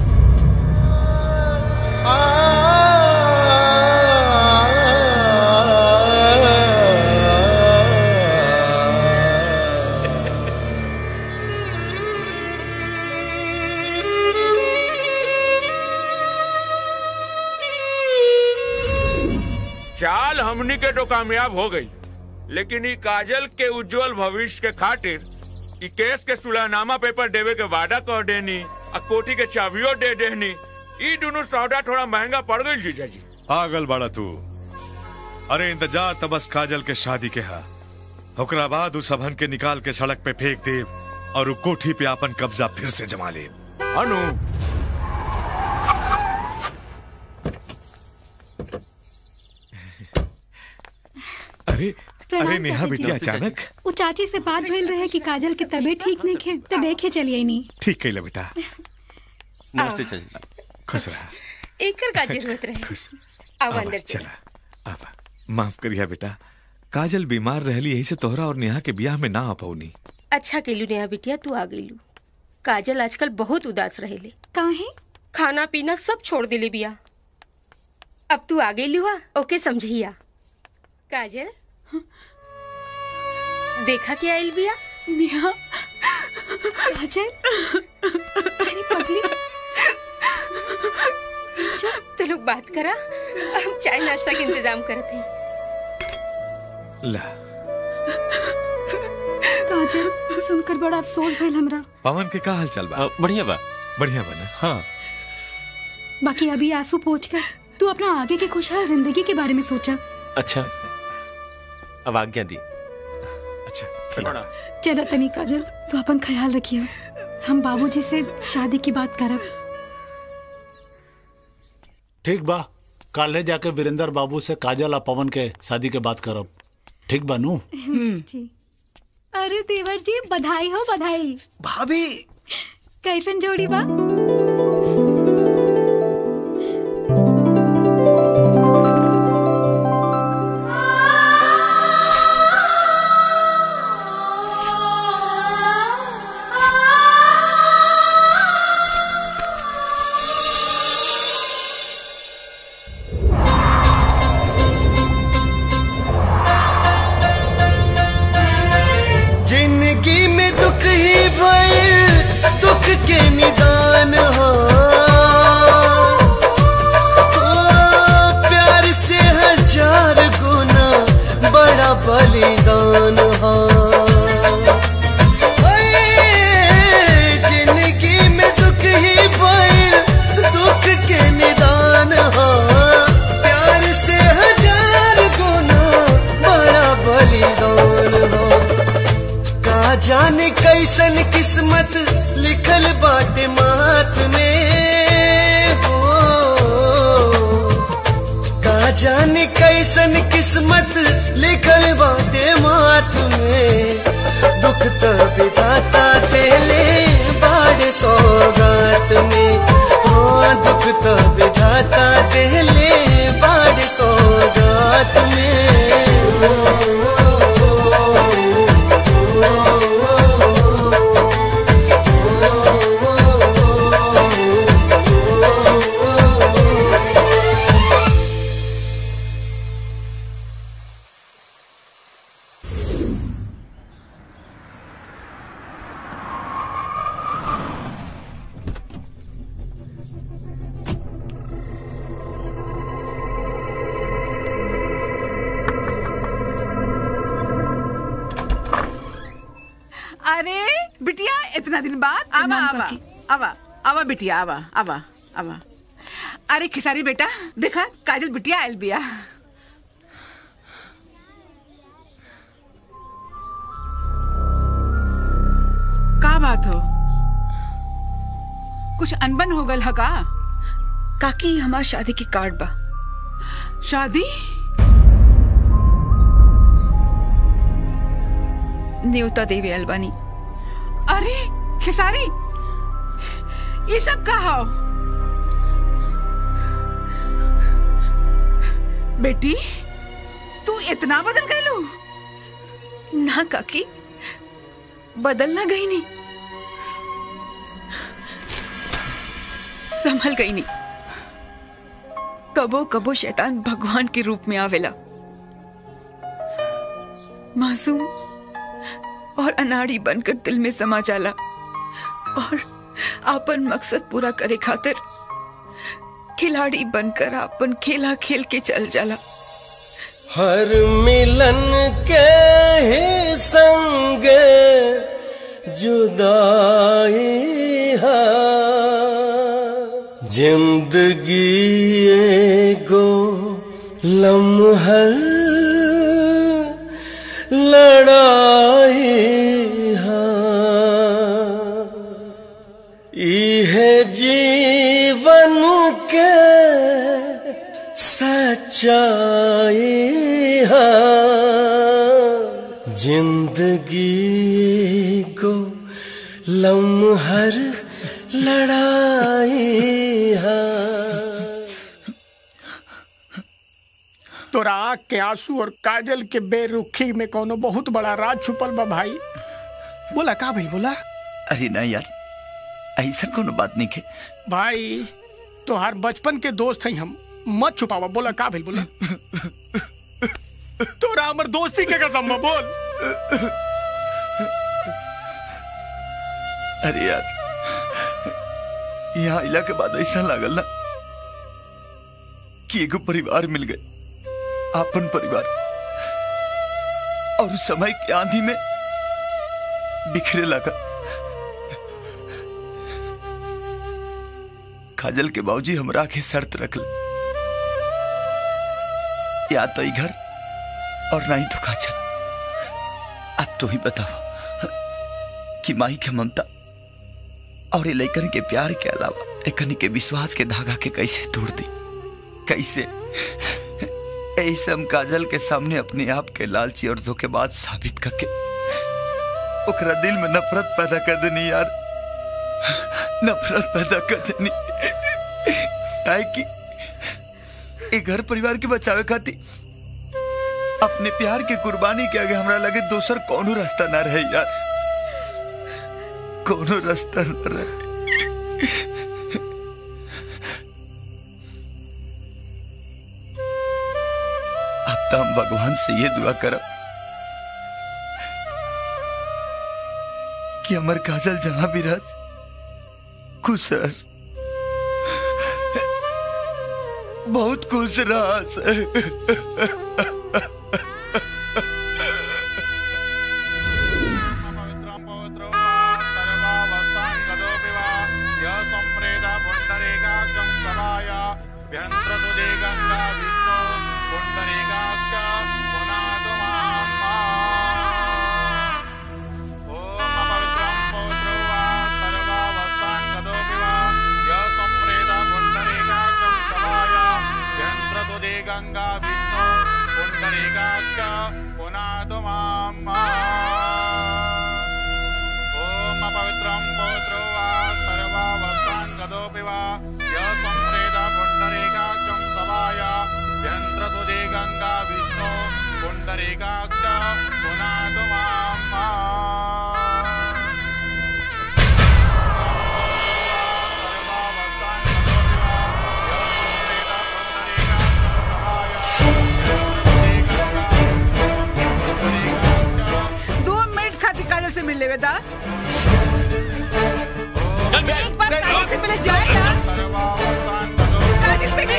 चाल हमनी के तो कामयाब हो गई लेकिन ई काजल के उज्जवल भविष्य के खातिर ई केस के सुलहनामा पेपर देवे के वादा कर देनी आ कोठी के चाबियो दे देनी ई दोनों सौदा थोड़ा महंगा पड़ गई जीजा जी पागल बाड़ा तू अरे इंतजार तो बस काजल के शादी के हा ओकरा बाद उस सबहन के निकाल के सड़क पे फेंक दे और उ कोठी पे अपन कब्जा फिर से जमा ले अनु अरे प्रणाम अरे नेहा चाची बेटी जी। अचानक वो चाची से बात भइल रहे कि काजल के तबीयत ठीक नहीं खे तो देखे चलिए नहीं ठीक कैला बेटा नमस्ते चाची खुश रहा एकर का जरूरत रहे आओ अंदर चल चला आवा माफ करिया बेटा काजल बीमार रहली यही से तोहरा और नेहा के ब्याह में ना आ पौनी अच्छा केलू नेहा बिटिया तू आ गईलू काजल आजकल बहुत उदास रहेले काहे खाना पीना सब छोड़ देले बिया अब तू आ गईलू हा ओके समझिया काजल देखा क्या आइल बिया नेहा काजल अरे पगली तो लोग बात करा हम चाय नाश्ता के इंतजाम करत हई ला काजल सुनकर बड़ा अफसोस भइल हमरा पवन के का हाल चाल बा बढ़िया बा बढ़िया बना हाँ बाकी अभी आंसू पोछ कर तू अपना आगे की खुशहाल जिंदगी के बारे में सोचा अच्छा अब आज्ञा दी अच्छा चलो तनी काजल तू अपन ख्याल रखियो हम बाबूजी से शादी की बात करब ठीक बा काले जाके वीरेंद्र बाबू से काजल और पवन के शादी के बात करब ठीक बा नू जी अरे देवर जी बधाई हो बधाई भाभी कैसन जोड़ी बा जिंदगी में दुख ही भइल दुख के निदान हो ओ, प्यार से हजार गुना बड़ा बलिदान हो ओए, जिंदगी में दुख ही भइल दुख के निदान हो प्यार से हजार गुना बड़ा बलिदान हो का जाने कैसन किस्मत लिखल बाटे माथ में हो का जाने कैसन किस्मत लिखल बाटे माथ में दुख तो विधाता देले बाड़े सौगात में हाँ दुख तो विधाता देले बाड़े सौगात अरे बिटिया इतना दिन बाद आवा आवा आवा आवा बिटिया आवा आवा आवा अरे खिसारी बेटा देखा काजल बिटिया आयल बिया का बात हो कुछ अनबन हो गल ह का काकी हमार शादी की कार्ड बा शादी न्योता देवी अलबानी अरे खिसारी ये सब का हो बेटी तू इतना बदल गई ना काकी बदल ना गई नहीं संभल गई नहीं कबो कबो शैतान भगवान के रूप में आवेला मासूम और अनाड़ी बनकर दिल में समा जाला और आपन मकसद पूरा करे खातिर खिलाड़ी बनकर आपन खेला खेल के चल जाला हर मिलन के ही संग जुदाई है जिंदगी एगो लम्हर लड़ाई है इहे जीवन के सच्चाई है जिंदगी को लम्हर लड़ाई है तोरा आँख के आंसू और काजल के बेरुखी में कोनो बहुत बड़ा राज छुपल बा भाई बोला का भाई बोला अरे ना यार ऐसा कोनो बात नहीं के भाई तोहार बचपन के दोस्त हैं हम मत छुपावा बोला का भाई बोला तोरा हमर दोस्ती के कसम बा बोल अरे यार यहाँ इला के बाद ऐसा लागल ना कि एगो परिवार मिल गए आपन परिवार और उस समय की आंधी में बिखरे लगा काजल के बाबूजी हमरा के शर्त रखल या तो ई घर और नहीं तो काजल अब तो ही बताओ कि माई के ममता और ये लइकन के प्यार के अलावा एकनी के विश्वास के धागा के कैसे तोड़ दी कैसे ऐसे हम काजल के सामने अपने आप के लालची और धोखेबाज साबित करके ओकरा दिल में नफरत पैदा कर देनी यार नफरत पैदा कर देनी काहे कि ए घर परिवार के बचावे खातिर अपने प्यार के कुर्बानी के आगे हमरा लगे दोसर कोनो रास्ता ना रहे यार कोनो रास्ता ना रहे अब तो हम भगवान से ये दुआ करब कि हमर काजल जहां भी रह खुश रह बहुत खुश रह गंगा विष्णु पुंडरीकाक्ष पुनातु माम् ओम अपवित्रं पौत्रो वा सर्वावस्थान् गतोऽपि वा य संप्रेत पुण्डरीकाक्षं सभाय व्यन्त्रतु दे गङ्गा विष्णु पुण्डरीकाक्ष पुनातु माम् दो मिनट खातिर काजल से मिल लेवे दा एक बार काजल से मिले जाए ना काजल पे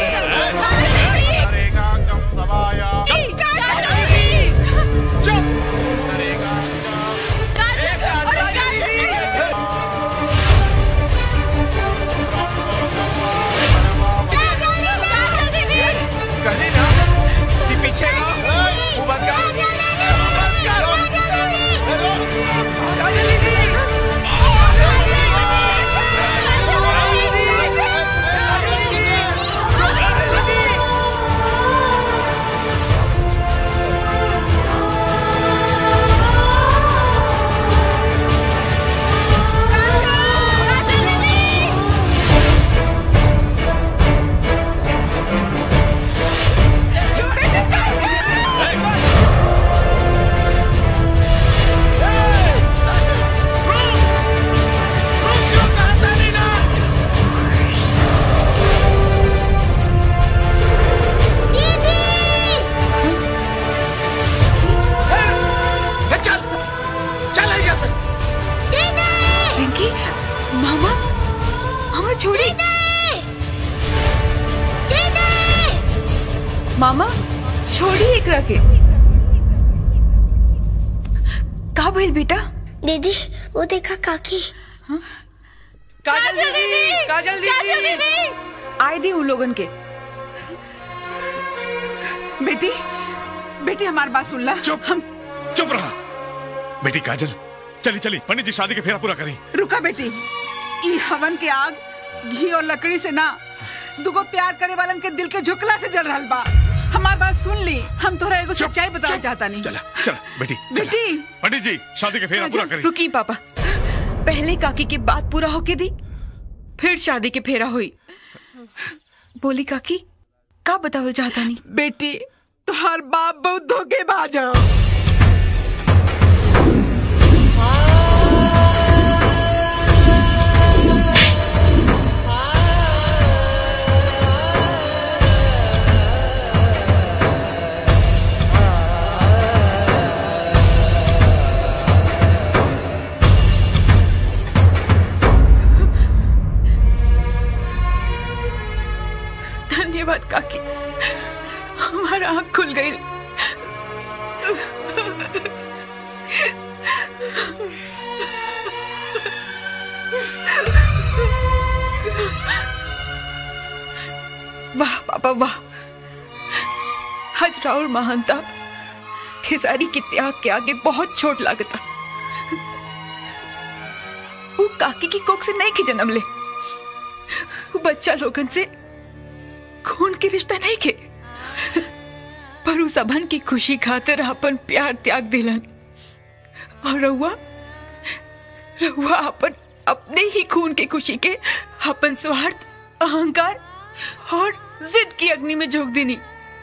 कहीं ना कि पीछे ना वो बंद कर चल चल यहाँ से पिंकी मामा मामा छोड़ी मामा छोड़ी एक रखे का भइल बेटा दीदी वो देखा काकी काजल दीदी काजल दीदी आए दी उन लोगन के बेटी बेटी हमारी बात सुन ला चुप हम चुप रहा बेटी काजल चली चली पंडित जी शादी के फेरा पूरा करी रुका बेटी ई हवन के आग घी और लकड़ी से ना दुगो प्यार करे वालन के दिल के झुकला से जल रहल बा हमार बात सुन ली हम तोरा एगो सच्चाई बताना चाहता नहीं चला चला बेटी चला। बेटी पंडित जी शादी के फेरा पूरा करी रुकी पापा पहले काकी की बात पूरा होके दी फिर शादी के फेरा हुई बोली काकी का बतावल चाहता नहीं बेटी तुहार बाप बहुत धोखेबाज है धन्यवाद काकी हमारा आँख खुल गई पापा वाह हजरा और महानता खेसारी के त्याग के आगे बहुत छोट लागता वो काकी की कोख से नहीं के जन्म ले वो बच्चा लोगन से खून के रिश्ता नहीं के पर उस अभन की खुशी खातिर अपन प्यार त्याग दिलन और रहुआ रहुआ अपन अपने ही खून की खुशी के अपन स्वार्थ अहंकार और जिद की अग्नि में झोंक देनी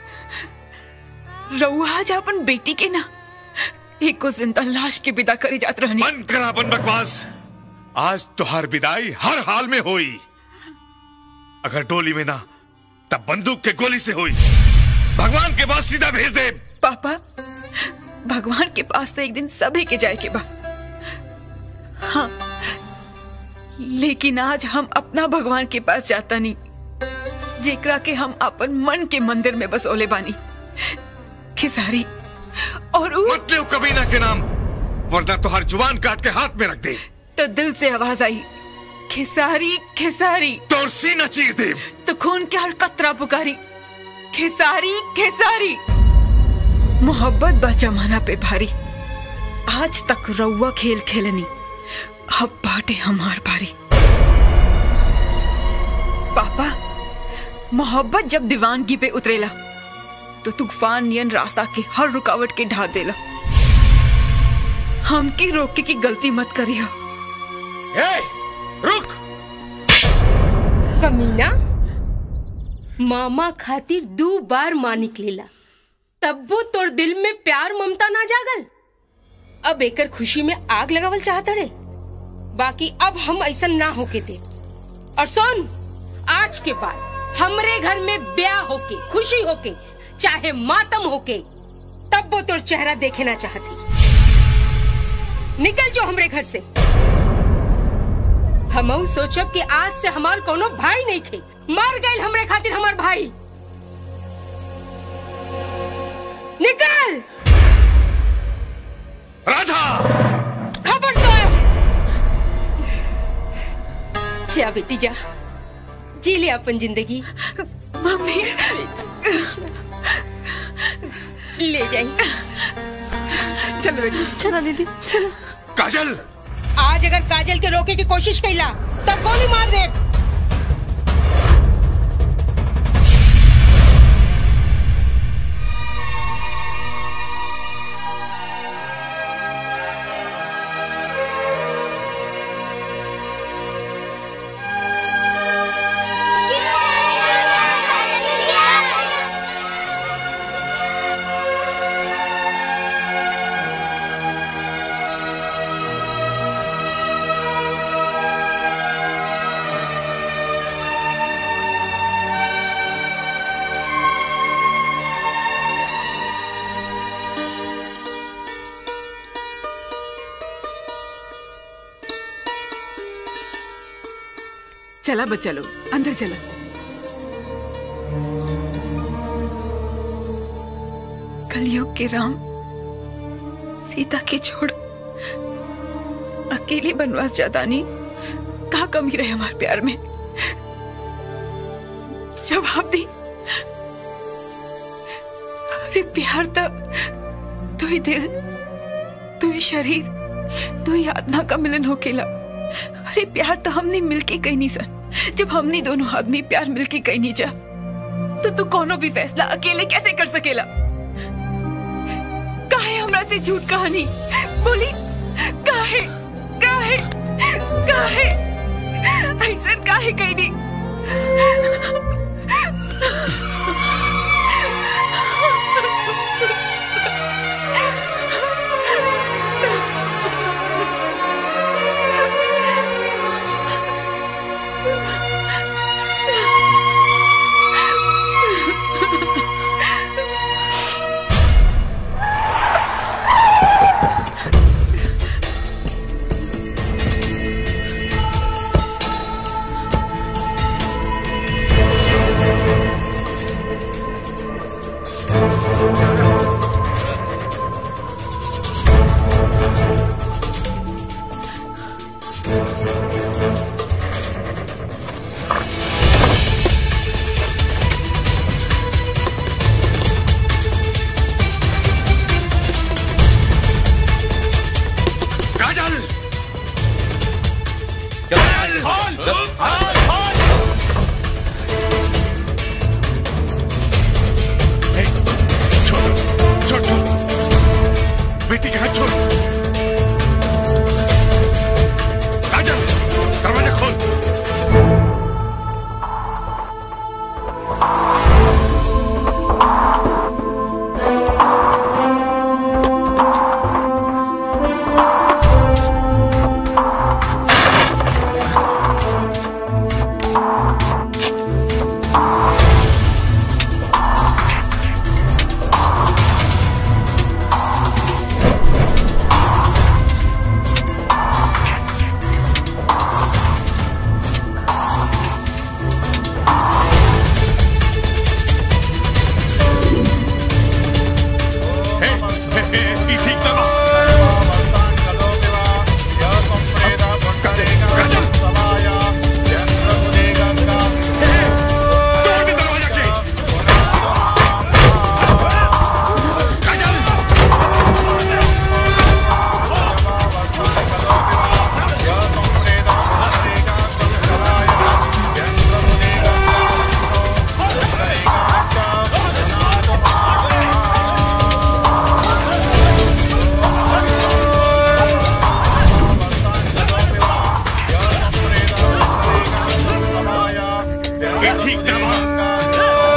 रहुआ आज अपन बेटी के ना एक को जिंदा लाश के विदा करे जात रहनी बंद कर अपन बकवास आज तुहार विदाई हर हाल में होई अगर डोली में ना तब बंदूक के गोली से हुई भगवान के पास सीधा भेज दे पापा भगवान के पास तो एक दिन सभी के जाए के बा हाँ लेकिन आज हम अपना भगवान के पास जाता नहीं जेकरा के हम अपन मन के मंदिर में बसोले बानी खिसारी और उ... मत ले कबीना के नाम वरना तुहार जुबान काट के हाथ में रख दे तो दिल से आवाज आई खिसारी खिसारी तोर सीना चीर दे तो खून के हर कतरा पुकारी खेसारी खेसारी मोहब्बत बा जमाना पे भारी आज तक रउआ खेल खेलनी अब बाटे हमार बारी पापा मोहब्बत जब दीवानगी पे उतरेला तो तूफान नियन रास्ता के हर रुकावट के ढा देला हमकी रोके की गलती मत करियो रुक कमीना मामा खातिर दो बार माँ निकलेला तब्बो तोर दिल में प्यार ममता ना जागल अब एकर खुशी में आग लगावल चाहत रे बाकी अब हम ऐसा ना होके दे और सुन आज के बाद हमरे घर में ब्याह होके खुशी होके चाहे मातम होके तब वो तोर चेहरा देखे ना चाहती निकल जो हमरे घर से हम सोचब कि आज से हमार कोनो भाई नहीं थे मर गए हमरे खातिर हमार भाई निकल राधा खबर तो जा बेटी जा जी ले अपन जिंदगी मम्मी ले जाइए चलो बेटी चलो दीदी चलो काजल आज अगर काजल के रोके की कोशिश कैला तब गोली मार दे चला बच्चा लोग अंदर चला कलयुग के राम सीता के छोड़ अकेले बनवास जाता नहीं कहा कमी रहे हमारे प्यार में जवाब दी अरे प्यार तो तू ही दिल तू ही शरीर तू ही आत्मा का मिलन होकेला अरे प्यार तो हमने मिलके कहीं नहीं सन जब हमने दोनों आदमी प्यार मिलके कहीं नहीं जा तो तू कोनो भी फैसला अकेले कैसे कर सकेला काहे हमरा से झूठ कहानी बोली काहे काहे काहे ऐसा काहे कहीं नहीं छोड़ छोड़ बेटी के हाथ छोड़ साजन दरवाजा खोल ई ठीक ना बा। ई ठीक ना बा।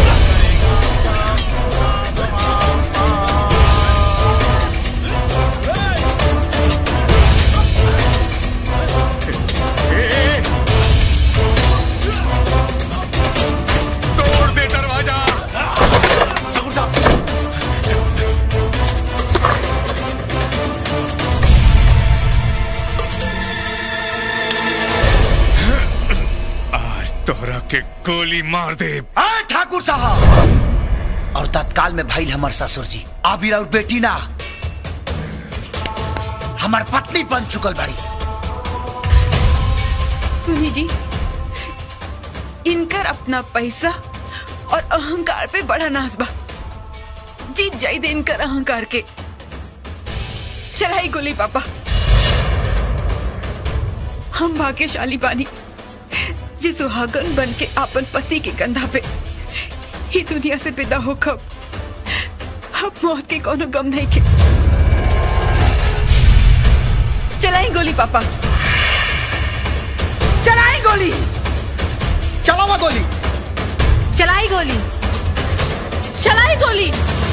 तोड़ दे दरवाजा आज तोहरा के गोली मार दे आ, ठाकुर साहब और तत्काल में भाई हमार ससुर जी आबिर और बेटी ना हमार पत्नी बन चुकल बाड़ी सुनी जी इनकर अपना पैसा और अहंकार पे बड़ा नाज बा जीत जाई दे इनकर अहंकार के चलाई गोली पापा हम भाग्यशाली बानी जे सुहागन बन के आपन पति के कंधा पे ही दुनिया से विदा हो कब अब मौत के कोनो गम नहीं के चलाई गोली पापा चलाई गोली चलावा गोली चलाई गोली चलाई गोली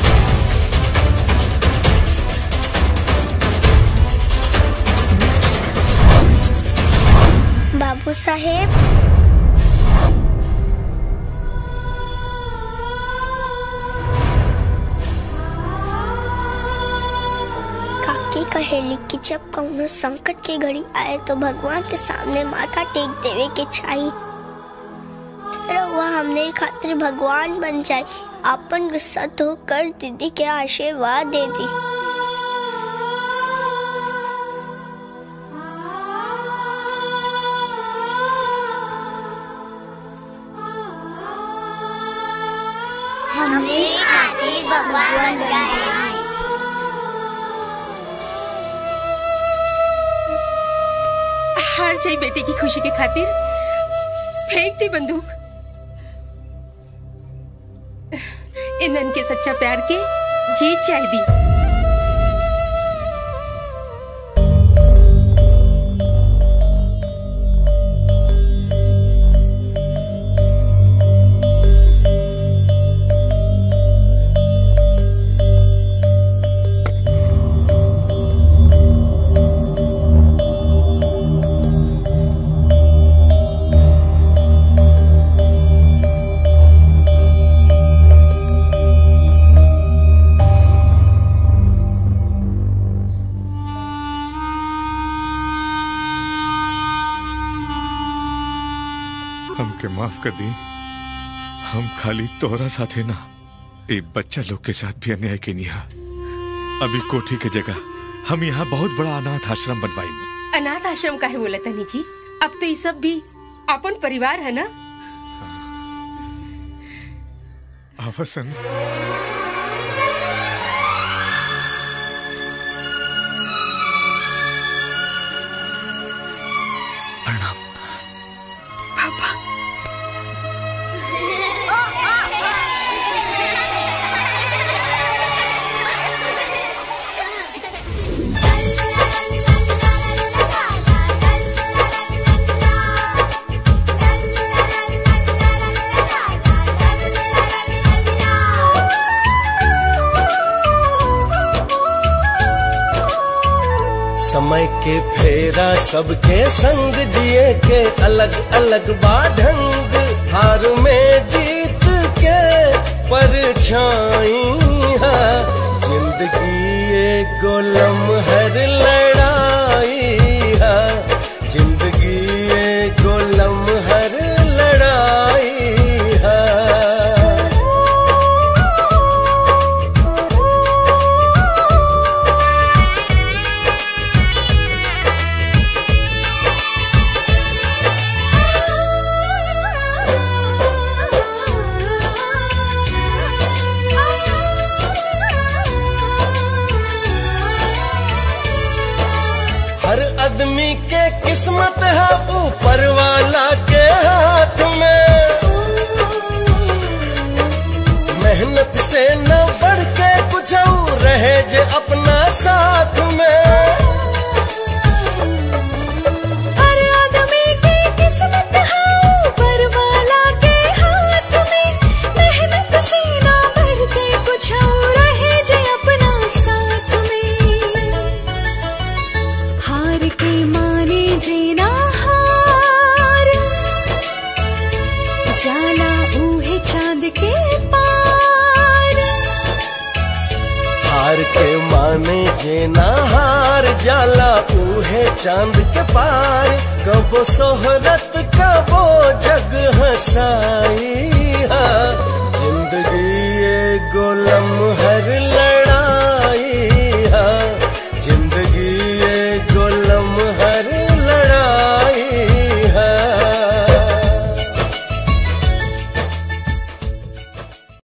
बाबू साहेब काकी कहेली कि जब कौनो संकट की घड़ी आए तो भगवान के सामने माथा टेक देवे के चाहिए रउआ हमने खातिर भगवान बन जाए अपन गुस्सा धो कर दीदी के आशीर्वाद दे दी हमने खातिर भगवान बन जाए हार जाई बेटी की खुशी के खातिर फेंक दी बंदूक इनन के सच्चा प्यार के जीत चाह दी हमके माफ कर दी हम खाली तोहरा साथे ना एक बच्चा लोग के साथ भी अन्याय के निहा अभी कोठी के जगह हम यहाँ बहुत बड़ा अनाथ आश्रम बनवाई अनाथ आश्रम काहे बोला तनी जी अब तो ये सब भी अपन परिवार है ना आवसन के फेरा सबके संग जिए के अलग अलग बाढंग हार में जीत के परछाई है जिंदगी एक लम्हर लड़ाई है जिंदगी एक लम्हर लड़ाई है हर आदमी के किस्मत है ऊपर वाला के हाथ में मेहनत से न बढ़ के कुछ और रहे जे अपना साथ में हर आदमी की किस्मत है ऊपर वाला के हाथ में मेहनत से ना बढ़ के कुछ और रहे जे अपना साथ में हार के माने जीना हार जाला ऊहे चांद के पार हार के माने जे ना हार जाला ऊहे चांद के पार कबो सोहरत कबो जग हसाई